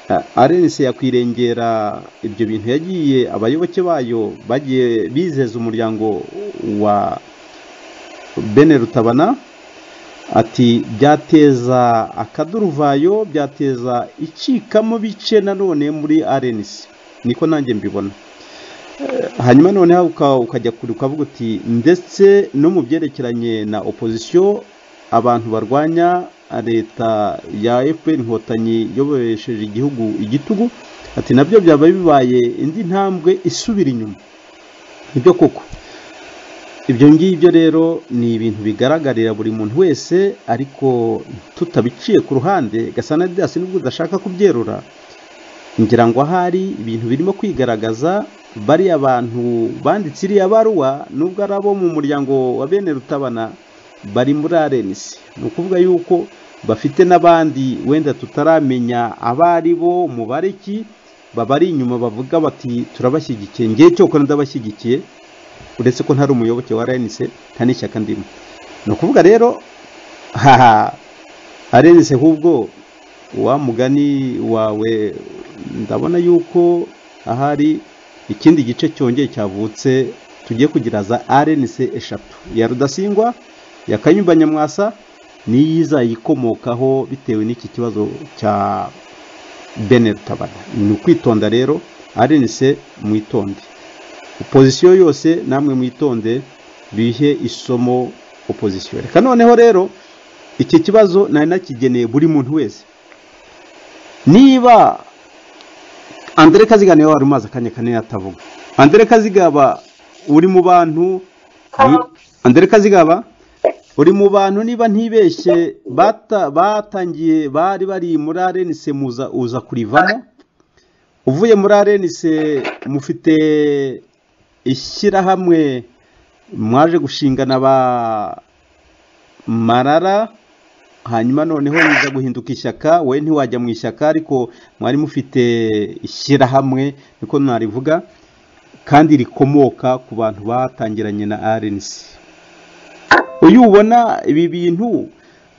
Eh, arense yakwirengera ibyo bintu yagiye abayoboke bayo bagiye bizeza umuryango wa bene rutabana ati byateza akaduruvayo byateza icikamo bice nanone muri arense niko nanjye mbibona hanyuma noneho uka- ukajya kure ukavuga uti ndetse no mu byerekeranye na opozisiyo abantu barwanya leta ya fpr inkotanyi yobesheje igihugu igitugu ati nabyo byaba bibaye indi ntambwe isubira inyuma nibyo koko ibyo ngibyo rero ni ibintu bigaragarira buri muntu wese ariko tutabiciye ku ruhande gasana didas nubwo udashaka kubyerura ngira ngo ahari ibintu birimo kwigaragaza bariya bantu banditse iriya baruwa nubwo ari abo mu muryango wa bene rutabana bari muri arenisi ni ukuvuga yuko bafite n'abandi wenda tutaramenya abo ari bo umubare ki babari inyuma bavuga bati turabashyigikiye ngewe cyokora ndabashyigikiye uretse ko ntari umuyoboke wa arenisi nta n'ishyaka ndimo ni ukuvuga rero haha arenise ahubwo wa mugani wawe ndabona yuko ahari ikindi gice cyongeye cyavutse tugiye kugira za arenise eshatu iya rudasingwa iya kanyumba nyamwasa n'iyi izayikomokaho bitewe n'iki kibazo cya bene rutabana ni ukwitonda rero arenise mwitonde opozisiyo yose namwe mwitonde bihe isomo opozisiyo reka noneho rero iki kibazo nari nakigeneye buri muntu wese niba andire kaziga niwe wari umaze akanya kanini atavuga andire kazigaba uri mu bantu ni- andire kazigaba uri mu bantu niba ntibeshye bata- batangiye bari bari muri arenise muza uza kurivamo uvuye muri arenise mufite ishyirahamwe mwaje gushingana ba marara hanyuma noneho niza guhinduka ishyaka wowe ntiwajya mu ishyaka ariko mwari mufite ishyirahamwe niko narivuga kandi rikomoka ku bantu batangiranye na RNC uyu ubona ibi bintu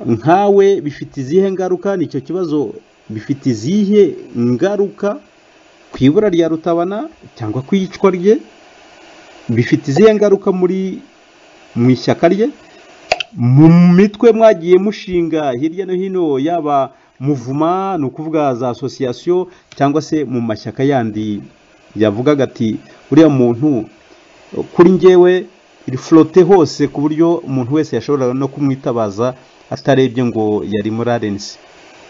nkawe bifite izihe ngaruka nicyo kibazo bifite izihe ngaruka ku ibura rya rutabana cyangwa ku iyicwa rye bifite izihe ngaruka muri mu ishyaka rye mu mitwe mwagiye mushinga hirya no hino yaba muvuma ni ukuvuga za asosiyasiyo cyangwa se mu mashyaka yandi yavugaga ati uriya muntu kuri ngewe riforote hose ku buryo umuntu wese yashoboraga no kumwitabaza atarebye ngo yari muri arensi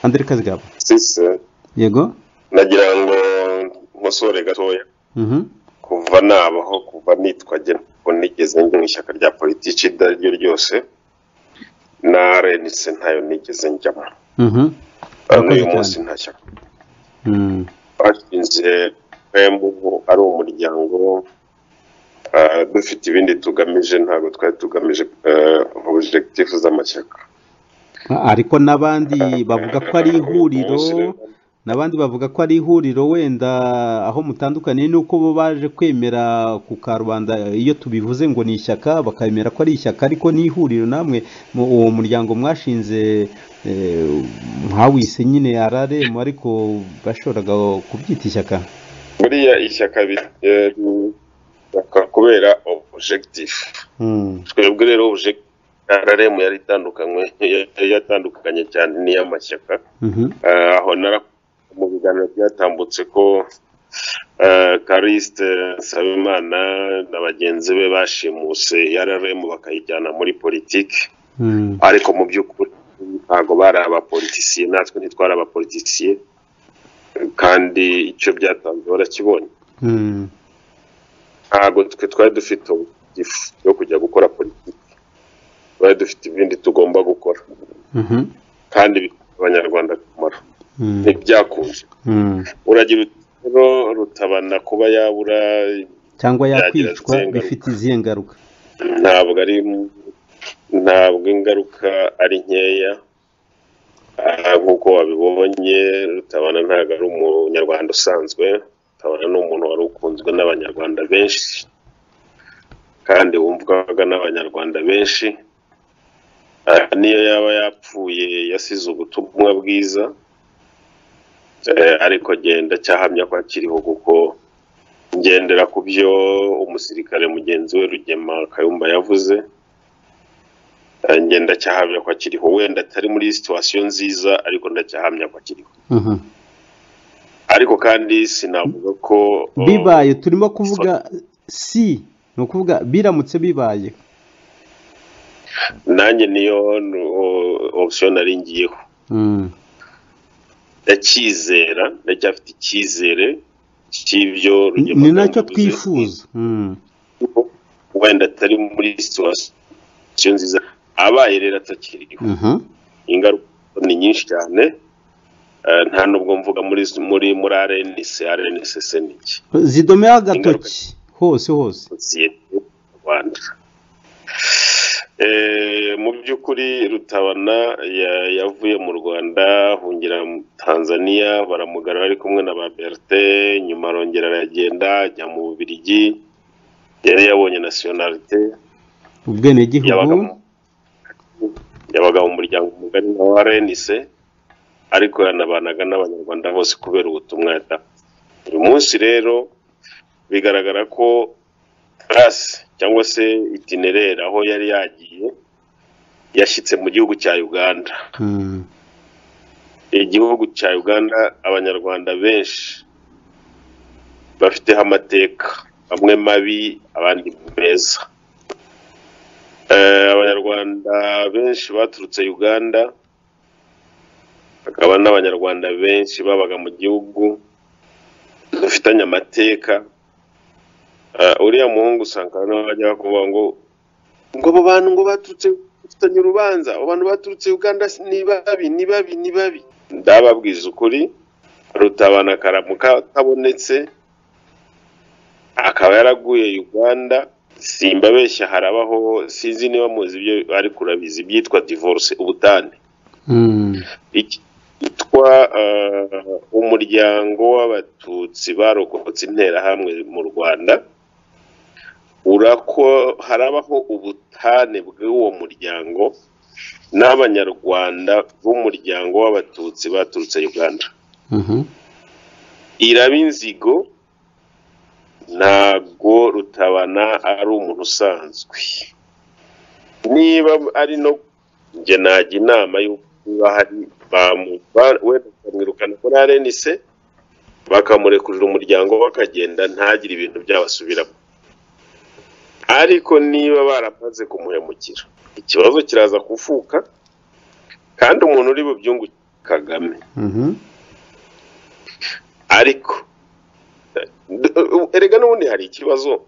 andire kazigaba sise yego nagira ngo nkosore gatoya Mhm. kuva nabaho kuva nitwa jye ntabwo nigeze njya mu ishyaka rya politiki iryo ari ryo ryose na rnc ntayo nigeze njyamo Mhm. Murakoze n'uyu munsi cyane. nta shyaka Mm. twashinze twembi ubu ari umuryango ah, dufite ibindi tugamije ntabwo twari tugamije objekitifu z'amashyaka ariko n'abandi bavuga ko ari ihuriro n'abandi bavuga ko ari ihuriro wenda aho mutandukaniye nuko bo baje kwemera ku karubanda iyo tubivuze ngo ni ishyaka bakemera ko ari ishyaka ariko ni ihuriro namwe mu- uwo muryango mwashinze eh, mwawise nyine araremu ariko bashoboraga kubyita ishyaka buriya ishyaka bi- eh, bishyaka kubera objekitifu Mm, twebwe rero objekitifu rm yari itandukanywe yari yatandukanye cyane n'iy'amashyaka mhm, Eh, aho nara mu biganiro byatambutse ko eh, Kariste Nsabimana na bagenzi be bashimuse yararemu bakayijyana muri politiki mm, ariko mu by'ukuri ntabwo bari abapolitisiye natwe ntitwari abapolitisiye kandi icyo byatanze barakibonye mm, ntabwo twe twari dufite igifu cyo kujya gukora politiki twari dufite ibindi tugomba gukora mhm, kandi bifitiye abanyarwanda akamaro mm, ntibyakunze mm. uragira uti rero rutabana kuba yabura cyangwa Byagira yakwicwa izihe ngaruka? bifite izihe ngaruka ntabwo ari ntabwo ingaruka ari nkeya Ah, nk'uko wabibonye rutabana ntabwo ari umunyarwanda usanzwe rutabana ni umuntu wari ukunzwe n'abanyarwanda benshi kandi wumvwaga n'abanyarwanda benshi Ah, niyo yaba yapfuye yasize ubutumwa bwiza Eh, ariko genda cyahamya ko akiriho kuko ngendera ku byo umusirikare mugenzi we Rugema Kayumba yavuze eh, njye ndacyahamya ko akiriho wenda atari muri situwasiyo nziza ariko ndacyahamya ko akiriho Mhm. ariko kandi sinavuga ko oh, bibaye turimo kuvuga si ni ukuvuga biramutse bibaye nanjye niyo oh, option nari ngiyeho Mm, ndacyizera ndacyafite icyizere cy'ibyo Rugema ni nacyo yavuze. twifuza Mm, wenda atari muri situwasiyo nziza abaye rero atakiriho mhm, ingaruka ni nyinshi cyane eh, nta nubwo mvuga muri muri muri RNC RNC se ni iki zidomeho agatoki hose hose sosiyete y'u rwanda Eh, mu by'ukuri rutabana ya- yavuye mu rwanda ahungira mu tanzania baramugarura ari kumwe na ba berite nyuma arongera aragenda ajya mu bubirigi yari yabonye nasiyonalite yabaga ubwenegihugu mu yabaga mu muryango mugari wa RNC ariko yanabanaga n'abanyarwanda bose kubera ubutumwa yatanze uyu munsi rero bigaragara ko trasi cyangwa se itinerere aho yari yagiye yashyitse mu gihugu cya Uganda Mm, igihugu cya Uganda abanyarwanda benshi bafiteho amateka bamwe mabi abandi meza Eh, abanyarwanda benshi baturutse Uganda hakaba n'abanyarwanda benshi babaga mu gihugu dufitanye amateka Eh, uriya muhungu usanga hano bajya kuvuga ngo ngo abo bantu ngo baturutse dufitanye urubanza abo bantu baturutse Uganda si- ni babi ni babi ni babi ndababwiza ukuri rutabana karamuka kabonetse akaba yaraguye Uganda simbabeshya harabaho sinzi niba muzi ibyo ariko urabizi ibyitwa divorce ubutane mm, ikitwa umuryango w'abatutsi barokotse interahamwe mu rwanda urako harabaho ubutane bw'uwo muryango n'abanyarwanda b'umuryango w'abatutsi baturutse uganda mhm. iraba inzigo ntago rutabana ari umuntu usanzwe niba ari no njye najya inama y'uko niba hari bamu- ba- wenda bakamwirukana kuri rnc bakamurekurira umuryango we akagenda ntagire ibintu byabasubiramo ariko niba baramaze kumuhemukira ikibazo kiraza kuvuka kandi umuntu uri bubyungu kagame Mhm. ariko eh, erega n'ubundi hari ikibazo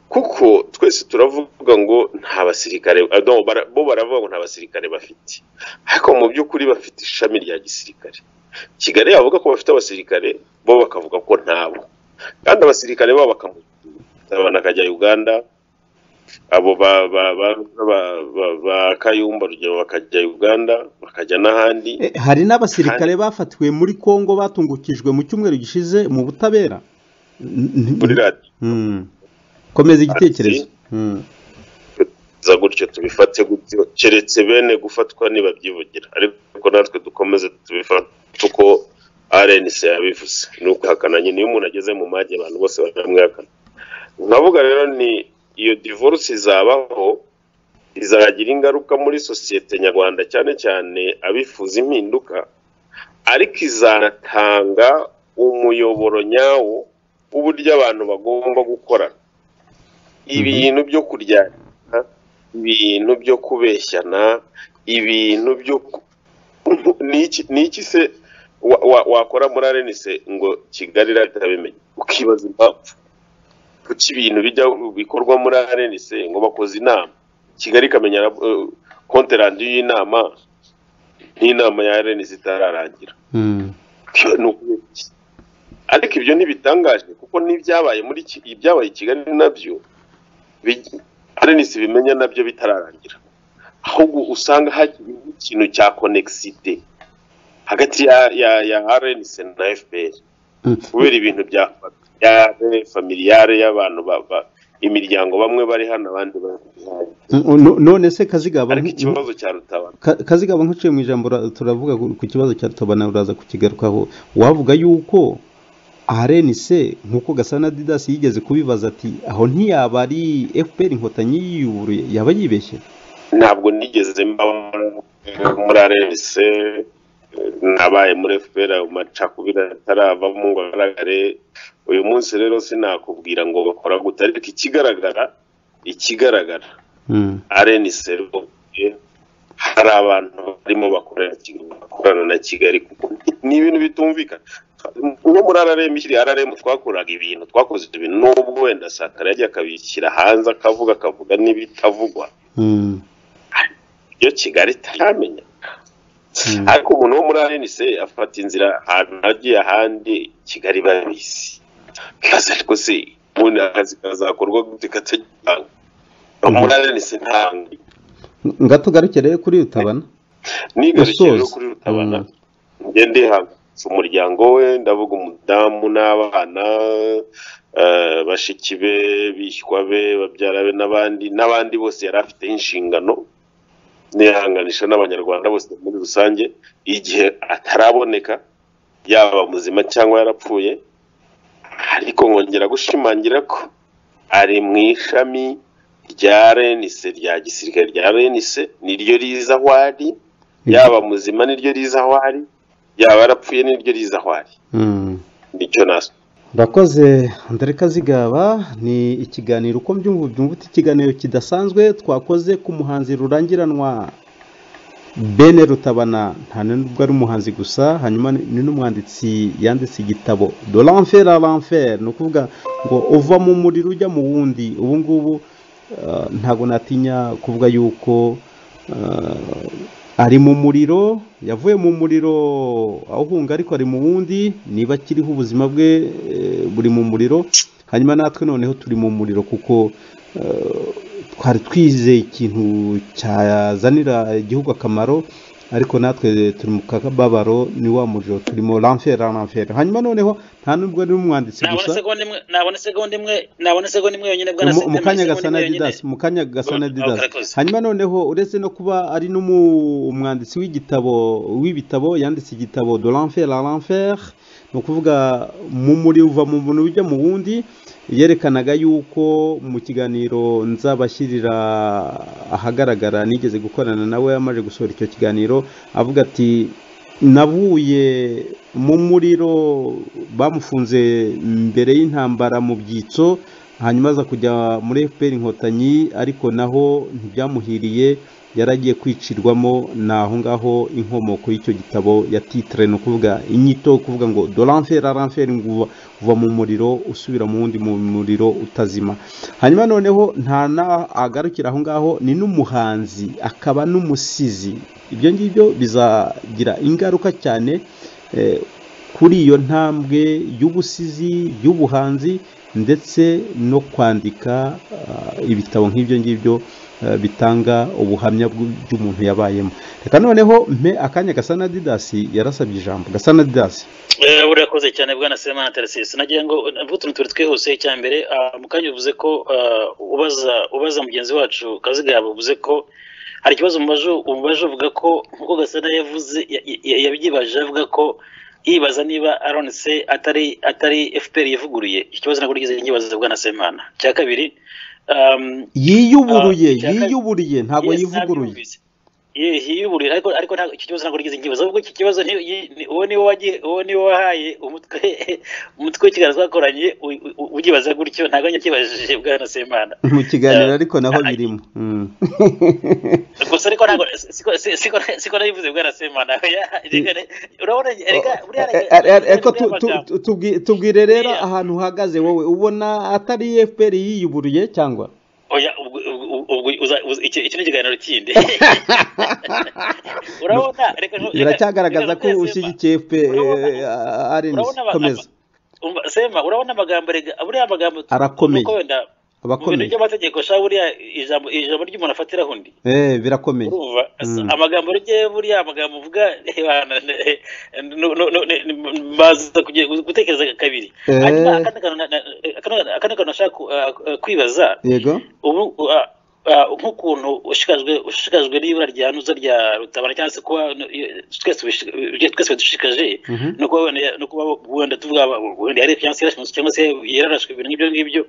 kuko twese turavuga ngo nta basirikare ah, no, bara- bo baravuga ngo nta basirikare bafite ariko mu by'ukuri bafite ishami rya gisirikare kigali yavuga ko bafite abasirikare bo bakavuga ko ntabo kandi abasirikare babo bakamujyana akajya uganda abo ba ba ba ba, ba, ba kayumba urugero bakajya uganda bakajya n'ahandi Eh, hari n'abasirikare bafatiwe muri kongo batungukijwe mu cyumweru gishize mu butabera N- n- muri radiyo Mm. komeza igitekerezo Mm. za gutyo tubifate gutyo keretse bene gufatwa nibabyivugira ariko natwe dukomeze tubifate uko RNC yabivuze ni ukwihakana nyine iyo umuntu ageze mu mage abantu bose baramwihakana nkavuga rero ni iyo divorce izabaho izagira ingaruka muri sosiyete nyarwanda cyane cyane abifuza impinduka ariko izanatanga umuyoboro nyawo w'uburyo abantu bagomba gukorana ibintu byo kuryana ibintu byo kubeshyana ibintu byo ku- ni iki ni iki se wa- wa- wakora muri arenise ngo kigali irabimenye ukibaza impamvu kuki ibintu bijya bikorwa muri arenise ngo bakoze inama kigali ikamenya eh, konterandi y'inama n'inama ya arenise itararangira Mm. ni ukubeshya ariko ibyo ntibitangaje kuko n'ibyabaye muri Ki- ibyabaye i kigali nabyo arenisi bimenya nabyo bitararangira ahubwo usanga hakiri ikintu cya konekisite hagati ya ya ya arenisi na fpr Mm. kubera ibintu bya familiyare familiyare y'abantu ba- ba- imiryango bamwe bari hano abandi bari hano Mm, no- none se kazigaba ariko nk- ikibazo cya rutabana Ka- kazigaba nk'uciye mu ijambo ra- turavuga ku ku kibazo cya rutabana uraza kukigarukaho wavuga yuko arenise nk'uko gasana didasi yigeze kubibaza ati aho ntiyaba ari fpr inkotanyi yiyuburuye yaba yibeshye ntabwo nigeze mbaho muri RNC nabaye muri FPR ayo macakubiri ataravamo ngo agaragare uyu munsi rero sinakubwira ngo bakora gute ariko ikigaragara ikigaragara Mm, RNC rwose hari abantu barimo bakorera Kigali- bakorana na Kigali kuko ni- ni ibintu bitumvikana nko muri RRM ikiri RRM twakoraga ibintu twakoze ibintu nubwo wenda sakara yajya akabishyira hanze akavuga akavuga n'ibitavugwa mm, iyo kigali itamenyaga ariko umuntu wo muri arenise afata inzira ahantu hagiye ahandi kigali babizi kazi ariko se ubundi akazi kazakorwa gute katagitanga muri arenise ntabwo ngatugarukire kuri rutabana nigarukira no Gusoza. kuri rutabana Mm. njye ndihangayitse umuryango we ndavuga umudamu n'abana eh, bashiki be bishywa be babyara be n'abandi n'abandi bose yari afiteho inshingano nihanganisha n'abanyarwanda bose muri rusange igihe ataraboneka yaba muzima cyangwa yarapfuye ariko nkongera gushimangira ko ari mu ishami rya renise rya gisirikare rya renise niryo riza aho ari yaba muzima niryo riza aho ari yaba yarapfuye niryo riza aho ari Mm. nicyo naso Urakoze André Kazigaba ni ikiganiro uko mbyumva byumva uti ikiganiro kidasanzwe twakoze ku muhanzi rurangiranwa Bene Rutabana nta nubwo ari umuhanzi gusa hanyuma ni ni n'umwanditsi yanditse igitabo de l'enfer à l'enfer ni ukuvuga ngo uva mu muriro ujya mu wundi ubu ngubu eh, ntabwo natinya kuvuga yuko eh, ari mu muriro yavuye mu muriro awuhunga ariko ari mu wundi niba akiriho ubuzima bwe eh, buri mu muriro hanyuma natwe noneho turi mu muriro kuko eh, twari twizeye ikintu cyazanira igihugu akamaro ariko natwe turi mu kababaro ni wa muriro turimo ramfera ramfera hanyuma noneho nta n'ubwo ari umwanditsi nabona gusa segonda imwe nabona segonda imwe nabona segonda imwe yonyine bwana mu- Sete, mu kanya nabona gasa na segonda imwe didas yonyine. mu kanya gasa na Oh, didas karakoze. hanyuma noneho uretse no kuba ari n'umu- umwanditsi w'igitabo w'ibitabo yanditse igitabo de l'enfer à l'enfer ni ukuvuga mu muri uva mu muntu ujya mu wundi yerekanaga yuko mu kiganiro nzabashyirira ahagaragara nigeze gukorana nawe yamaze gusohora icyo kiganiro avuga ati navuye mu muriro bamufunze mbere y'intambara mu byitso hanyuma aza kujya muri fpr inkotanyi ariko naho ntibyamuhiriye yaragiye kwicirwamo ni aho ngaho inkomoko y'icyo gitabo ya titire ni ukuvuga inyito yo kuvuga ngo doranferi aranferi ngo uva- uva mu muriro usubira mu wundi mu muriro utazima hanyuma noneho nta na- agarukira aho ngaho ni n'umuhanzi akaba n'umusizi ibyo ngibyo bizagira ingaruka cyane eh, kuri iyo ntambwe y'ubusizi y'ubuhanzi ndetse no kwandika ah, ibitabo nk'ibyo ngibyo ah, bitanga ubuhamya bw'u- bw'umuntu yabayemo reka noneho mpe akanya gasa na didasi yarasabye ijambo gasa na didasi Eh, urakoze cyane bwana semana tarasisi nagira ngo mvuge utuntu tubiri twihuse icya mbere ah, mu kanya uvuze ko ah, ubaza ubaza mugenzi wacu kazigaba uvuze ko hari ikibazo umubaje umubaje uvuga ko nk'uko gasana yavuze ya- ya- yabyibaje avuga ko yibaza niba aronse atari atari fpr yivuguruye ikibazo ntabwo nigeze nkibaza bwana semana cya kabiri um, yiyuburuye Ah, icyaka- yiyuburuye ntabwo Yes, yivuguruye nabyumvise. Ye- yiyuburuye ariko ariko ntabwo icyo kibazo ntabwo nigeze nkibaza ahubwo iki kibazo ni- yi- ni- uwo niwe wagiye uwo niwe wahaye umutwe umutwe w'ikiganiro twakoranye u- u- u- ugibaza gutyo ntabwo nyakibajije bwana semana mu kiganiro Ah, ariko naho ah, birimo Mm. gusa ariko ntabwo siko- si- siko siko nabivuze bwana semana oya reka ne- urabona reka buriya Eh, reka- eh, eh, reka Ariko tu- buriya tu- magambo. tu- tubwi- tubwire rero Buriya- ahantu uhagaze wowe ubona atari fpr yiyuburuye cyangwa oya ubwo ubwo- ubwo uza- uza- iki iki ni ikiganiro kindi urabona reka reka- biracyagaragaza reka ko Semana. ushyigikiye Urabona- arenze urabona aba- komeza Umva, sema urabona amagambo rega buriya amagambo Arakomeye. nuko wenda mu bintu abakomeye by'amategeko sha buriya ijambo ijambo ry'umuntu afatiraho undi Eh, birakomeye urumva Mm. amagambo rye buriya amagambo uvuga ebana, ne- no- no- no- ne- baza kugiye gutekereza kabiri Eh. hanyuma akandi kantu na- na- akandi- akandi kantu nashaka ku- ah, ah, kwibaza yego ubu ah, ah, nk'ukuntu ushikajwe ushikajwe n'ibura rya nuza rya rutabana cyangwa se kuba eh, twese bishi- eh, twese bidushikaje Mhm. no kuba wenda- no kuba wenda tuvuga wenda yari cyangwa se yarashimuswe cyangwa se yararashwe ibintu nk'ibyo ngibyo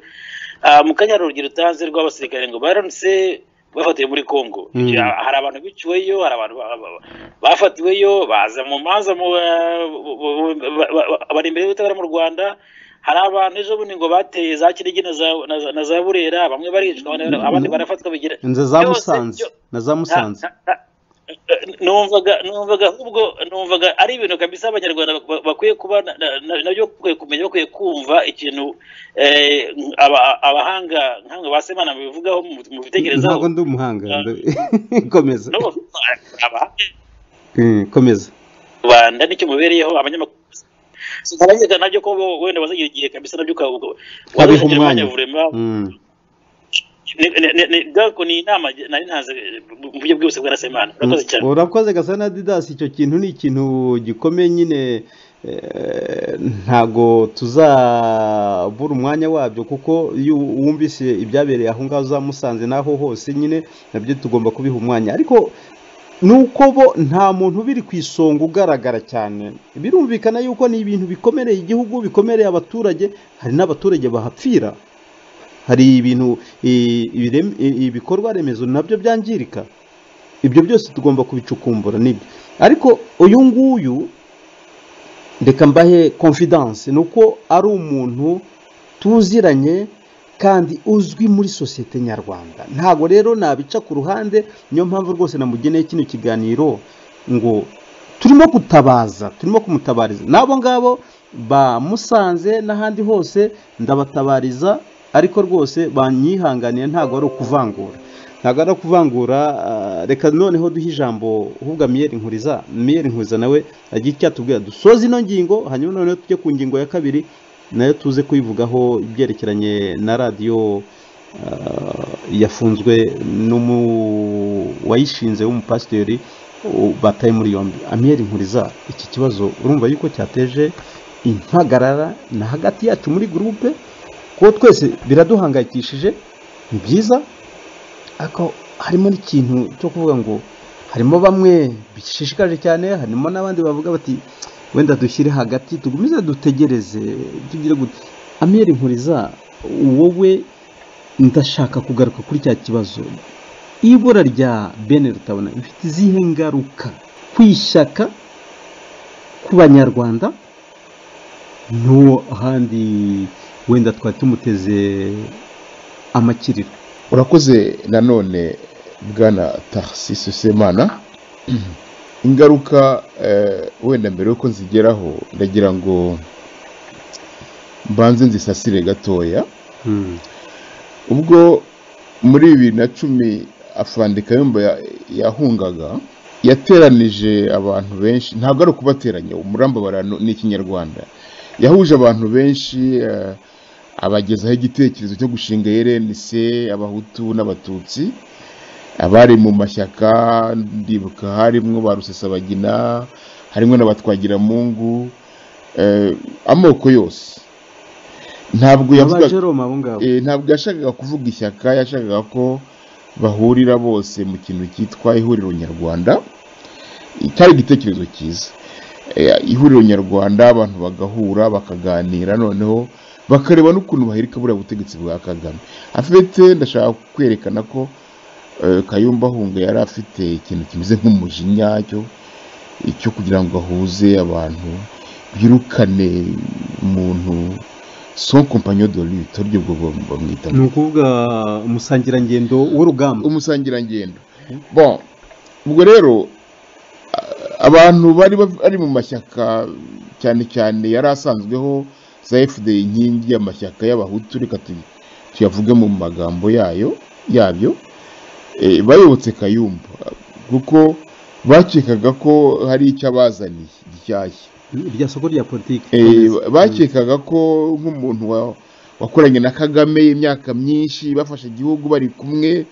Ah, mu kanya hari urugero utanze rw'abasirikare ngo baronse bafatiwe muri Congo Mm. Ya, hari abantu biciweyo hari abantu ba- ba- bafatiweyo baza mu manza mu ba- ba- ba- ba- bari imbere y'ubutabera mu Rwanda hari abantu ejo bundi ngo bateye za Kinigi na za na za- na za Burera bamwe baricwa abandi- abandi barafatwa bigira nze byose- za musanze byo- na za musanze na- na- na- numvaga numvaga ahubwo numvaga ari ibintu kabisa abanyarwanda bak- bakwiye kuba na- na- na- nabyo bakwiye kumenya bakwiye kumva ikintu eh, aba- abahanga nk'amwe ba semana babivugaho mu- mu bitekerezaho ntabwo ndi umuhanga Ah. ndi- komeza No, abahanga Eh, komeza rwanda nicyo mubereyeho abanyamakuru sinabanyega nabyo ko bo- wenda bazagira igihe kabisa nabyo ukavuga Ukabiha umwanya. vurema Mm. Ne- ne- ne- ne- gako ni inama nari ntaze mu buryo bwihuse bwa nasemana urakoze cyane urakoze gasa na didasi icyo kintu ni ikintu gikomeye nyine eh, ntago tuzabura umwanya wabyo kuko iyo wumvise ibyabereye aho ngaho za musanze n'aho hose nyine nabyo tugomba kubiha umwanya ariko nuko bo nta muntu biri ku isonga ugaragara cyane birumvikana yuko ni ibintu bikomereye igihugu bikomereye abaturage hari n'abaturage bahapfira hari ibintu i- ibirem- i- ibikorwa remezo nabyo byangirika ibyo byose tugomba kubicukumbura nibyo ariko uyu nguyu reka mbahe confidence ni uko ari umuntu tuziranye kandi uzwi muri sosiyete nyarwanda ntabwo rero nabica ku ruhande niyo mpamvu rwose namugeneye kino kiganiro ngo turimo gutabaza turimo kumutabariza n'abo ngabo bamusanze n'ahandi hose ndabatabariza ariko rwose banyihanganiye ntabwo ari ukuvangura ntabwo ari ukuvangura ah, reka noneho duhe ijambo ahubwo miyeri nkuriza miyeri nkuriza nawe agira icyo atubwira dusoze ino ngingo hanyuma noneho tujye ku ngingo ya kabiri nayo tuze kuyivugaho ibyerekeranye na radiyo ah, yafunzwe n'umu wayishinze w'umupasiteri u- bataye muri yombi amiyeri nkuriza iki kibazo urumva yuko cyateje impagarara na hagati yacu muri gurupe kuko twese biraduhangayikishije ni byiza ariko harimo n'ikintu cyo kuvuga ngo harimo bamwe bishishikaje cyane harimo n'abandi bavuga bati wenda dushyire hagati tugumize dutegereze tugire gute amiyeri nkuriza wowe ndashaka kugaruka kuri cya kibazo ibura rya bene rutabona bifite izihe ngaruka ku ishyaka ku banyarwanda n'uwo ahandi wenda twari tumuteze amakiriro urakoze nanone bwana taxis semana ingaruka eh, wenda mbere yuko nzigeraho ndagira ngo mbanze nzisasire gatoya Mm. ubwo muri bibiri na cumi afande kayumba ya- yahungaga yateranije abantu benshi ntabwo ari ukubateranya umurambarara ni ikinyarwanda yahuje abantu benshi eh, abagezaho igitekerezo cyo gushinga rnc abahutu n'abatutsi abari mu mashyaka ndibuka harimo ba rusesabagina harimo n'abatwagiramungu eh, amoko yose ntabwo aba yavugaga jerome abo ngabo Eh, ntabwo yashakaga kuvuga ishyaka yashakaga ko bahurira bose mu kintu cyitwa ihuriro nyarwanda cyari igitekerezo cyiza Eh, ihuriro nyarwanda abantu bagahura bakaganira noneho bakareba n'ukuntu bahirika buriya butegetsi bwa kagame afite ndashaka kwerekana ko eh, kayumba ahunga yari afite ikintu kimeze nk'umujinya cyo cyo kugira ngo ahuze abantu birukane umuntu son compagnon de lutte aribyo bwo bamwita ni ukuvuga umusangirangendo w'urugamba umusangirangendo bon ubwo rero a- abantu bari bav- bari mu mashyaka cyane cyane yari asanzweho za fda inkingi y'amashyaka y'abahutu reka tu- tuyavuge mu magambo yayo yabyo eh, bayobotse kayumba kuko bakekaga ko hari icyo abazaniye gishyashya irya soko rya politiki Eh, bakekaga ko nk'umuntu wa- wakoranye na kagame imyaka myinshi bafashe igihugu bari kumwe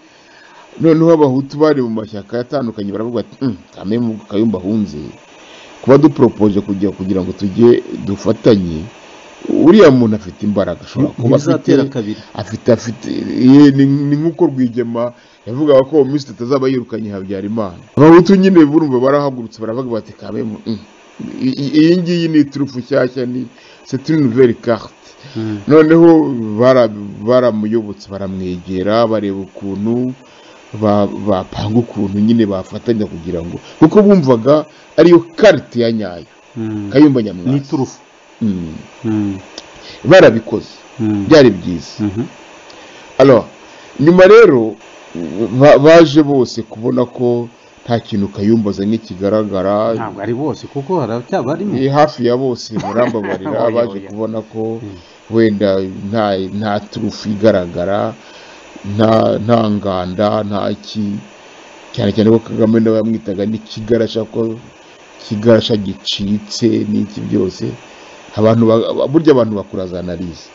noneho abahutu bari mu mashyaka atandukanye baravuga ati "Mm, kame mu kayumba ahunze kuba duporopoje kugira kugira ngo tujye dufatanye uriya muntu afite imbaraga ashobora kuba afite ntibizatera kabiri afite afite ye, ni ni nk'uko rwigema yavugaga ko minisitiri atazaba yirukanye habyarimana abahutu nyine burumva barahagurutse baravuga bati kame mu- mm, i- i- iyi ngiyi ni turufu nshyashya ni c'est une nouvelle carte noneho bara- baramuyobotse baramwegera bareba ukuntu ba- bapanga ukuntu nyine bafatanya kugira ngo kuko bumvaga ariyo karite ya nyayo Mm. kayumba ni nyamwasa iturufu Mm. Mm. barabikoze Mm. byari byiza Mhm. Alors, nyuma rero ba- baje bose kubona ko nta kintu kayumba azanye kigaragara ntabwo ari bose kuko haracyaba harimo Eh, hafi ya bose barambabarira Oya, baje oya. kubona ko Mm. wenda nta nta turufu igaragara nta nta nganda nta ki cyane cyane ko kagame nawe yamwitaga n'ikigarasha ko kigarasha gicitse n'iki byose abantu ba- ba- burya abantu bakura za analize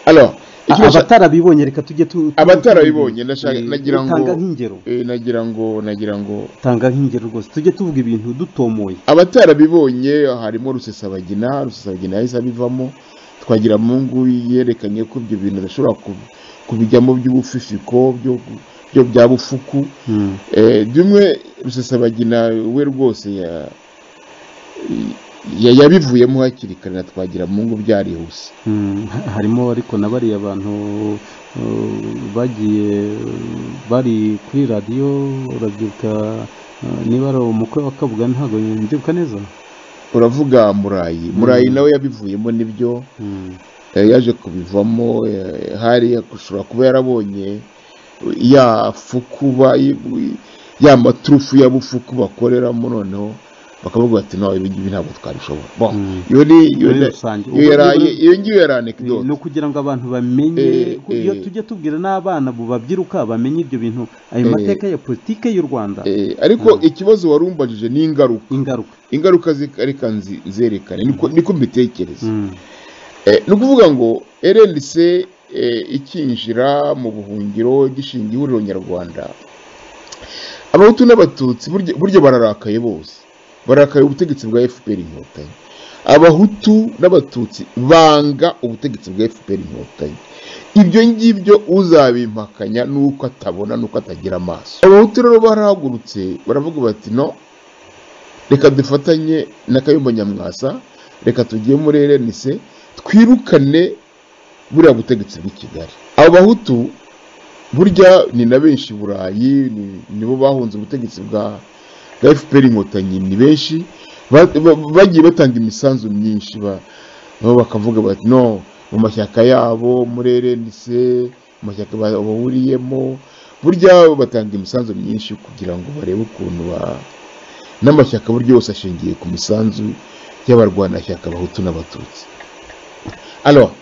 alors ikibazo- abatarabibonye reka tujye tu Abatarabibonye, ndashaka- Eh, nagira ngo- tanga nk'ingero eh, nagira ngo nagira ngo tanga nk'ingero rwose tujye tuvuga ibintu dutomoye abatarabibonye harimo rusesabagina rusesabagina yahise abivamo twagira mungu yerekanye ko ibyo bintu bishobora ku- kubijyamo by'ubufifiko byo byo bya bufuku Mm. Eh, bimwe rusesabagina we rwose ya- ya- yabivuyemo hakiri kare na twagira mungu byarihuse Mm, ha- harimo ariko na bariya bantu uh, bagiye uh, bari kuri radiyo urabyibuka uh, niba ari umukwe wa kabuga ntabwo mbyibuka neza uravuga murayi murayi nawe yabivuyemo nibyo Mm, eh, yaje kubivamo eh, hari ashobora kuba yarabonye ya fuku ba- ya maturufu ya bufuku bakoreramo noneho bakavuga bati nawe ibi ngibi ntabwo twabishobora Bon, Mm. iyo ni iyo muri ni- rusange iyo Ubwo yari- rero- iyo ngiyo yari Eh, anekdote ni ukugira ngo abantu bamenye Eh, ku- iyo eh. tujye tubwira n'abana bu babyiruka bamenye ibyo bintu ayo Eh. mateka ya politike y'u rwanda Eh, ariko ikibazo wari umbajije ni ingaruka ingaruka ingaruka zi- reka nzi- nzerekane niko niko mbitekereza Mm, Eh, ni ukuvuga ngo rndc eh, ikinjira mu buhungiro gishinga ihuriro nyarwanda abahutu n'abatutsi burya- burya bararakaye bose barakaye ubutegetsi bwa fpr inkotanyi abahutu n'abatutsi banga ubutegetsi bwa fpr inkotanyi ibyo ngibyo uzabimpakanya nuko atabona nuko atagira amaso abahutu rero barahagurutse baravuga bati no reka dufatanye na kayumba nyamwasa reka tujye muri rndc twirukane buriya butegetsi bw'i kigali abo bahutu burya ni na benshi i burayi ni- nibo bahunze ubutegetsi bwa bwa fpr inkotanyi ni benshi ba- ba- bagiye batanga imisanzu myinshi ba- nabo bakavuga bati no mu mashyaka yabo muri rndc mu mashyaka ba- bahuriyemo burya batanga imisanzu myinshi kugira ngo barebe ukuntu ba n'amashyaka buryo yose ashingiye ku misanzu y'abarwanashyaka abahutu n'abatutsi alors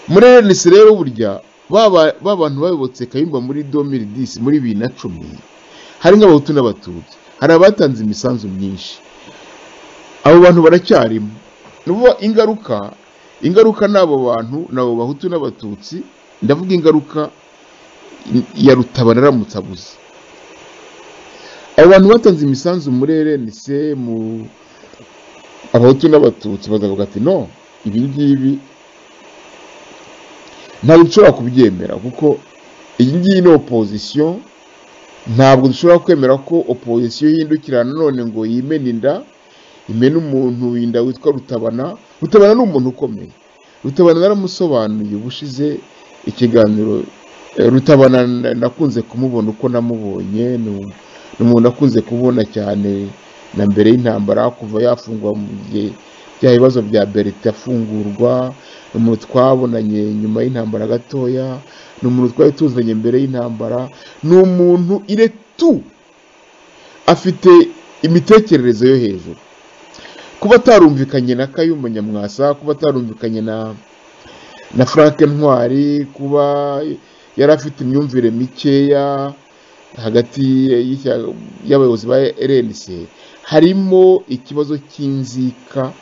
muri rnc rero burya baba ba bantu bayobotse kayumba muri 2010 muri bibiri na cumi hari nk'abahutu n'abatutsi hari abatanze imisanzu myinshi abo bantu baracyarimo ni ukuvuga ingaruka ingaruka ni abo bantu ni abo bahutu n'abatutsi ndavuga ingaruka ya rutabana aramutse abuze abo bantu batanze imisanzu muri rnc mu abahutu n'abatutsi bakavuga ati no ibi ngibi ntabwo dushobora kubyemera kuko iyi ngiyi ni opozisiyo ntabwo dushobora kwemera ko opozisiyo yindukira nanone ngo yimene inda imena umuntu winda witwa rutabana rutabana ni umuntu ukomeye rutabana naramusobanuye ubushize ikiganiro eh, rutabana na- nakunze kumubona uko namubonye ni u- ni umuntu nakunze kubona cyane na mbere y'intambara kuva yafungwa mu gihe bya bibazo bya berite afungurwa ni umuntu twabonanye nyuma y'intambara gatoya ni umuntu twari tuzanye mbere y'intambara ni umuntu iretu afite imitekerereze yo hejuru kuba atarumvikanye na kayumba nyamwasa kuba atarumvikanye na na frank ntwari kuba yari afite imyumvire mikeya hagati y'ishyaka- y'abayobozi ba rnc harimo ikibazo cy'inzika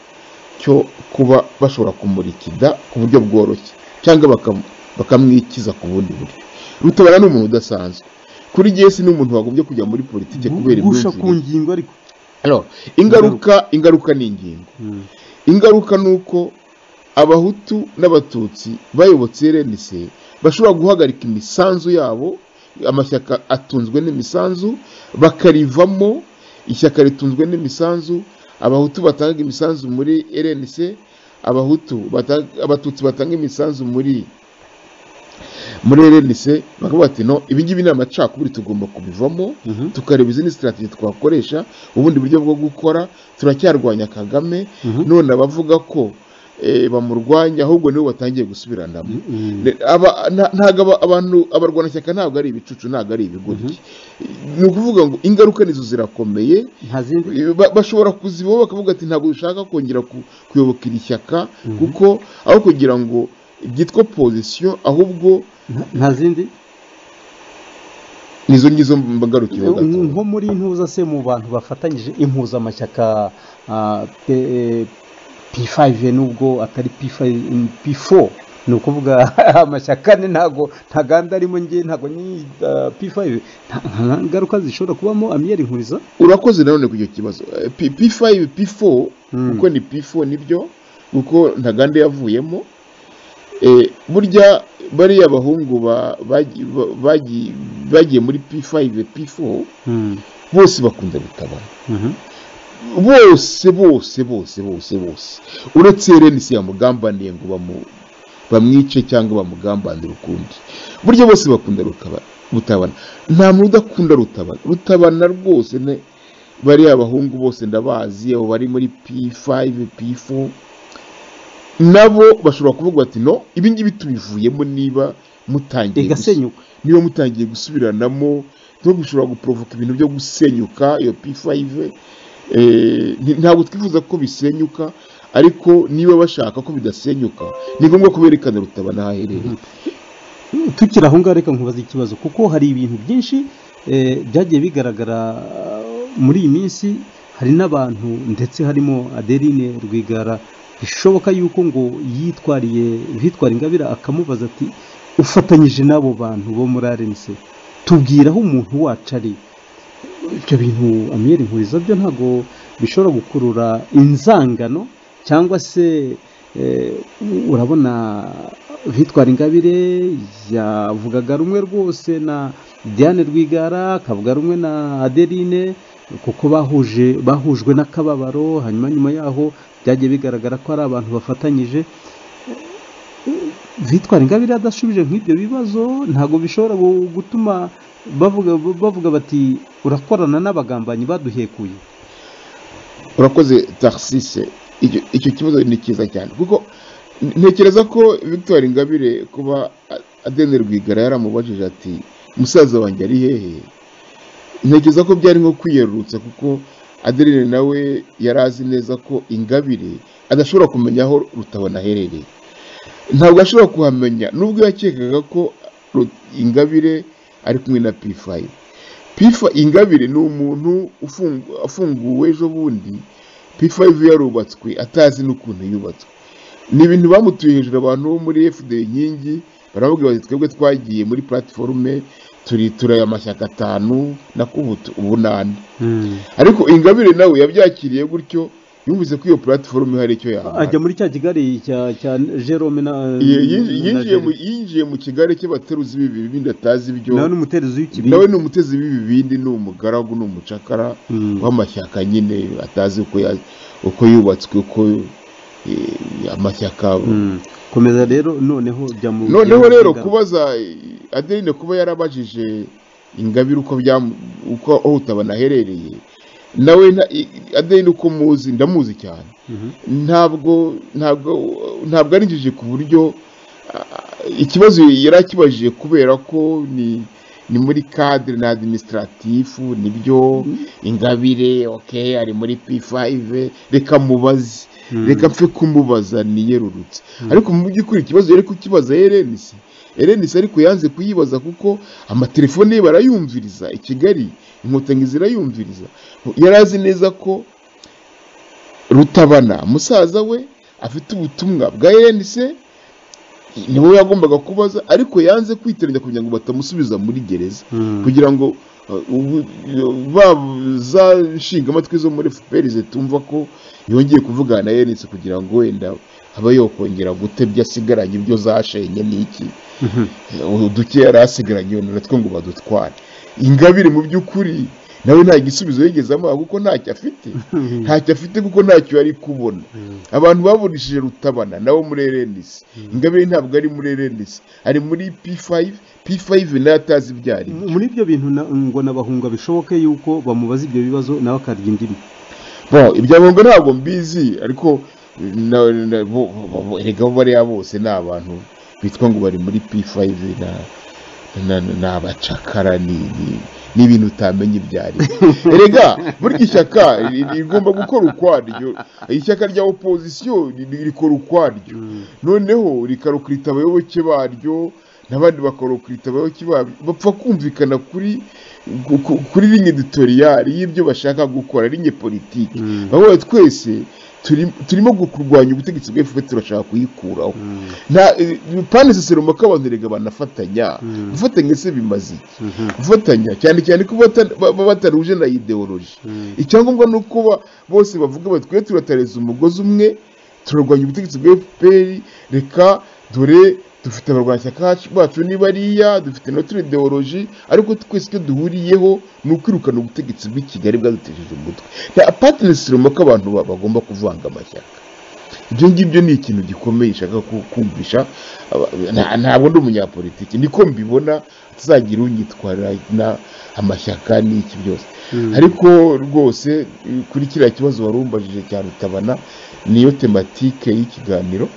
cyo kuba bashobora kumurikida ku buryo bworoshye cyangwa bakam- bakamwikiza ku bundi buryo rutabara ni umuntu udasanzwe kuri jesi ni umuntu wagombye kujya muri politiki kubera gusha ku imyumvire ngingo ariko Alors, ingaruka ingaruka ni ingingo Mm, ingaruka ni uko abahutu n'abatutsi bayobotse rnc bashobora guhagarika imisanzu yabo amashyaka atunzwe n'imisanzu bakarivamo ishyaka ritunzwe n'imisanzu abahutu batanga imisanzu muri rnc abahutu batanga- abatutsi batanga imisanzu muri muri rnc bakavuga bati no ibi ngibi ni amacakubiri tugomba kubivamo mhm. tukareba izindi sitrategi twakoresha ubundi buryo bwo gukora turacyarwanya kagame Mhm. none abavuga ko eh, bamurwanya ahubwo nibo batangiye gusubiranamo Mm, Ne- aba- nta- ntabwo aba- abantu abarwanashyaka ntabwo ari ibicucu ntabwo ari ibigoryi ni ukuvuga ngo ingaruka nizo zirakomeye nta zindi Ba- bashobora kuzibaho bakavuga ati ntabwo dushaka kongera ku- kuyoboka iri shyaka kuko aho kugira ngo byitwa pozisiyo ahubwo nta- nta zindi nizo ngizo mbagarukira nko muri ntuza se mu bantu bafatanyije impuzamashyaka ah, pe- P5 nubwo atari P5 P4 ni ukuvuga amashyaka ane ntago ntaganda arimo nge ntago ni ah, P5 nta nta ngaruka zishobora kubamo amiyeri nkuriza urakoze nanone ku icyo kibazo Eh, P- p5 p4 Mm. kuko ni p4 nibyo kuko ntaganda yavuyemo Eh, burya bariya abahungu ba- bagi- ba- bagi- bagiye muri p5 p4 Mhm, bose bakunda gutabara mhm, bose bose bose bose bose uretse rnc yamugambaniye ngo bamu- bamwice cyangwa bamugambanire ukundi burya bose bakunda rukaba- rutabana nta muntu udakunda rutabana rutabana rwose ne bariya abahungu bose ndabazi abo bari muri p5 p4 nabo bashobora kuvuga bati no ibi ngibi tubivuyemo niba mutangiye gusa- igasenyuka niba mutangiye gusubiranamo no gushobora guporovoka ibintu byo gusenyuka iyo p5 eh, nti- ntabwo twifuza ko bisenyuka ariko niba bashaka ko bidasenyuka ni ngombwa ko berekana rutabana aho aherereye tukiri aho ngaho reka nkubaze ikibazo kuko hari ibintu byinshi eh, byagiye bigaragara eh, muri iyi minsi hari n'abantu ndetse harimo adeline rwigara bishoboka yuko ngo yitwariye bitwara ingabire akamubaza ati ufatanyije n'abo bantu bo muri arense tubwira aho umuntu wacu ari ibyo bintu amiyeri nkuriza byo ntabwo bishobora gukurura inzangano cyangwa se eh, u- urabona bitwara ingabire yavugaga rumwe rwose na diane rwigara akavuga rumwe na adeline kuko bahuje bahujwe n'akababaro hanyuma nyuma yaho byagiye bigaragara ko ari abantu bafatanyije bitwara ingabire adashubije nk'ibyo bibazo ntabwo bishobora gu- gutuma bavuga bavuga bati urakorana n'abagambanyi baduhekuye urakoze taxise icyo- icyo kibazo ni cyiza cyane kuko ntekereza ko victor ingabire kuba A- adene rwigara yaramubajije ati musaza wanjye ari hehe ntekereza ko byari nko kwiyerurutsa kuko adeline nawe yari azi neza ko ingabire adashobora kumenya aho rutabona aherereye ntabwo ashobora kuhamenya nubwo yakekaga ko Ru- ingabire ari kumwe na p5 p5 ingabire ni umuntu ufungu- afunguwe ejo bundi p5 yarubatswe atazi n'ukuntu yubatswe ni ibintu bamutuye hejuru abantu bo muri fda inkingi baravuga bati twebwe twagiye muri platiforume turi turaya amashyaka atanu nakubutu ubu nane ariko ingabire nawe yabyakiriye gutyo yumvise ko iyo platiforume hari icyo yamara ajya muri cya kigali cya cya jerome na Ye- yinji- na yinjiye mu- Jerry. yinjiye mu kigari cy'abateruzi b'ibibi bindi atazi ibyo nawe ni umuterezi nawe w'ikibindi ni umutezi w'ibibindi ni umugaragu ni umucakara Mm. w'amashyaka nyine atazi uko ya- uko yubatswe uko eh, amashyaka Mm. komeza rero noneho jya mu noneho jya mu rero kigali. kubaza eh, adeline kuba yarabajije ingabire uko byamu- uko aho utabona aherereye nawe nta- i- adeline uko muzi ndamuzi cyane Mhm. ntabwo ntabwo ntabwo ari injiji ku buryo ah, ikibazo yari akibajije kubera ko ni ni muri cadre na administratifu nibyo ingabire okay ari muri P5 reka mubaze Mm. reka mpfe kumubaza niyerurutse ariko mu by'ukuri ikibazo yari kukibaza Erenis Erenis ariko yanze kuyibaza kuko amatelefone ye barayumviriza i Kigali inkotanyi zirayumviriza yari azi neza ko rutabana musaza we afite ubutumwa bwa rnc niwe yagombaga kubaza ariko yanze kwitiranya kugira ngo batamusubiza muri gereza Mm. kugira ngo uh, ubu- ba za nshingamatwi zo muri fpr zitumva ko yongeye kuvugana na rnc kugira ngo wenda aba yokongera gutebya asigaranye ibyo zashenye n'iki Mhm. uduke yari asigaranye natwe ngo badutware ingabire mu by'ukuri nawe nta gisubizo yigeze amuha kuko ntacyo afite ntacyo afite kuko ntacyo yari kubona abantu baburishije rutabana nabo muri erenisi ingabire ntabwo ari muri erenisi ari muri p5 p5 nayo atazi ibyo ari byo. muri ibyo bintu na- ngo nabahunga bishoboke yuko bamubaza ibyo bibazo nawe akarya indimi bon ibyangombwa ntabwo mbizi ariko na- na- bo- bo- bo- erega bo bariya bose ni abantu bitwa ngo bari muri p5 na- na- na- ni abacakara ni- ni- ni ibintu utamenya ibyo ari byo. erega burya ishyaka ri- rigomba gukora ukwaryo ishyaka rya opozisiyo ri- ri- rikora ukwaryo noneho rikarukirita abayoboke baryo n'abandi bakorokwitabwaho bapfa kumvikana kuri ku- ku- kuri rinye editoriyari y'ibyo bashaka gukora rinye politiki Mm. bavuga twese turi- turimo kurwanya ubutegetsi bwa FPR turashaka kuyikuraho nta pane sosiyete mpaka abantu erega banafatanya gufatanya se bimaze iki gufatanya cyane cyane ko bata- ba- ba- bataruje na ideoloji icyangombwa ni uko ba- bose bavuga bati twe turatareza umugozi umwe turarwanya ubutegetsi bwa fpr reka dore dufite abarwanashyaka bacu ni bariya dufite na turi ideoloji ariko twese icyo duhuriyeho ni ukwirukana ubutegetsi bw'i kigali bwadutesheje umutwe nta patinesi runaka abantu ba- bagomba kuvanga amashyaka ibyo ngibyo ni ikintu gikomeye nshaka ku- kumvisha aba- nta- ntabwo ndi umunyapolitiki niko mbibona tuzagira unyitwara na- amashyaka n'iki byose ariko rwose eh, kuri kiriya kibazo wari umbajije cya rutabana niyo tematike y'ikiganiro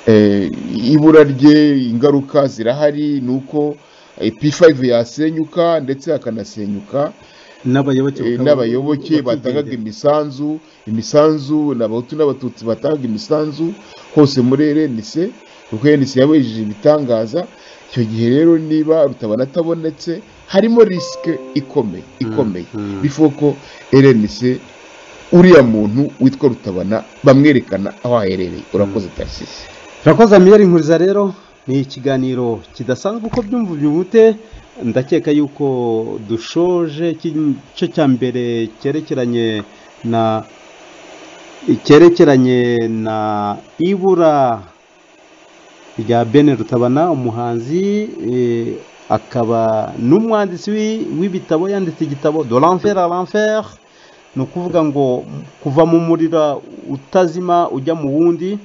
Eh, ibura rye ingaruka zirahari ni uko eh, p5 yasenyuka ndetse hakanasenyuka n'abayoboke Eh, bakaba- n'abayoboke bakigendera. batangaga imisanzu imisanzu ni abahutu n'abatutsi batangaga imisanzu hose muri rnc kuko rnc yabejeje ibitangaza icyo gihe rero niba rutabana atabonetse harimo risike ikomeye ikomeye mm. before ko rnc uriya muntu witwa rutabana bamwerekana aho aherereye urakoze tarisisi turakoze amiyeri nkuriza rero ni ikiganiro kidasanzwe uko byumva byumute ndakeka yuko dushoje igice cya mbere cyerekeranye na cyerekeranye na ibura rya bene rutabana umuhanzi eh, akaba n'umwanditsi w'i- w'ibitabo yanditse igitabo de l'enfer à l'enfer ni ukuvuga ngo kuva mu muriro utazima ujya mu wundi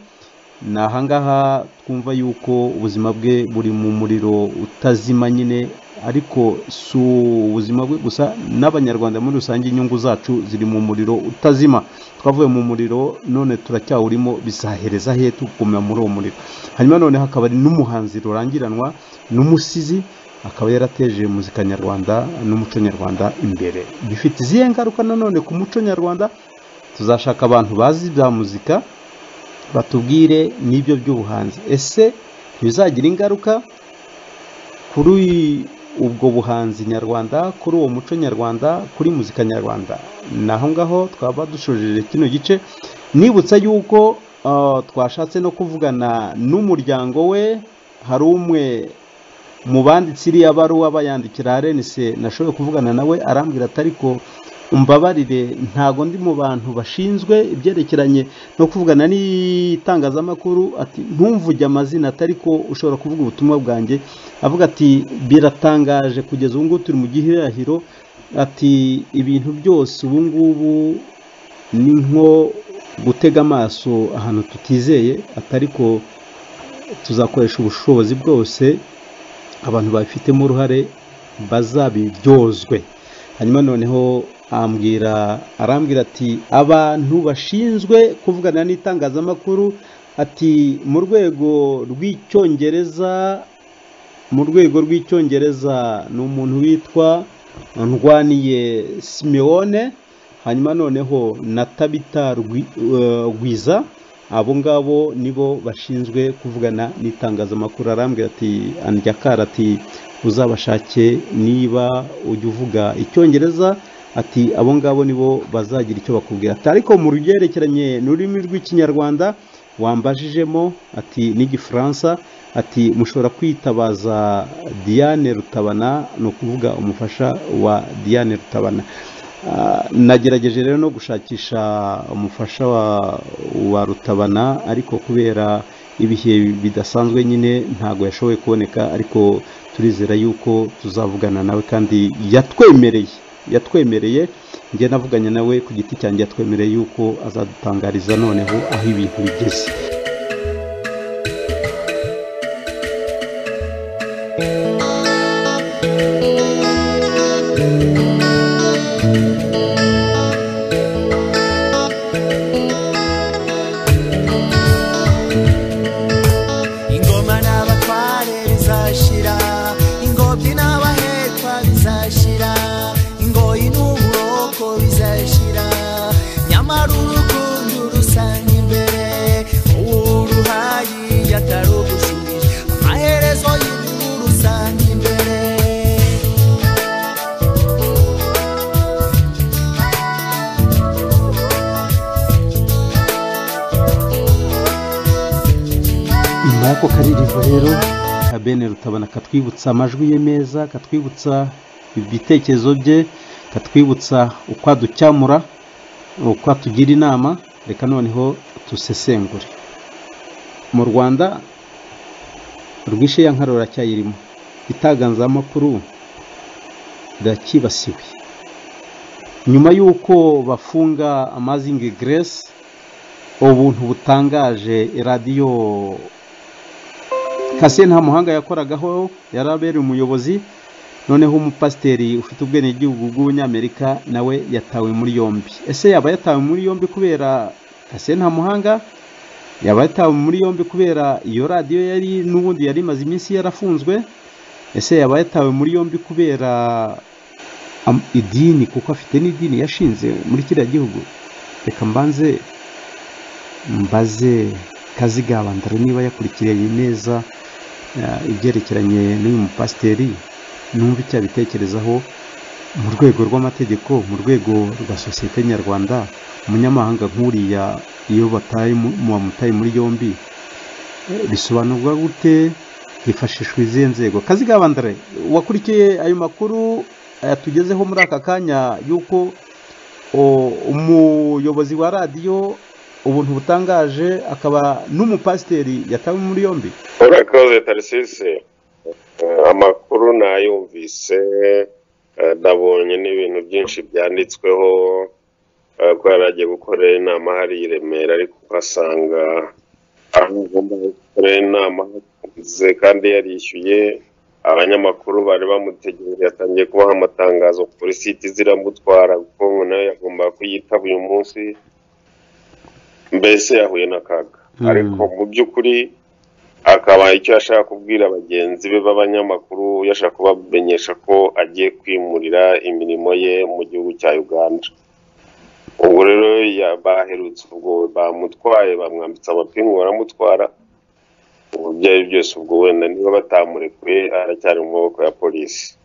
ni ahangaha twumva yuko ubuzima bwe buri mu muriro utazima nyine ariko si ubuzima bwe gusa n'abanyarwanda muri rusange inyungu zacu ziri mu muriro utazima twavuye mu muriro none turacyawurimo bizahereza he tugumya muri uwo muriro hanyuma none hakaba ari n'umuhanzi rurangiranwa n'umusizi akaba yarateje muzika nyarwanda n'umuco nyarwanda imbere bifite izihe ngaruka nanone ku muco nyarwanda tuzashaka abantu bazi ibya muzika batubwire n'ibyo by'ubuhanzi ese ntibizagira ingaruka kuri ubwo buhanzi nyarwanda kuri uwo muco nyarwanda kuri muzika nyarwanda ni aho ngaho twaba dushojeje kino gice nibutsa yuko ah, twashatse no kuvugana n'umuryango we hari umwe mu banditsi iriya baruwa bayandikira arenise nashoboye kuvugana nawe arambwira ati ariko umbabarire ntago ndi mu bantu bashinzwe ibyerekeranye no kuvugana n'itangazamakuru ati ntumvuge amazina atari ko ushobora kuvuga ubutumwa bwanjye avuga ati biratangaje kugeza ubu ngubu turi mu gihirahiro ati ibintu byose ubu ngubu ni nko gutega amaso ahantu tutizeye atari ko tuzakoresha ubushobozi bwose abantu babifitemo uruhare bazabiryozwe hanyuma noneho ambwira arambwira ati abantu bashinzwe kuvugana n'itangazamakuru ati mu rwego rw'icyongereza mu rwego rw'icyongereza ni umuntu witwa ndwaniye simewone hanyuma noneho na tabita Rwi- eh, rwiza abo ngabo nibo bashinzwe kuvugana n'itangazamakuru arambwira ati andya kara ati uzabashake niba ujya uvuga icyongereza ati abo ngabo nibo bazagira icyo bakubwira ati ariko mu rubyerekeranye n'ururimi rw'ikinyarwanda wambajijemo ati n'igifaransa ati mushobora kwitabaza diane rutabana ni ukuvuga umufasha wa diane rutabana Ah, nagerageje rero no gushakisha umufasha wa, wa rutabana ariko kubera ibihe bidasanzwe nyine ntabwo yashoboye kuboneka ariko turizera yuko tuzavugana nawe kandi yatwemereye yatwemereye njye navuganye nawe ku giti cyanjye yatwemereye yuko azadutangariza noneho aho ibintu bigeze ingoma n'abatware bizashira ingobyi n'abahekwa bizashira ingoyi n'uburoko bizashira nyamara urukundo rusanga imbere uwo muri ako karirimbo rero ka bene rutabana katwibutsa amajwi ye meza katwibutsa ibitekerezo bye katwibutsa uko aducyamura uko atugira inama reka noneho dusesengure mu rwanda rwishe ya nkarora cyayirimo itangazamakuru iracyibasiwe nyuma y'uko bafunga amazingi geresi ubuntu butangaje radiyo kase nta muhanga yakoragaho yari abereye umuyobozi noneho umupasiteri ufite ubwenegihugu bw'umunyamerika nawe yatawe muri yombi ese yaba yatawe muri yombi kubera kase nta muhanga yaba yatawe muri yombi kubera iyo radiyo yari n'ubundi yari imaze iminsi yarafunzwe ese yaba yatawe muri yombi kubera am- idini kuko afite n'idini yashinze muri kiriya gihugu reka mbanze mbaze kazigaba ndare niba yakurikiriye neza eh, ibyerekeranye n'uyu mupasiteri numva icyo abitekerezaho mu rwego rw'amategeko mu rwego rwa sosiyete nyarwanda umunyamahanga nk'uriya iyo bataye mu- bamutaye muri yombi Eh, bisobanurwa gute hifashishwa izihe nzego kazigaba ndare wakurikiye ayo makuru yatugezeho muri aka kanya y'uko o- umuyobozi wa radiyo ubuntu butangaje akaba n'umupasiteri yatawe muri yombi urakoze tarisisi Eh, amakuru nayumvise eh, nabonye n'ibintu byinshi byanditsweho eh, ko yari agiye gukorera inama hariya i Remera ariko ukasanga aho agomba gukorera inama hafunze kandi yarishyuye abanyamakuru bari bamutegereje yatangiye kubaha amatangazo kuri siti ziramutwara kuko ngo nayo yagombaga kuyitaba uyu munsi mbese yahuye n'akaga Mm. ariko mu by'ukuri akaba icyo yashaka kubwira bagenzi be b'abanyamakuru yashaka kubamenyesha ko agiye kwimurira imirimo ye mu gihugu cya uganda ubwo rero ya- baherutse ubwo bamutwaye bamwambitse amapingu baramutwara ubu ibyo ari byo byose ubwo wenda niba batamurekuye aracyari mu maboko ya polisi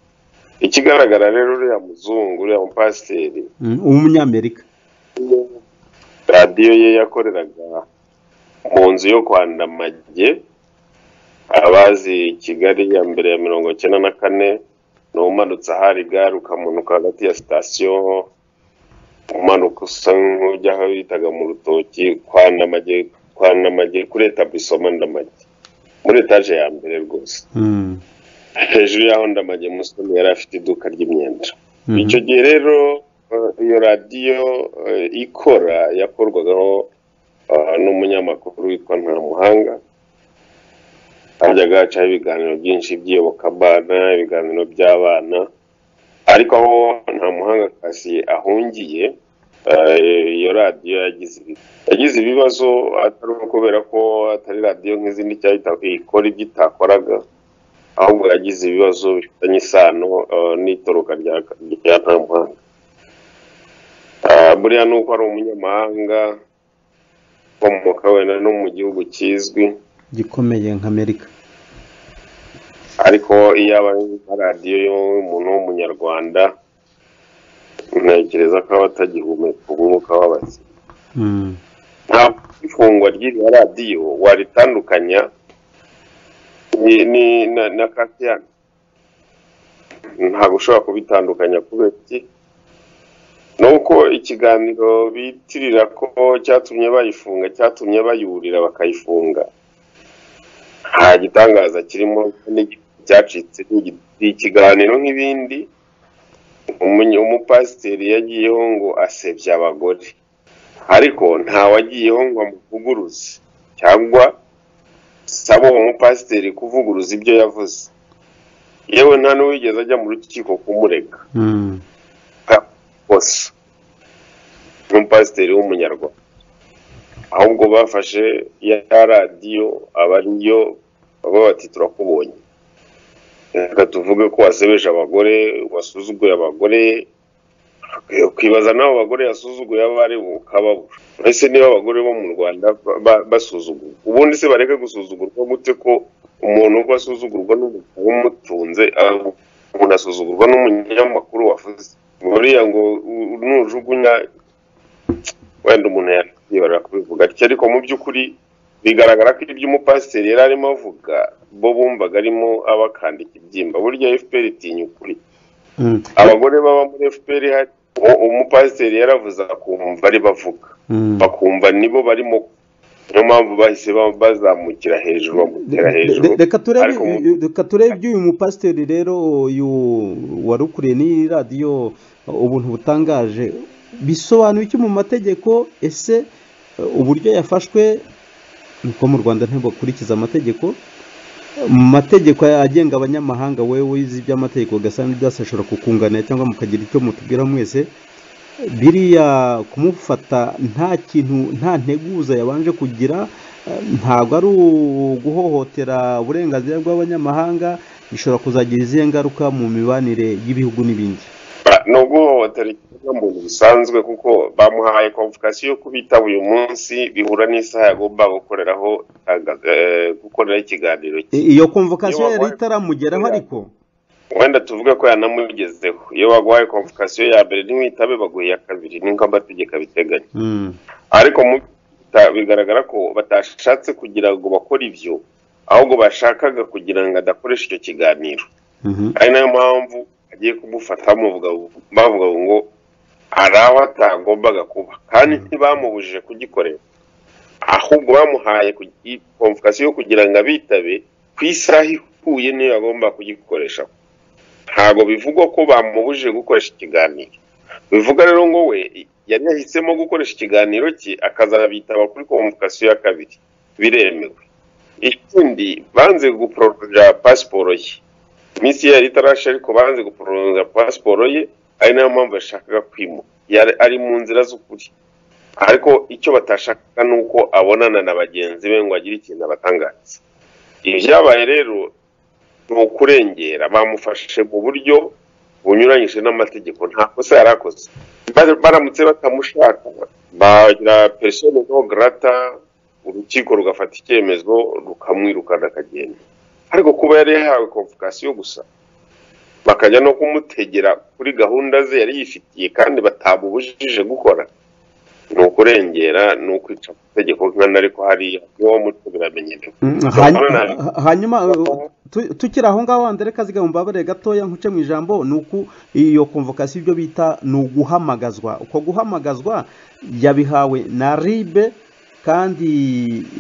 ikigaragara rero uriya muzungu uriya mupasiteri Mm, w'umunyamerika radiyo ye yakoreraga mu nzu yo kwa ndamage abazi kigali ya mbere ya mirongo icyenda na kane ni umanutse ahari gare ukamanuka hagati ya sitasiyo umanuka usa nk'ujya aho bitaga mu rutoki kwa ndamage kwa ndamage kuri etablisoma ndamage muri etaje ya mbere rwose Mm, hejuru y'aho ndamage musoni yari afite iduka ry'imyenda mhm. icyo gihe rero eh, iyo radiyo eh, ikora yakorwagaho eh, n'umunyamakuru witwa ntamuhanga hajyaga hacaho ibiganiro byinshi by'iyobokamana ibiganiro by'abana ariko aho nta muhanga kasi ahungiye eh, iyo radiyo yagize ibi- yagize ibibazo atari uko kubera ko atari radiyo nk'izindi cyangwa ita- ikora ibyo itakoraga ahubwo yagize ibibazo bifitanye isano eh, n'itoroka rya rya ntamuhanga Eh, buriya ni uko ari umunyamahanga ukomoka wenda no mu gihugu kizwi gikomeye nka amerika ariko iyo aba ari nka radiyo y'umuntu w'umunyarwanda ntekereza ko aba atagihumeka umwuka w'abasi Mm. ntabwo ifungwa ry'iriya radiyo waritandukanya ni- ni- na na katiyani ntabwo ushobora kubitandukanya kubera iki ni uko ikiganiro bitirira ko cyatumye bayifunga cyatumye bayurira bakayifunga nta gitangaza kirimo n'igihe cyacitse ni igi- ni ikiganiro nk'ibindi Umunye- umupasiteri yagiyeho ngo asebya abagore ariko nta wagiyeho ngo amuvuguruze cyangwa sabe uwo mupasiteri kuvuguruza ibyo yavuze yewe nta n'uwigeze ajya mu rukiko kumurega Mm. bose n'umupasiteri w'umunyarwanda ahubwo bafashe ya radiyo aba ariyo baba bati turakubonye reka tuvuge ko wasebeje abagore wasuzuguye abagore ukibaza n'abo bagore yasuzuguye abo ari ukababura ese niba abagore bo mu rwanda ba- ba- basuzugurwa ubundi se bareke gusuzugurwa gute ko umuntu uko asuzugurwa n'umugabo umutunze ah, umuntu asuzugurwa n'umunyamakuru wavuze buriya ngo u- u- nujugunya wenda umuntu yakwibarira kubivuga atyo ariko mu by'ukuri bigaragara ko ibyo umupasiteri yari arimo avuga bo bumvaga arimo abakandika ibyimba burya fpr itinya ukuri Mm. abagore baba muri fpr hari uwo umupasiteri yaravuze akumva ari bavuga Mm. bakumva nibo barimo niyo mpamvu bahise ba- bazamukira hejuru bamutera hejuru Re- reka turebe Ariko mu- reka turebe iby'uyu mupasiteri rero uyu wari ukuriye n'iyi radiyo ubuntu butangaje bisobanuye iki mu mategeko ese eh, uburyo yafashwe ni uko mu rwanda ntibakurikiza amategeko mu mategeko agenga abanyamahanga wowe wize iby'amategeko ugasanga n'ibyose ashobora kukunganira cyangwa mukagira icyo mutubwira mwese biriya kumufata nta kintu nta nteguza yabanje kugira eh, ntabwo ari uguhohotera uburenganzira bw'abanyamahanga bishobora kuzagira izihe ngaruka mu mibanire y'ibihugu n'ibindi Ba- ni uguhohotera ikiremwamuntu bisanzwe kuko bamuhaye convocation yo kubitaba uyu munsi bihura n'isaha yagomba gukoreraho itanga- eh, gukoreraho ikiganiro cye I- iyo komvokasiyo Iyo yari wabaye- itaramugeraho ariko wenda tuvuge ko yanamugezeho iyo baguhaye convocation ya mbere ntiwitabe baguha iya kabiri ni nk'uko amategeko abiteganya Mm. ariko mu ta- bigaragara ko batashatse kugira ngo bakore ibyo ahubwo bashakaga kugira ngo adakoresha icyo kiganiro Mhm. ari nayo mpamvu agiye kumufata bamuvuga bavuga ngo hari aho atagombaga kuba kandi ntibamubujije kugikorera ahubwo bamuhaye konvokasiyo kugira ngo abitabe ku isaha ihuye niyo agomba kugikoresha ntabwo bivugwa ko bamubujije gukoresha ikiganiro bivuga rero ngo we yari yahisemo gukoresha ikiganiro cye akazabitaba kuri konvokasiyo ya kabiri biremewe ikindi banze guporoja pasiporo ye iminsi yari itarashe ariko banze guporoja pasiporo ye ari nayo mpamvu yashakaga kwimuka Yari- ari mu nzira z'ukuri ariko icyo batashakaga ni uko abonana na bagenzi be ngo agire ikintu abatangaza ibi byabaye rero ni ukurengera bamufashe mu buryo bunyuranyije n'amategeko nta kosa yari akoze Ba- baramutse batamushaka bagira persona non grata urukiko rugafata icyemezo rukamwirukana akagenda ariko kuba yari yahawe convocation gusa bakajya no kumutegera kuri gahunda ze yari yifitiye kandi batamubujije gukora ni ukurengera ni ukwica amategeko nkana ariko hariya niwo muco biramenyerewe Mm, Bakora hanyuma nabi. ha- hanyuma uh, tu- tukiri aho ngaho wandere kaziga mubabare gatoya nkuce mu ijambo ni uku iyo komvokasiyo ibyo bita ni uguhamagazwa uko guhamagazwa yabihawe na ribe kandi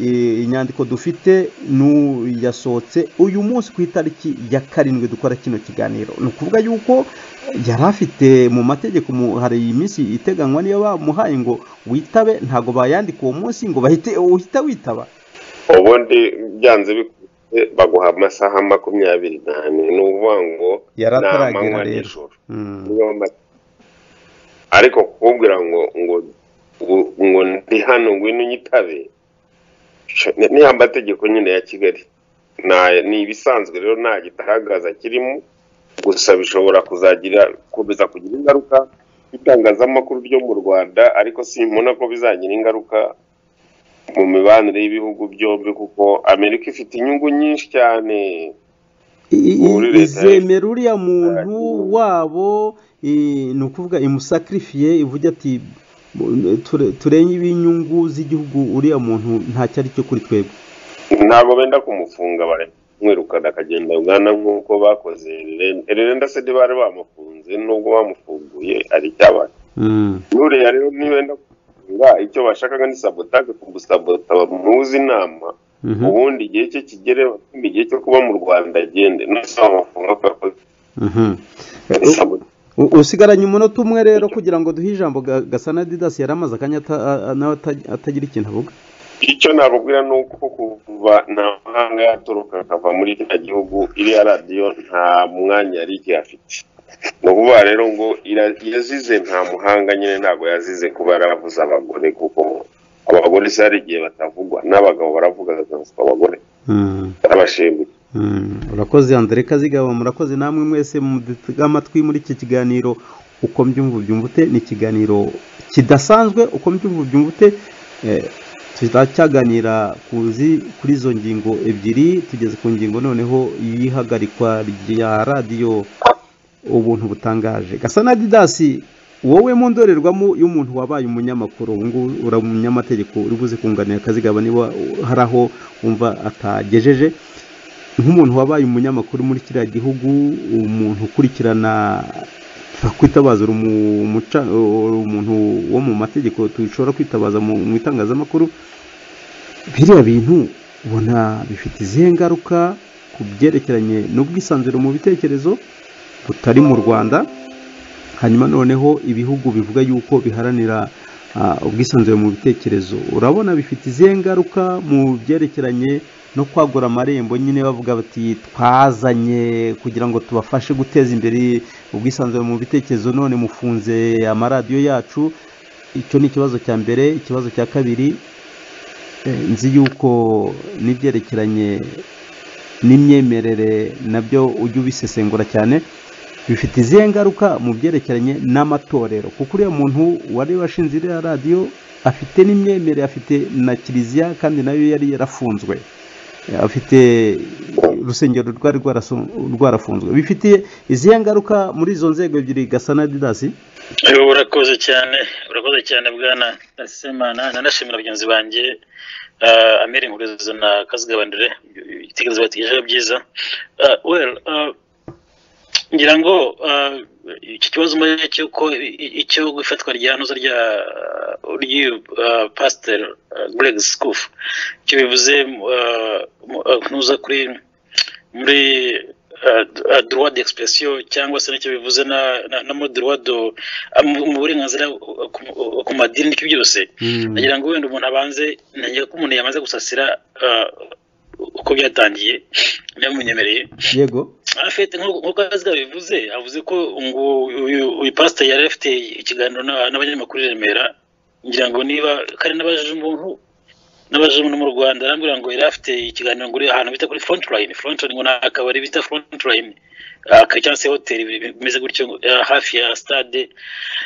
eh, inyandiko dufite nu yasohotse uyu munsi ku itariki ya karindwi dukora kino kiganiro ni ukuvuga yuko yari afite mu mategeko mu- hari iminsi iteganywa niyo bamuhaye ngo witabe ntabwo bayandika uwo munsi ngo bahite uhita witaba ubundi byanze bikunze baguha amasaha makumyabiri n'ane ni ukuvuga ngo Yari ni ataragera amanywa rero. n'ijoro Mm. niyo ma- ariko kukubwira ngo ngo ngo- ngo ndi hano ngwino unyitabe sho- ni ya mategeko nyine ya kigali Nta- ni ibisanzwe rero nta gitangaza kirimo gusa bishobora kuzagira gukomeza kugira ingaruka ku itangazamakuru ryo mu rwanda ariko simbona ko bizagira ingaruka mu mibanire y'ibihugu byombi kuko amerika ifite inyungu nyinshi cyane I- Muri i- leta izemera uriya muntu wabo eh, ni ukuvuga imusakirifiye ivuga ati "Mu- ture- turenye ibinyungu z'igihugu uriya muntu ntacyo ari cyo kuri twebwe ntabwo benda kumufunga baramwirukana akagenda ugana nk'uko bakoze Ellen- Ellen ndetse ntibari bamufunze nubwo bamufunguye ari icyabaye Mm. nuriya rero nibenda kumufunga icyo bashakaga ni sabotage kumusabota bamuhuze inama Mhm. ubundi igihe cye kigere bapime igihe cyo kuba mu rwanda agende nose bamufunga kubera ko Mhm. ari sabotage U- usigaranye umunota umwe rero kugira ngo duhe ijambo ga- gasana didasi yari amaze akanya ata- a- a- nawe ata- atagira ikintu avuga icyo nababwira ni uko kuva nta mahanga yaturuka akava muri kino gihugu iriya radiyo nta mwanya yari igihe afite ni ukuvuga rero ngo ira- yazize nta muhanga nyine ntabwo yazize kuba yaravuze abagore kuko abagore se hari igihe batavugwa n'abagabo baravuga bakavugwa abagore Mm. barabashimira Mm, urakoze Andre Kazigaba murakoze namwe mwese mudutega amatwi muri iki kiganiro uko mbyumva ubyumvute ni ikiganiro kidasanzwe uko mbyumva ubyumvute eh, turacyaganira kuzi kuri izo ngingo ebyiri tugeze ku ngingo noneho y'ihagarikwa rya radiyo ubuntu butangaje gasa na didasi wowe mu ndorerwamo y'umuntu wabaye umunyamakuru ubu ngubu uri umunyamategeko uri buze kunganira akazigaba niba hari aho wumva atagejeje nk'umuntu wabaye umunyamakuru muri kiriya gihugu umuntu ukurikirana twitabaza uri umu- umuca- uri umuntu wo mu mategeko dushobora kwitabaza mu mu itangazamakuru biriya bintu ubona bifite izihe ngaruka ku byerekeranye n'ubwisanzure mu bitekerezo butari mu rwanda hanyuma noneho ibihugu bivuga yuko biharanira ah, ubwisanzure mu bitekerezo urabona bifite izihe ngaruka mu byerekeranye no kwagura amarembo nyine bavuga bati twazanye kugira ngo tubafashe guteza imbere ubwisanzure mu bitekerezo none mufunze amaradiyo yacu icyo ni ikibazo cya mbere ikibazo cya kabiri eh, nzi yuko n'ibyerekeranye n'imyemerere nabyo ujya ubisesengura cyane bifite izihe ngaruka mu byerekeranye n'amatorero kuko uriya muntu wari washinze iriya radiyo afite n'imyemerere afite na kiliziya kandi nayo yari yarafunzwe afite urusengero rwari rwarasu- rwarafunzwe bifitiye izihe ngaruka muri izo nzego ebyiri gasa na didasi Ewe, urakoze cyane urakoze cyane bwana nasemana nanashimira bagenzi banjye eh, amiri nkuruzo na kazigabandire igitekerezo bategejeho byiza Eh, well eh, ngira ngo eh, iki kibazo mbaye cy'uko i- i- icyo gufatwa rya ntuza rya ry'uyu eh, pastor eh, greg scoof icyo bivuze eh, mu- eh, ntuza kuri muri eh, d- eh, droit d'expression cyangwa se nicyo bivuze na na, na mo droit do ah, mu mu burenganzira eh, ku- ku madini n'ibyo byose nagira ngo wenda umuntu abanze nagira ko umuntu yamaze gusasira eh, uko byatangiye byamunyemereye yego afite nk'uko azi bivuze avuze ko ngo uyu uyu pasiteri yari afite ikiganiro n'aba- n'abanyamakuru i remera ngira ngo niba kandi n'abaje umuntu n'abaje umuntu mu rwanda arambwira ngo yari afite ikiganiro ngo uri ahantu bita kuri front line front line ngo ni akabari bita front line aka cyangwa se hoteli bimeze gutyo ngo, eh, hafi ya stade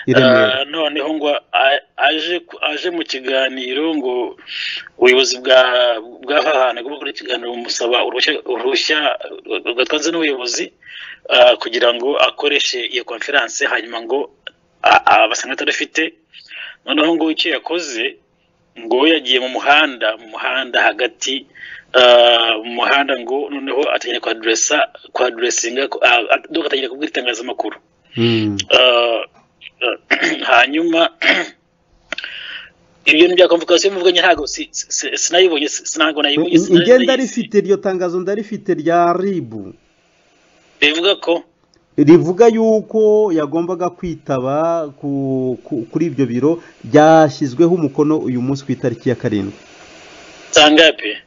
i remera Ah, noneho ngo a- aje ku- aje mu kiganiro ngo ubuyobozi bwa bw'aha hantu agomba gukora ikiganiro bumusaba uruhushya uruhushya rwatanze n'ubuyobozi ah, kugira ngo akoreshe iyo konferanse hanyuma ngo a- abasanga atarafite noneho ngo icyo yakoze ngo yagiye mu muhanda mu muhanda hagati ah, mu muhanda ngo noneho atangira kwaderesa kwaderesinga atangira kubwira itangazamakuru Mm. Uh, uh, hanyuma ibyo ni bya komvokasiyo muvuganye ntabwo si- si- si- sinayibonye si- ntabwo nayibonye In- sinari ingenda nayizi. rifite iryo tangazo ndarifite rya ribu rivuga ko rivuga yuko yagombaga kwitaba ku- ku- kuri ibyo biro ryashyizweho umukono uyu munsi ku itariki ya karindwi sangape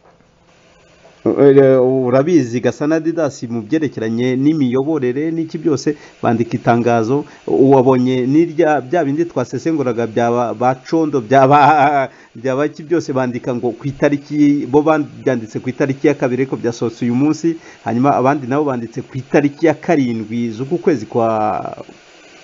Eh, urabizi gasa na didasi mu byerekeranye n'imiyoborere n'iki byose bandika itangazo wabonye n'irya bya bindi twasesenguraga byaba bacondo byaba byaba iki byose bandika ngo ku itariki bo babyanditse ku itariki ya kabiri ariko byasohotse uyu munsi hanyuma abandi nabo banditse ku itariki ya karindwi z'uku kwezi kwa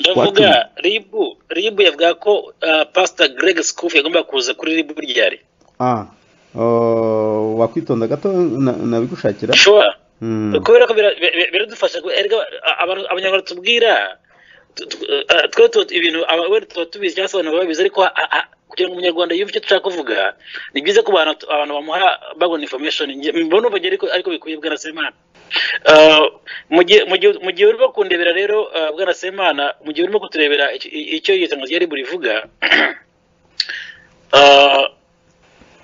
ndavuga Watumye. ribu ribu yavuga ko uh, pastor greg scoof yagomba kuza kuri ribu ryari ah oh, wakwitonda gato na- nabigushakira sure Mm. kubera ko bira- bi- bi- biradufasha ku- erega abantu- abanyarwanda tubwira tu- tu- eh, twe tu- ibintu aba- wenda tuba tubizi cyangwa se abantu baba babizi ariko ha- ha- kugira ngo umunyarwanda yumve icyo dushaka kuvuga ni byiza ko abantu abantu bamuha babona information Nge- mbona ubwo ariko ariko bikwiye bwana semana Eh, mu gihe mu gihe- mu gihe urimo kundebera rero eh, bwana semana mu gihe urimo kuturebera icyo- icyo iyo tangazo ryari burivuga eh,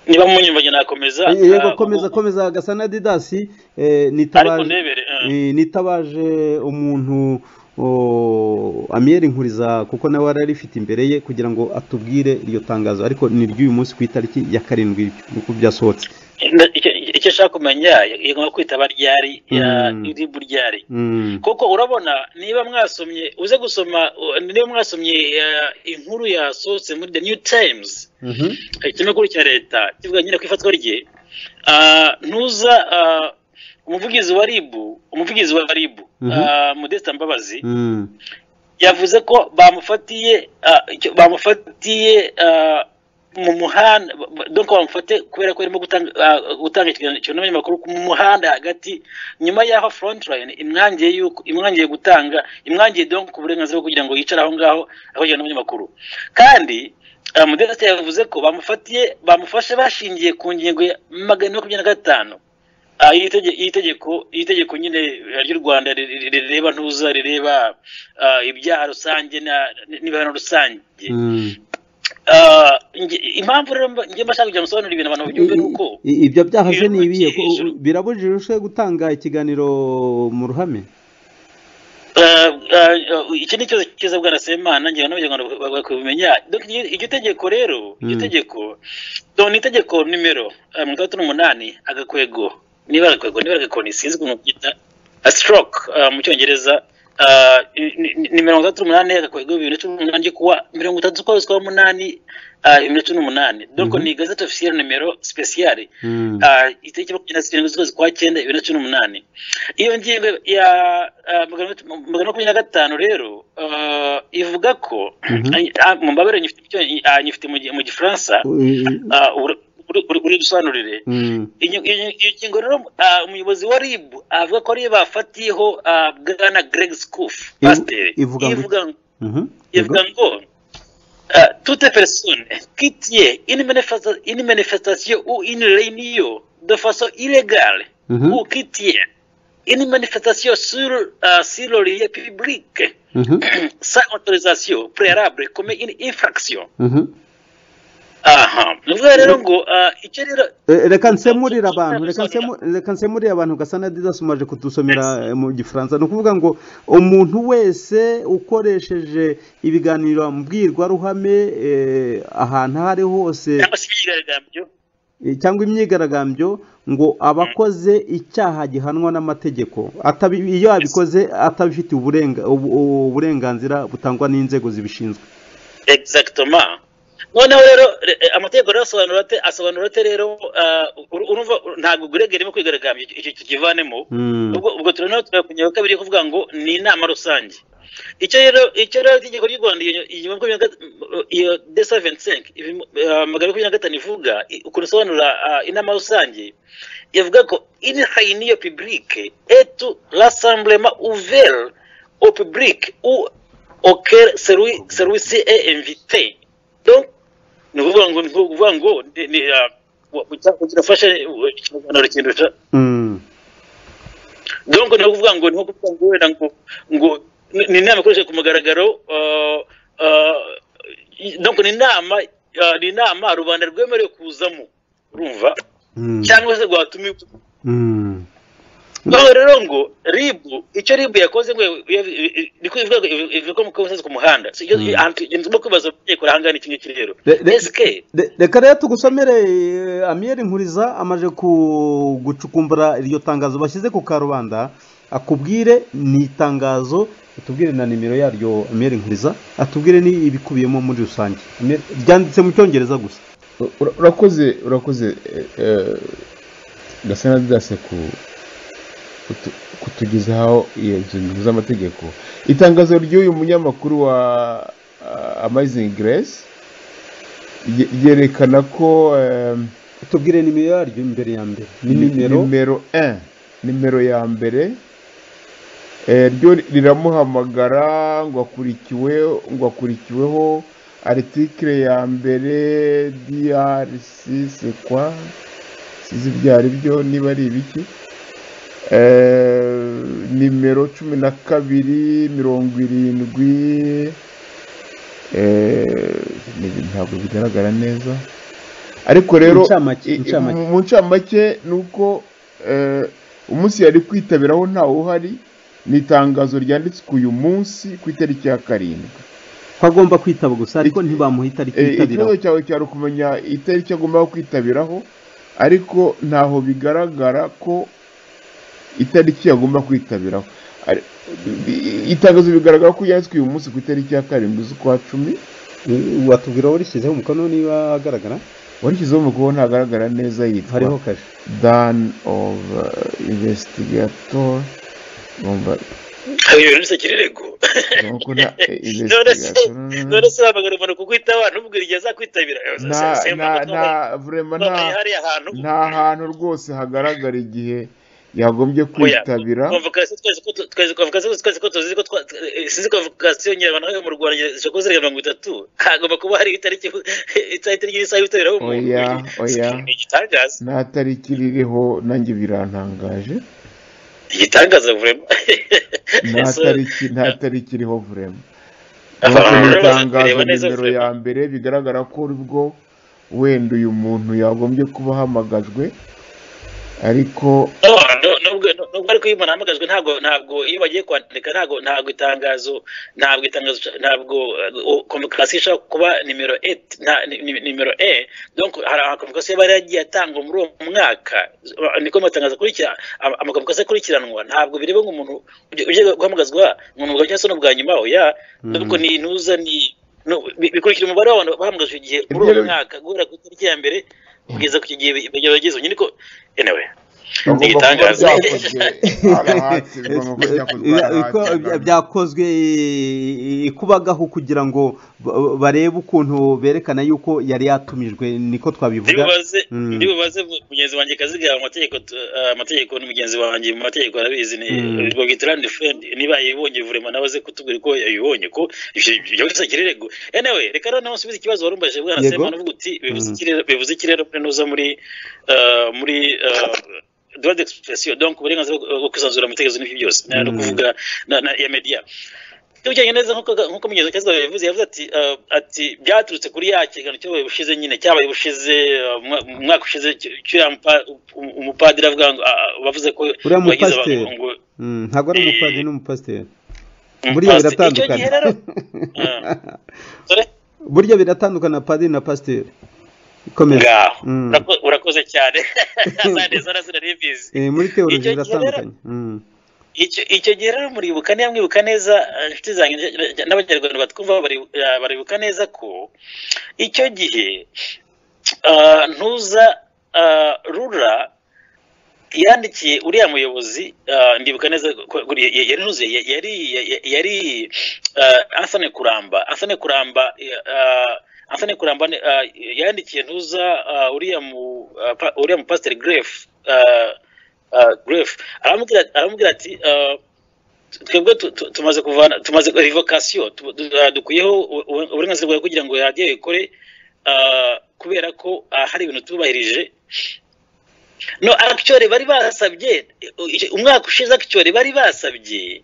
niba munyumvanye nakomeza yego eh, komeza ubu- komeza gasa na didasi eh, ariko nitabaje ndebere eh. eh, nitabaje umuntu o, amiyeri nkuriza kuko nawe yari arifite imbere ye kugira ngo atubwire iryo tangazo ariko ni ry'uyu munsi ku itariki ya karindwi uko byasohotse Nda- icyo- icyo ashaka kumenya yagomba kwitaba ryari Mm. iribu ryari Mm. kuko urabona niba mwasomye uze gusoma uh, niba mwasomye uh, inkuru yasohotse muri the new times Mhm. eh, ikinyamakuru cya leta kivuga nyine ku ifatwa rye ah, ntuza ah, umuvugizi wa ribu umuvugizi wa ribu Mhm. ah, modesta mbabazi Mm. yavuze ko bamufatiye ah, icyo- bamufatiye ah, mu muhanda ba- ba- donc bamufate kubera ko arimo gutanga ah, gutanga ikiganiro cyunamye amakuru mu muhanda hagati nyuma y'aho front line imwangiye yuko imwangiye gutanga imwangiye donc uburenganzira bwo kugira ngo yicare aho ngaho aho yunamye amakuru kandi ah, Modeste yavuze ko bamufatiye bamufashe bashingiye ku ngingo ya magana makumyabiri na gatanu Ah, iri tege- iri tegeko iri tegeko nyine eh, ry'u rwanda ri- ri- rireba ntuza rireba ah, ibyaha rusange na- n'ibihano rusange Mm. Ah, nge- impamvu rero mba- njye mbashaka kugira ngo nsobanurire ibintu abantu babyumve ni uko I- i- ibyo byaha se ni ibihe ko- Ijuru. birabujijwe se gutanga ikiganiro mu ruhame Ah, ah, ah, iki ni ikibazo cyiza bwana semana ngira ngo n'abanyarwanda bak- bak- bakabimenya Donc, iryo iryo tegeko rero iryo Mm. tegeko donc ni itegeko nimero ah, mirongo itandatu n'umunani agakwego niba agakwego niba agakoni sinzi ukuntu byita stroke ah, mu cyongereza Ah, ni- ni- ni mirongo itandatu n'umunani agakwego bibiri na cumi n'umunani ryo kuwa mirongo itatu z'ukwezi kwa munani ah, bibiri na cumi n'umunani donc Mhm. ni igazeti officielle nimero spesiyale Mm. Ah, itariki makumyabiri na zirindwi z'ukwezi kwa cyenda bibiri na cumi n'umunani iyo ngingo ya ah, magana atatu- magana makumyabiri na gatanu rero ah, ivuga ko ah, mumbabarire nyifite icyo- ah, nyifite mu gi- mu gifaransa Mm. ah, uri- uri- uri- uridusobanurire Mm. iyo iyo- iyo ngingo rero ah, umuyobozi wa rib avuga ko ariyo bafatiyeho ah, bwana greg scoof Ivu- pasiteri ivuga ngo- ivuga ngo Mhm. ivuga ngo uh, toute personne qui tient une, manifesta- une manifestation ou une réunion de façon illégale Mhm. ou qui tient une manifestation sur, euh, sur le lieu public Mhm. sans autorisation préalable commet une infraction. Mhm. Aha. Ni ukuvuga rero ngo uh, icyo rero Eh, reka nsemurire abantu reka nsemu- reka nsemurire abantu gasana didasomaje kudusomera eh, mu gifaransa ni ukuvuga ngo umuntu wese ukoresheje ibiganiro mbwirwaruhame eh, ahantu aho ari hose cyangwa se imyigaragambyo eh, cyangwa imyigaragambyo ngo aba akoze icyaha gihanwa n'amategeko Atabi- iyo abikoze atabifitiye uburenga- ubu- ubu- uburenganzira butangwa n'inzego zibishinzwe exactement noneho rero re- eh, amategeko rero asobanura ate asobanura ate rero ah, uru- urumva uru- ntabwo gurege irimo kwigaragambya icyo tukivanemo Mm. ubwo ubwo turanaho tureba ku ngingo ya kabiri yo kuvuga ngo ni inama rusange icyo rero icyo rero itegeko ry'u rwanda iyo- iyo makumyabiri na gat- iyo desa ventisenke magana makumyabiri na gatanu ivuga i- ukuntu isobanura ah, inama rusange ivuga ko ini hayiniyo pibulike etu rasamburema uveri au public ou auquel celui celui-ci est invité donc ni ukuvuga ngo ni ukuvuga ngo ni- ni, ah, wa- wa- kirafashe uh, ikiganiro kindusha Mm. donc ni ukuvuga ngo ni nko kuvuga ngo wenda ngo ngo ni- ni inama ikoresheje ku mugaragaro ah, ah, i- donc ni inama ah, ni inama rubanda rwemerewe kuzamo urumva Mm. cyangwa se rwatumiwe Mm. noneho rero ngo ribu icyo ribu yakoze ngo ni ko ivuga ngo iv- ivuga ko mukoze ku muhanda Si ibyo- Mm. ahantu- ibyo tugomba kwibaza ko ahangana iki ngiki rero Re- re- ese Re- reka rero tugusomere eh, amiyeri nkuriza amaje ku- gucukumbura iryo tangazo bashyize ku karubanda akubwire ni itangazo atubwire na nimero yaryo amiyeri nkuriza atubwire ni ibikubiyemo muri rusange Amiyeri- ryanditse mu cyongereza gusa Ura- urakoze urakoze eh, eh, gasana didase ku- kutu- kutugezaho iyo nzu nkuru z'amategeko itangazo ry'uyu munyamakuru wa amazing grace rye- ryerekana ko ehm, atubwire nimero yaryo imbere ya mbere ni nimero nimero 1 nimero ya mbere eh, ryo riramuhamagara ngo akurikiwe ngo akurikiweho article ya mbere DRC c'est quoi sizi byari byo niba ari ibiki Eh, nimero cumi na kabiri mirongo irindwi eh, ni- ntabwo bigaragara neza ariko rero Incamake, i- i- incamake. mu ncamake ni uko eh, umunsi yari kwitabiraho ntawe uhari ni itangazo ryanditswe uyu munsi ku itariki ya karindwi ko agomba kwitaba gusa ariko ntibamuha itariki Eh, yitabiraho ikibazo cyawe cyari ukumenya itariki agomba kwitabiraho ariko ntaho bigaragara ko itariki agomba kwitabiraho Ari- i- itangazo bigaragara ko yanditswe uyu munsi ku itariki ya karindwi z'ukwa cumi Eh, watubwira aho rishyizeho umukono niba agaragara warishyizeho umukono ntagaragara neza yitwa hariho kashe dan of uh, investigator ngomba ibintu byose kirego nuko nta none se none investigation se wabagaruka kukwitabara ntubwire igihe azakwitabira nta nta nta vrema nta none hariya hantu nta hantu rwose hagaragara igihe yagombye kwitabira convocation twese ko tu- twese convocation twese ko tuzi ko twa- eh, sinzi convocation nyarwanda mu Rwanda zikoze zirenga mirongo itatu hagomba kuba hari itariki itariki y'isaha yitabiraho umuntu Oya, oya. Ni igitangaza nta tariki ririho nanjye birantangaje igitangaza vraiment nta So, tariki nta tariki iriho vrema Abantu nuko mu rero baza itangazo kureba neza nimero vrema. ya mbere bigaragara ko uribwo wenda uyu muntu yagombye kuba ahamagajwe ariko No, no- nubwo nubwo ariko iyo umuntu ahamagajwe ntabwo ntabwo iyo bagiye kwandika ntabwo ntabwo itangazo ntabwo itangazo ntabwo convocation ishobora kuba nimero 8 nta ni- ni- nimero e donc hari amakonvocation yaba yaragiye atangwa muri uwo mwaka niko amatangazo akurikira ama- amakonvocation akurikiranwa ntabwo bireba nk'umuntu uje- uje guhamagazwa mu mwuga cyangwa se n'ubwa nyuma oya nubwo ni intuza ni no- bi- bikurikira umubare w'abantu bahamagajwe igihe muri uwo Ibyo- mwaka guhera ku itariki ya mbere kugeza ku gihe bageze nyine ko anyway bagomba kuba igitangaza. byakozwe arahati bigomba kuba byakozwe Iko- bya- arahati byakozwe eh, ikubagahu kugira ngo ba- barebe ukuntu berekana yuko yari yatumijwe niko twabivuga ndibubaze Mm. ndibubaze mu- mugenzi wanjye kaziga amategeko tu- eh, amategeko ni mugenzi wanjye mu mategeko arabizi ni Mm. rwo gitrand friend niba yibonye vurema nawe aze kutubwira ko yibonye ko ibyo ibyo byose kirego anyway reka rero nawe nsubize ikibazo warumbaje bwana Yego. Sema navuga uti bivuze Mm. ikirere bivuze ikirere pe nuza muri eh, muri eh, droit d'expression donc uburenganzira bwo bwo kwisanzura mu bitekerezo n'ibyo byose na- no Mm. kuvuga na, na ya media tujyanye neza nk'uko nk'uko mugenzi wa Kaziga yabivuze yavuze ati eh, ati byaturutse kuri ya kiganiro cyabaye bushize nyine cyabaye bushize eh, mu mwa- mu mwaka ushize cy- cy'uriya mupa- um- umupadiri avuga ngo ah, ah, bavuze ko Uriya wagize mupasiteri. abantu ngo Mm, ntabwo ari Eh, umupadiri n'umupasiteri burya umupasiteri. icyo biratandukana gihe rero Ah. dore burya biratandukana padiri na pasiteri komeza ngaho Mm. Urako- urakoze cyane zaneza razina ribizi Eh, muri teoloji Icyo gihe biratandukanye Mm. icyo icyo gihe rero muribuka niba mwibuka neza eh, inshuti zanjye eh, n'abanyarwanda batwumva bari- eh, baribuka neza ko icyo gihe eh, ntuza eh, rura yandikiye uriya muyobozi eh, ndibuka neza ko ko ya- ya- yari ntuze ya- yari ya- yari eh, Anthony Kuramba Anthony Kuramba eh, Anthony Kuramba ni- eh, yandikiye ntuza eh, uriya mu eh, pa- uriya mu Pastor Greff Greff aramubwira aramubwira ati eh, twebwe tu- tu- tumaze kuvana tumaze revokasiyo dukwiyeho u- u- uburenganzira bwawe kugira ngo radiyo ikore ah, kubera ko ah, hari ibintu tubahirije no actually bari basabye umwaka ushize actually bari basabye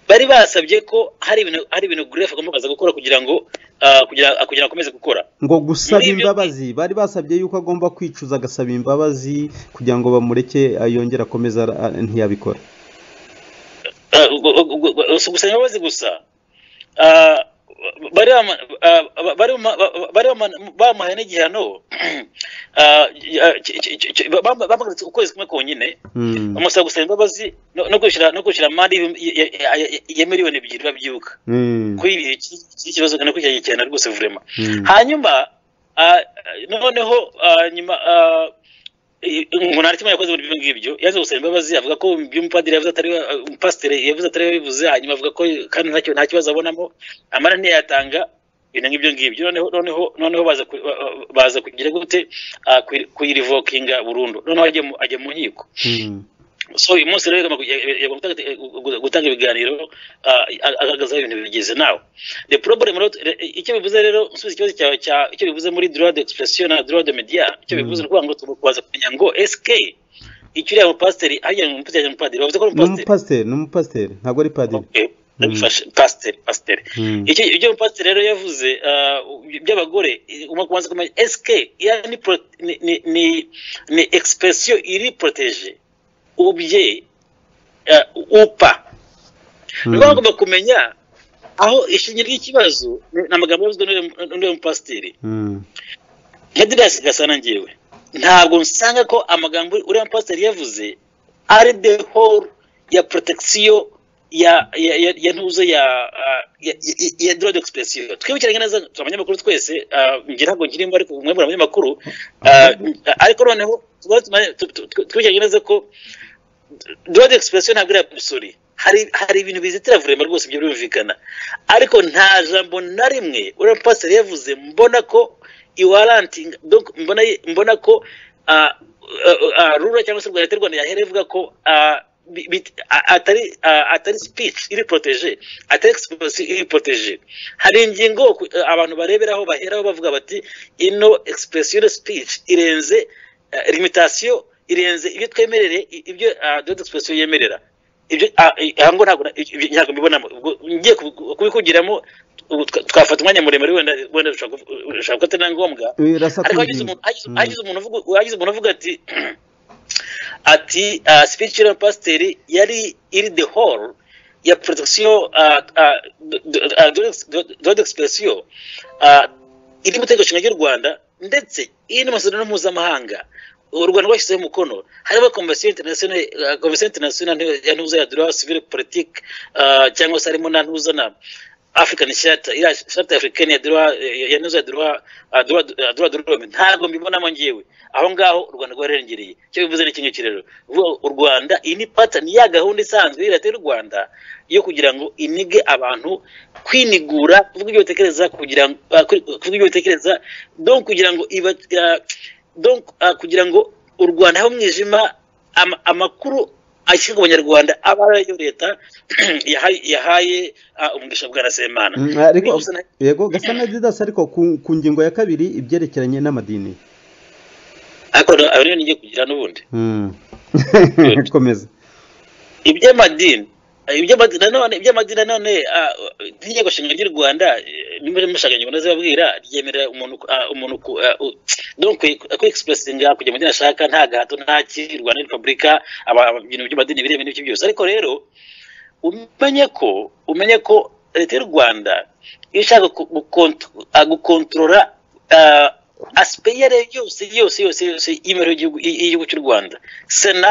bari basabye ko hari ibintu hari ibintu Greff agomba kuza gukora kugira ngo ah, kugira kugira ngo akomeze gukora ngo gusaba Muri ibyo- imbabazi bari basabye yuko agomba kwicuza agasaba imbabazi kugira ngo bamureke ah, yongere akomeze ara- ah, ntiyabikora Ah, gu- gu- gu- gu- gusa gusaba imbabazi gusa Ah, bari bama- ah, bari bama- bari bama- bamuhaye n'igihano Ah, ki- ki- ki- ki- bam- bamwagaritse ukwezi kumwe konyine Mm. bamusaba gusaba imbabazi no- no kwishyura no kwishyura amande y'ibihumbi- ya- ya- ya- ya miliyoni ebyiri babyibuka Mm. kuri ibi iki- iki kibazo kandi kwicyanye cyane rwose vurema Mm. hanyuma ah, noneho ah, nyuma ah, i- ngo nta kimwe yakoze muri ibyo ngibyo yaje gusaba imbabazi avuga ko ibyo umupadiri yavuze atari we umupasiteri yavuze atari we bivuze hanyuma avuga ko kandi ntacyo nta kibazo abonamo amara ntiyatanga ibintu nk'ibyo ngibyo noneho noneho noneho baza ku- ba- ba- baza kugira gute ah, kuyi- kuyirivokinga burundu noneho ajya mu- ajya mu nkiko Mm. so uyu munsi rero yagomba kujya- yagomba gutanga- gu- gutanga ibiganiro ah, agaragaza aho ibintu bigeze nawe the problem rero re- icyo bivuze rero nsubiza ikibazo cyawe cya icyo bivuze muri droit d'expression na droit de media icyo bivuze ni ukuvuga ngo tugomba kubaza kumenya ngo sk icyo uriya mupasiteri ahajyanye umupasiteri umupadiri bavuze ko ari ni umupasiteri umupasiteri ni umupasiteri ntabwo ari padiri Okay, ndabifashe pasiteri pasiteri Mm. icyo ibyo pasiteri rero yavuze ah, by'abagore eh, ugomba kubanza kumenya sk iya ni pro- ni- ni ni ni expression iri protege ubye eh, upa Mm. niba bagomba kumenya aho ishingiro ry'ikibazo ni amagambo yavuzwe n'uriya- n'uriya mupasiteri Mm. Edras Gasana ngewe ntabwo nsanga ko amagambo uriya pasiteri yavuze ari the whole ya protection ya ya ya, ya ntuzo ya ah, ya, ya, ya droit d'expression twibukiranye neza turi abanyamakuru twese ah, ngira ntabwo nkirimo ariko mwebwe muri abanyamakuru ah, ariko noneho twibukiranye neza ko droit d'expression ntabwo ari absolue hari hari ibintu bizitira vurema rwose ibyo birumvikana ariko nta jambo na rimwe uriya pasiteri yavuze mbona ko iwarantinga donc mbona mbona ko ah, ah, ah, rura cyangwa se leta y'u rwanda yahereye ivuga ko ah, bi- bi- a- atari a- atari speech iri protege atari exposition iri protege hari ingingo ku- abantu bareberaho baheraho bavuga bati ino expression de speech irenze eh, limitation irenze ibyo twemerere i- ibyo ah, dot expression yemerera ibyo ah, eh, aha ngo ntabwo na- ibyo ntabwo mbibonamo ubwo ngiye kubi- kubikugiramo ubu twa- twafata umwanya muremure wenda wenda dushobora kuvu- dushobora ko atari na ngombwa birasa ariko hagize umuntu hagize- hagize umuntu uvuga- hagize umuntu uvuga ati ati uh, speech ya pasiteri yari iri the whole ya protection uh, uh, dode expression uh, iri mu tegeko nshinga ry'u rwanda ndetse iri no mu masezerano mpuzamahanga u rwanda rwashyizeho umukono hariho komisiyo interinasiyonali komisiyo interinasiyonali ya ntuza ya dura sivile politike uh, cyangwa se harimo na ntuza na african shata iriya shata africaine ya droit ya neza droit ah, droit ah, droit de l'homme ntabwo mbibonamo ngewe aho ngaho u rwanda rwarengereye icyo bivuze ni iki ngiki rero uvuga ngo u rwanda iyi ni patani ya gahunda isanzwe ya leta y'u rwanda yo kugira ngo inige abantu kwinigura kuvuga ibyo batekereza kugira ngo ah, kuri- kuvuga ibyo batekereza donc kugira ngo iba ah, donc ah, kugira ngo u rwanda habe umwijima ama- amakuru ashyirwa ku banyarwanda aba ari ayo leta yahaye yahaye ah, umugisha bwa semana Mm, ariko Bivuze na- yego gasa na didasi ariko ku, ku ngingo ya kabiri ibyerekeranye n'amadini ariko ari yo ngiye kugira n'ubundi Mm. komeza iby'amadini iby'amadini nanone iby'amadini nanone ah, n'inteko nshinga ry'u rwanda nimba mushakanye mbonaze babwira ryemerera umuntu ku- ah, umuntu ku- ah, u- donc kwexpressinga kujya mu dini ashaka nta gahato nta ki u rwanda ni repubulika aba- aba- ibintu by'amadini biremewe n'ibyo byose ariko rero umenye ko umenye ko leta y'u rwanda iyo ishaka ku- gukont- ah, gukontorora ah, aspect iyo ari yo yose yose yose yose y'imibereho y'igihugu- y'igihugu cy'u rwanda sena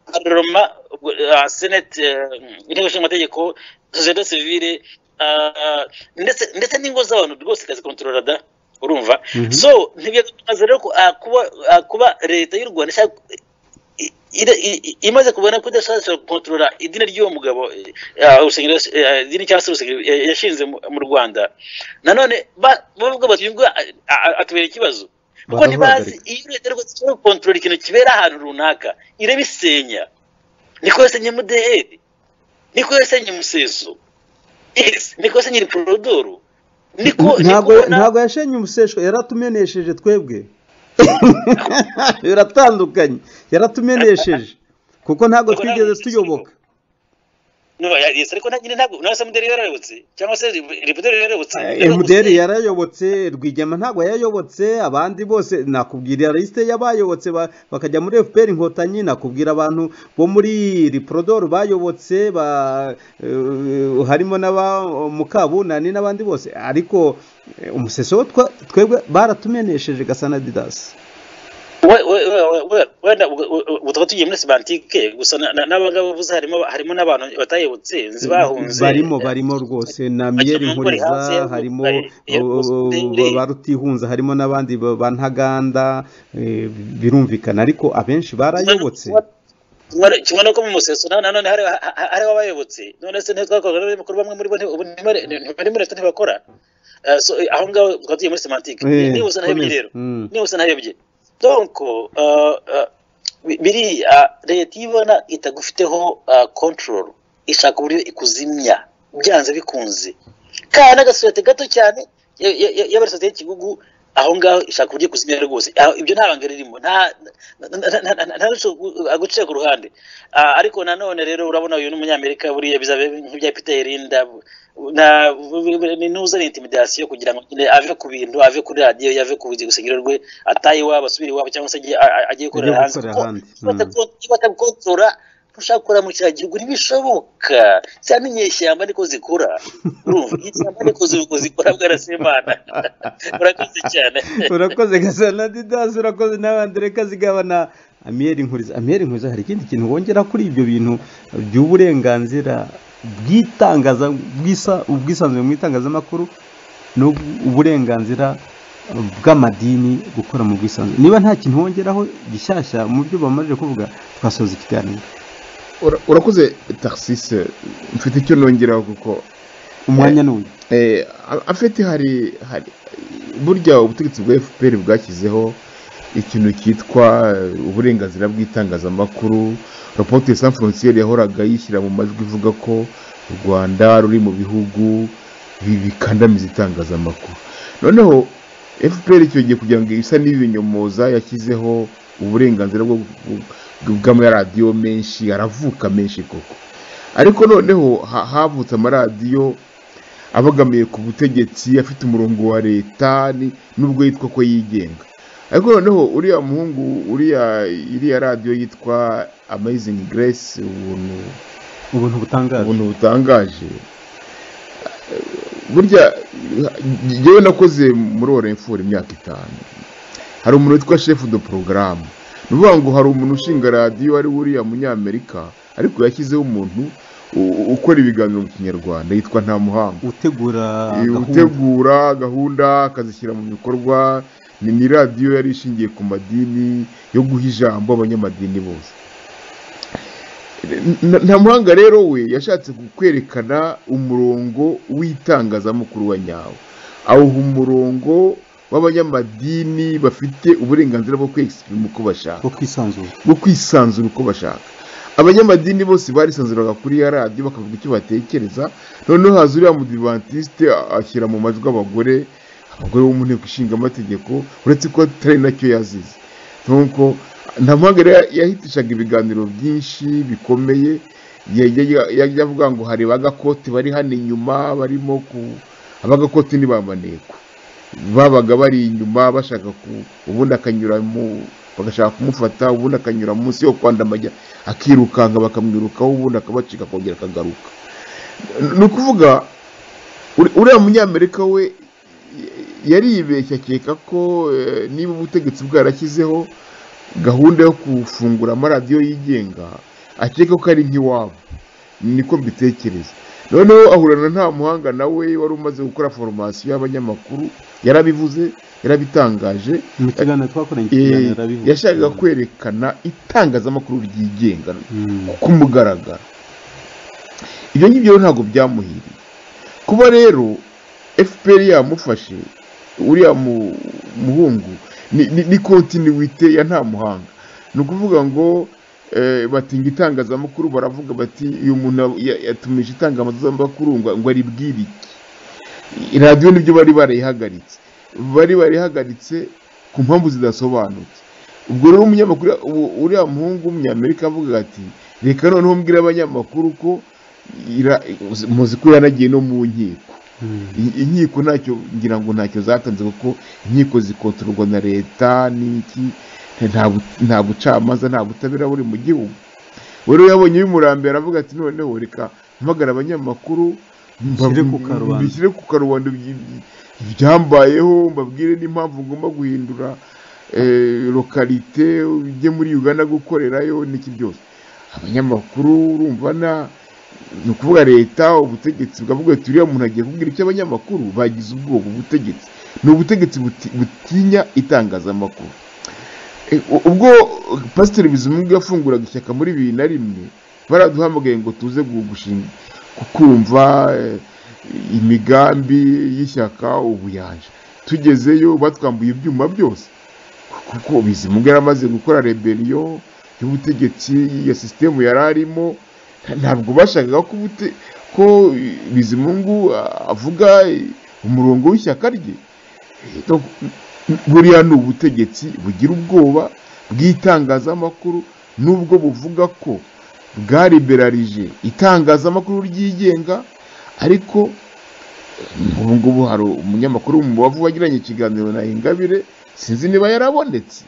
paroma ubwo, ah, senate eh, inteko ishinga amategeko sosiyete sivile ah, ndetse ndetse n'ingo z'abantu rwose ikazikontorora da urumva Mhm. so ntibyagakomeza rero ko, ah, kuba ah, kuba leta y'u rwanda ishaka i- ira- i- i- imaze kubona ko idashobora gukontorora idini ry'uwo mugabo eh, ah, urusengero yas- eh, idini cyangwa se urusengero eh, yashinze mu- mu rwanda nanone ba- bavuga bati uyu nguyu a- a- a- atubera ikibazo kuko ntibazi Barahagarika. iyo leta rwose ishobora gukontorora ikintu kibera ahantu runaka irabisenya niko yasenye mudeheri niko yasenye museso Yes, niko yasenye riporodoro niko ntabwo niko na- ntabwo yashenye umusesho yaratumenesheje twebwe biratandukanye yaratumenesheje kuko Ntabwo ntabwo twigeze ntabwo tuyoboka No, ya- yes, ariko nta- nyine ntabwo nasa muderi yarayobotse cyangwa se ripoderi yarayobotse emuderi yarayobotse rwigema ntabwo yayobotse abandi bose nakubwira lisite y'abayobotse ba- bakajya muri fpr inkotanyi nakubwira abantu bo muri riporodoro bayobotse ba- eh, harimo n'aba mukabunani n'abandi bose ariko eh, umuseso wo twa- twebwe baratumenesheje gasana didasi We- we- we- we- we- wenda ubwo- ubwo- ubwo tukaba tugiye muri semantike gusa na- na- n'abangabo bavuze harimo harimo n'abantu batayobotse nzi bahunze barimo barimo rwose na miyeri mu ngo rihanze, nkuriza harimo bari- iyo o- rwose o- utere- ba rutihunza harimo n'abandi ba ba ntaganda eh, birumvikana ariko abenshi barayobotse Kimwe- kimwe nuko mu museso na- nanone hari ha- ha- hariho abayobotse none se ntitwakorwa n'abanyamakuru bamwe muri bo nti- ubu ntibari ntibari muri leta ntibakora Eh, so, eh, aho ngaho tukaba tugiye muri semantike Eh, nihuse nahebye komeza. rero Mm. nihuse nahebye donc eh, eh, bi- biriya leta iyo ibona itagufiteho eh, control ishaka uburyo ikuzimya byanze bikunze kandi n'agasosiyete gato cyane ya- ya- ya- y'abarisosiyete y'ikigugu aho ngaho ishaka uburyo ikuzimya rwose Aho- ibyo nta banga ririmo nta- nta- nta- nta- nta aguciye ku ruhande Ah, ariko nanone rero urabona uyu ni umunyamerika buriya bizabe nk'ibya peter yerinda na- ni nuza ni intimidasiyo kugira ngo nyine ave ku bintu ave kuri radiyo yave ku rusengero rwe ataye iwabo asubire iwabo cyangwa se ajye a- a- ajye gukorera Ajye hanze gukorera Kuko ahandi. iyo batagukon- iyo batagukontorora ntushaka gukora mu kiragihugu ntibishoboka cyane inyeshyamba niko zikura urumva inyeshyamba niko zi- zikora bwarasimana urakoze cyane urakoze gasana didasi urakoze n'abandi reka zigabana amiyeri nkuriza amiyeri nkuriza hari ikindi kintu wongera kuri ibyo bintu by'uburenganzira bw'itangaza bw'isa- ubwisanzure mu itangazamakuru n'uburenganzira bw'amadini gukora mu bwisanzure niba nta kintu wongeraho gishyashya mu byo bamaze kuvuga twasoza ikiganiro Ura- urakoze taxise mfite icyo nongeraho kuko umwanya ni uyu eh, a- afete hari hari burya ubutegetsi bwa fpr bwashyizeho ikintu cyitwa eh, uburenganzira bw'itangazamakuru rapoti san frontiere yahoraga yishyira mu majwi ivuga ko u rwanda ruri mu bihugu bi- bikandamiza itangazamakuru noneho fpr cyongeye kugira ngo isa n'ibinyomoza yashyizeho uburenganzira bwo bwo- bw'amaradiyo menshi aravuka menshi koko ariko noneho ha- havutse amaradiyo abogamiye ku butegetsi afite umurongo wa leta ni- nubwo yitwa ko yigenga ariko noneho uriya muhungu uriya iriya radiyo yitwa amayizingi grace ubuntu ubuntu butangaje ubuntu butangaje burya ngewe nakoze muri oremfura imyaka itanu hari umuntu witwa shefu do porogaramu ni ukuvuga ngo hari umuntu ushinga radiyo ari we uriya munyamerika ariko yashyizeho umuntu u- u- ukora ibiganiro mu kinyarwanda yitwa ntamuhanga utegura gahunda utegura gahunda akazishyira mu bikorwa ni ni radiyo yari ishingiye ku madini yo guha ijambo abanyamadini bose Na- nta muhanga rero we yashatse kwerekana umurongo w'itangazamakuru wa nyawo awuha umurongo w'abanyamadini bafite uburenganzira bwo kwegisiprima uko bashaka bwo kwisanzura bwo kwisanzura uko bashaka abanyamadini bose barisanzuraga kuri ya radiyo bakavuga icyo batekereza noneho haza uriya mudivantisite ashyira mu majwi abagore abagore bo mu nteko ishinga amategeko uretse ko atari nacyo yazize nuko nta mpamvu rero yahitishaga ibiganiro byinshi bikomeye yajya yajya avuga ngo hari abagakote bari hano inyuma barimo ku abagakote ni ba maneko babaga bari inyuma bashaka ku ubundi akanyuramo bagashaka kumufata ubundi akanyura munsi yo kwandamajya akirukanka bakamwirukaho ubundi akabacika akongera akagaruka ni ukuvuga uri- uriya munyamerika we yaribeshya akeka ko eh, niba ubutegetsi bwarashyizeho gahunda yo gufungura amaradiyo yigenga akeka ko ari nk'iwabo niko mbitekereza noneho ahurana nta muhanga nawe wari umaze gukora foromasiyo y'abanyamakuru yarabivuze yarabitangaje mu kiganiro twakoranye Eh, ikiganiro arabivuga yashakaga kwerekana itangazamakuru ryigenga Mm. ku mugaragaro ibyo ngibyo rero ntabwo byamuhiriye kuba rero fpr yamufashe uriya mu- muhungu ni- ni- ni kontinuwite ya nta muhanga ni ukuvuga ngo eh, batinga itangazamakuru baravuga bati uyu muntu ya- yatumije itangazamakuru ngo ngo aribwire iki radiyo nibyo bari barayihagaritse bari barayihagaritse ku mpamvu zidasobanutse ubwo rero umunyamakuru u- uriya muhungu w'umunyamerika avuga ati reka noneho mbwire abanyamakuru ko ira- muzi ko yanagiye no mu nkiko Mm. I- inkiko ntacyo ngira ngo ntacyo zatanze kuko inkiko zikontororwa na leta n'iki nta bu- nta bucamanza nta butabera buri mu gihugu rero yabonye bimurambera aravuga ati noneho reka mpamagara abanyamakuru mba- Bishyire ku karubanda." bishyire ku karubanda ibyi- ibyambayeho mbabwire n'impamvu ngomba guhindura eh, lokalite ujye muri uganda gukorerayo n'iki byose abanyamakuru urumva na ni ukuvuga leta ubutegetsi bwavuga ati uriya muntu agiye kubwira icyo abanyamakuru bagize ubwoba ubutegetsi ni ubutegetsi buti- butinya itangazamakuru E, u- ubwo pasiteri bizimungu yafunguraga ishyaka muri bibiri na rimwe baraduhamagaye ngo tuze gu- gushinga ku- kumva eh, imigambi y'ishyaka ubuyanja tugezeyo batwambuye ibyuma byose kuko bizimungu yari amaze gukora rebeliyo y'ubutegetsi ya sisitemu yari arimo ntabwo bashakaga ko ubute- ko bizimungu a- avuga eh, umurongo w'ishyaka rye Donc, buriya ni ubutegetsi bugira ubwoba bw'itangazamakuru nubwo buvuga ko bwariberarije itangazamakuru ryigenga ariko ubu ngubu hari umunyamakuru wo mu bavu wagiranye ikiganiro na ingabire sinzi niba yarabonetse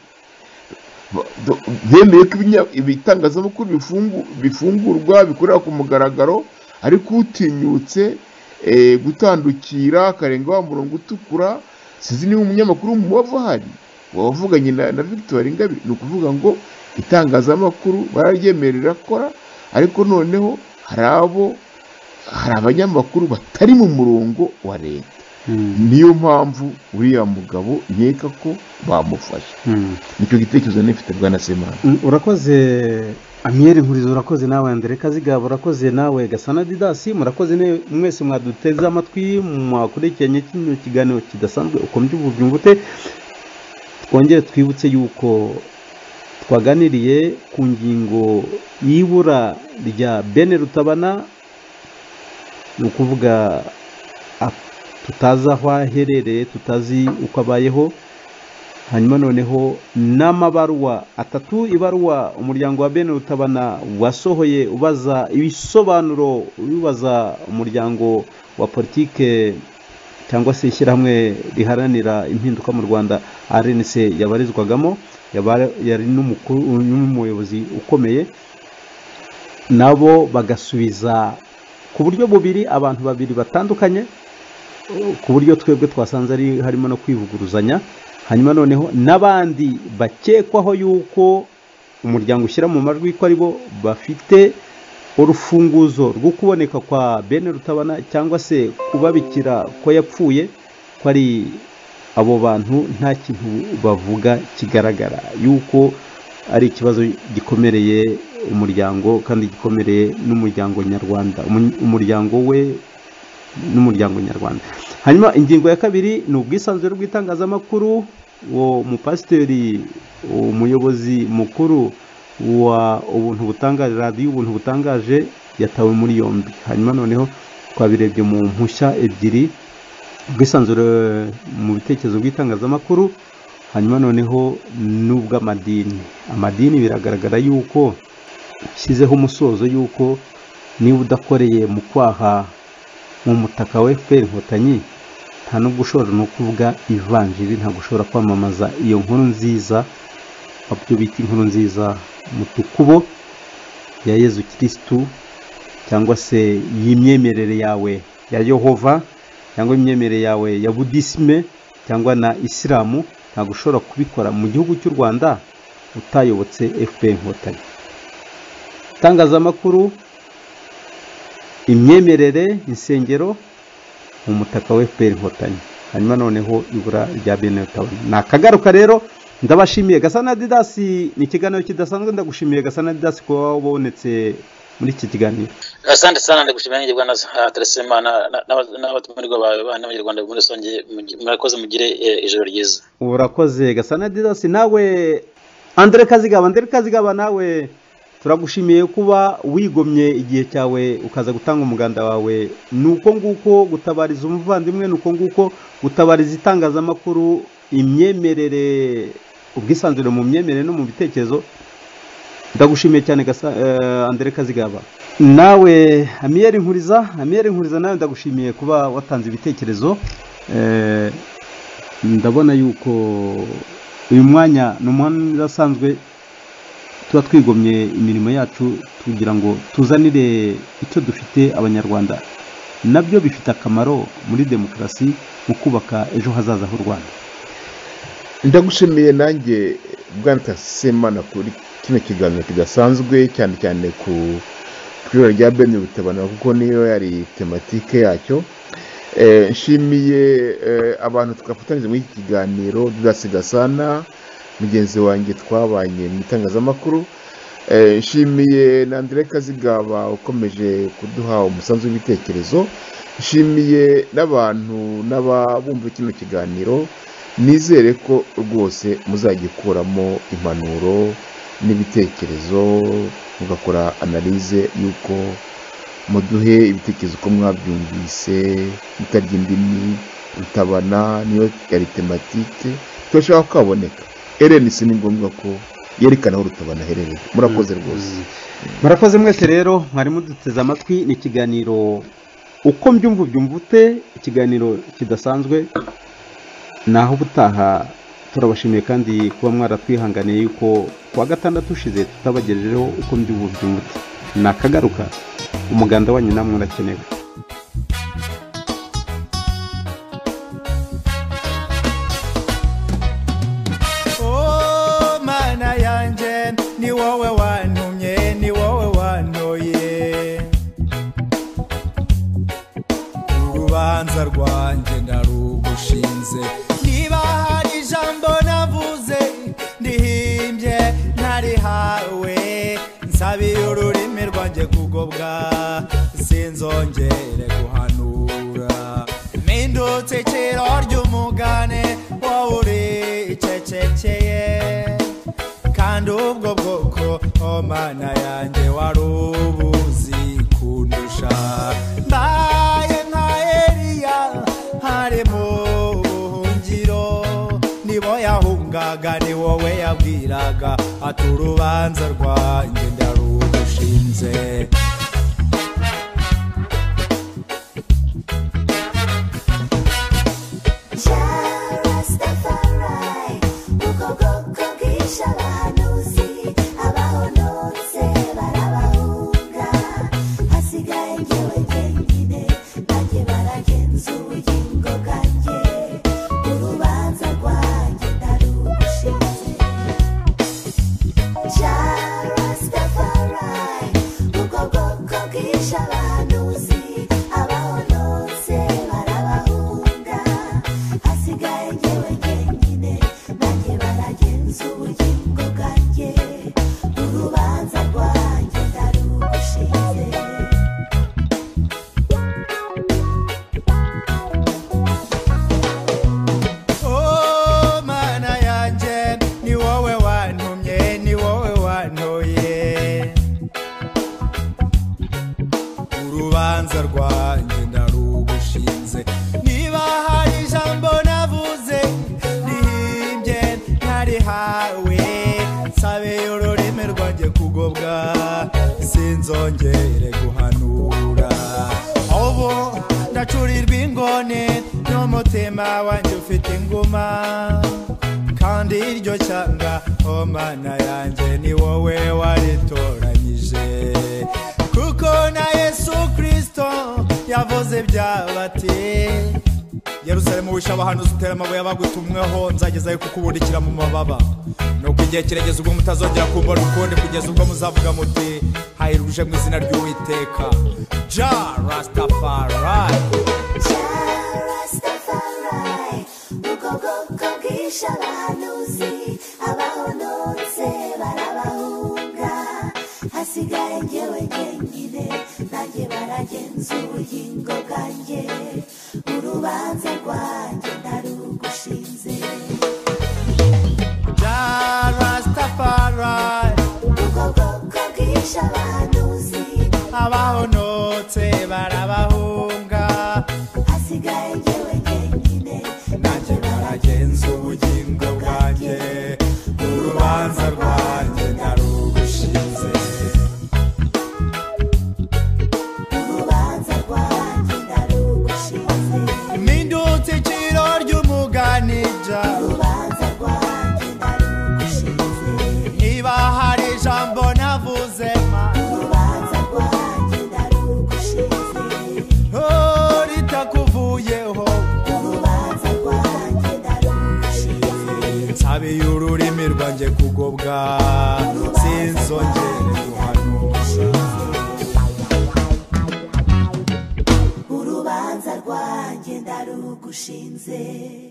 Ba- do- bemeye ko ibinya- ibitangazamakuru bifungu- bifungurwa bikorera ku mugaragaro ariko utinyutse eh, gutandukira akarenga wa murongo utukura sinzi niba umunyamakuru wo mu bavu ahari wavuganye na, na victoire ingabire ni ukuvuga ngo itangazamakuru bararyemerera akora ariko noneho hari abo hari abanyamakuru batari mu murongo wa leta Mm. niyo mpamvu uriya mugabo nkeka ko bamufashe Mm. nicyo gitekerezo nifite bwa nasemana Mm, urakoze amiyeri nkurizo urakoze nawe andere kazigaba urakoze nawe gasana didasi murakoze ne- mwese mwaduteze amatwi mwakurikiranye kino kiganiro kidasanzwe uko mbyumva ubyumva ute twongere twibutse yuko twaganiriye ku ngingo y'ibura rya bene rutabana ni ukuvuga a- tutazi aho aherereye tutazi uko abayeho hanyuma noneho n'amabaruwa atatu ibaruwa umuryango wa bene rutabana wasohoye ubaza ibisobanuro ubibaza umuryango wa politike cyangwa se ishyirahamwe riharanira impinduka mu rwanda rnc yabarizwagamo yaba- yari n'umukuru n'umuyobozi ukomeye nabo bagasubiza ku buryo bubiri abantu babiri batandukanye ku buryo twebwe twasanze ari harimo no kwivuguruzanya hanyuma noneho n'abandi bakekwaho yuko umuryango ushyira mu majwi ko aribo bafite urufunguzo rwo kuboneka kwa bene rutabana cyangwa se kubabikira ko yapfuye ko ari abo bantu nta kintu bavuga kigaragara yuko ari ikibazo gikomereye umuryango kandi gikomereye n'umuryango nyarwanda Umu- umuryango we n'umuryango nyarwanda hanyuma ingingo ya kabiri ni ubwisanzure bw'itangazamakuru uwo mupasiteri umuyobozi mukuru wa ubuntu butangaje radiyo ubuntu butangaje yatawe muri yombi hanyuma noneho twabirebye mu mpushya ebyiri ubwisanzure mu bitekerezo by'itangazamakuru hanyuma noneho n'ubw'amadini amadini biragaragara yuko ushyizeho umusozo yuko niba udakoreye mu kwaha mu mutaka wa fpr inkotanyi nta nubwo ushobora no kuvuga ivanjiri ntabwo ushobora kwamamaza iyo nkuru nziza abyo bita inkuru nziza mu tukubo ya yezu kirisitu cyangwa se y'imyemerere yawe ya yehova cyangwa imyemerere yawe ya budisime cyangwa na isilamu ntabwo ushobora kubikora mu gihugu cy'u rwanda utayobotse fpr inkotanyi itangazamakuru imyemerere insengero mu mutaka wa fpr inkotanyi hanyuma noneho ibura rya bene rutabana ni akagaruka rero ndabashimiye gasana didasi ni ikiganiro kidasanzwe ndagushimiye gasana didasi kuba wabonetse muri iki kiganiro asante sana ndagushimira nanjye bwana teresimana n'abatumirwa bawe bana n'abanyarwanda muri rusange mugi- murakoze mugire eh, ijoro ryiza urakoze gasana didasi nawe andre kazigaba andre kazigaba nawe turagushimiye kuba wigomye igihe cyawe ukaza gutanga umuganda wawe ni uko nguko gutabariza umuvandimwe ni uko nguko gutabariza itangazamakuru imyemerere ubwisanzure mu myemerere no mu bitekerezo ndagushimiye cyane gasa- eh, andere kazigaba nawe amiyeri nkuriza amiyeri nkuriza nawe ndagushimiye kuba watanze ibitekerezo eh, ndabona yuko uyu mwanya ni umwanya usanzwe tuba twigomye imirimo yacu kugira ngo tuzanire icyo dufite abanyarwanda nabyo bifite akamaro muri demokarasi mu kubaka ejo hazaza h'u rwanda ndagushimiye nanjye bwana tasemana kuri kino kiganiro kidasanzwe cyane cyane ku kwiro rya bene rutabana kuko niyo yari tematike yacyo Eh, nshimiye eh, abantu twafatanyije muri iki kiganiro dudasigasana mugenzi wanjye twabanye mu itangazamakuru Eh, nshimiye na Andire Kazigaba ukomeje kuduha umusanzu w'ibitekerezo nshimiye n'abantu n'ababumva kino kiganiro nizere ko rwose muzagikuramo impanuro n'ibitekerezo mugakora analize y'uko muduhe ibitekerezo ko mwabyumvise mutarya indimi rutabana niyo yari tematike turashaka ko kaboneka rnc ni ngombwa ko yerekana aho rutabana aherereye murakoze rwose murakoze mwese rero mwari muduteze amatwi ni ikiganiro uko mbyumva ubyumva ute ikiganiro kidasanzwe naho ubutaha turabashimiye kandi kuba mwaratwihanganiye yuko kuwa gatandatu ushize tutabagejejeho uko mbyumva ubyumva ute ni akagaruka umuganda wanyu namwe urakenewe Oh, mana yanjye ni wowe wantumye ni wowe wantoye urubanza rwanjye ndaru nayihawe nsabiye ururimi rwanjye kugobwa sinzongere guhanura mpindutse ikiro ry'umugane wowe uricecekeye kandi ubwo bwoko oh mana yanjye wari ubuzi kundusha mbaye nka eliya hari mu buhungiro nibo yahungaga ni wowe yabwiraga ati urubanza rwanjye ndarudushinze Oh, mana yanjye ni wowe wantumye ni wowe wantoye urubanza rwanjye ndarugushinze niba hari ijambo navuze rihimbye ntarihawe nsabe ururimi rwanjye kugobwa sinzongere guhanura ubu ndacurirwa ingone n'umutima wanjye ufite inguma kandi iryo cyanga oh mana yanjye ni wowe waritoranyije kuko na yesu kirisito yavuze byabati yerusalemu wishe abahanuzi utera amabuye abagutumweho nzagezayo kukubundikira mu mababa nuko igihe kiregeze ubwo mutazongera kumbona ukundi kugeza ubwo muzavuga muti hayiruje mu izina ry'uwiteka ja rastafari hasigaye njyewe njyenyine nanjye baragenzuye ingo bwanjye urubanza rwanjye ndarugushinze ja rastafari ubwoko bwishe abahanuzi abahonotse barabahunga hasigaye njyewe njyenyine nanjye baragenza ubugingo bwanjye urubanza rwanjye narugushinze urubanza rwanjye ndarugushinze impindutse iciro ry'umuganija urubanza rwanjye ndarugushinze niba hari ijambo navuze ma urubanza rwanjye ndarugushinze oh, ritakuvuyeho urubanza rwanjye ndarugushinze nsabiye ururimi rwanjye kugobwa sinzongere guhanura urubanza rwanjye ndarugushinze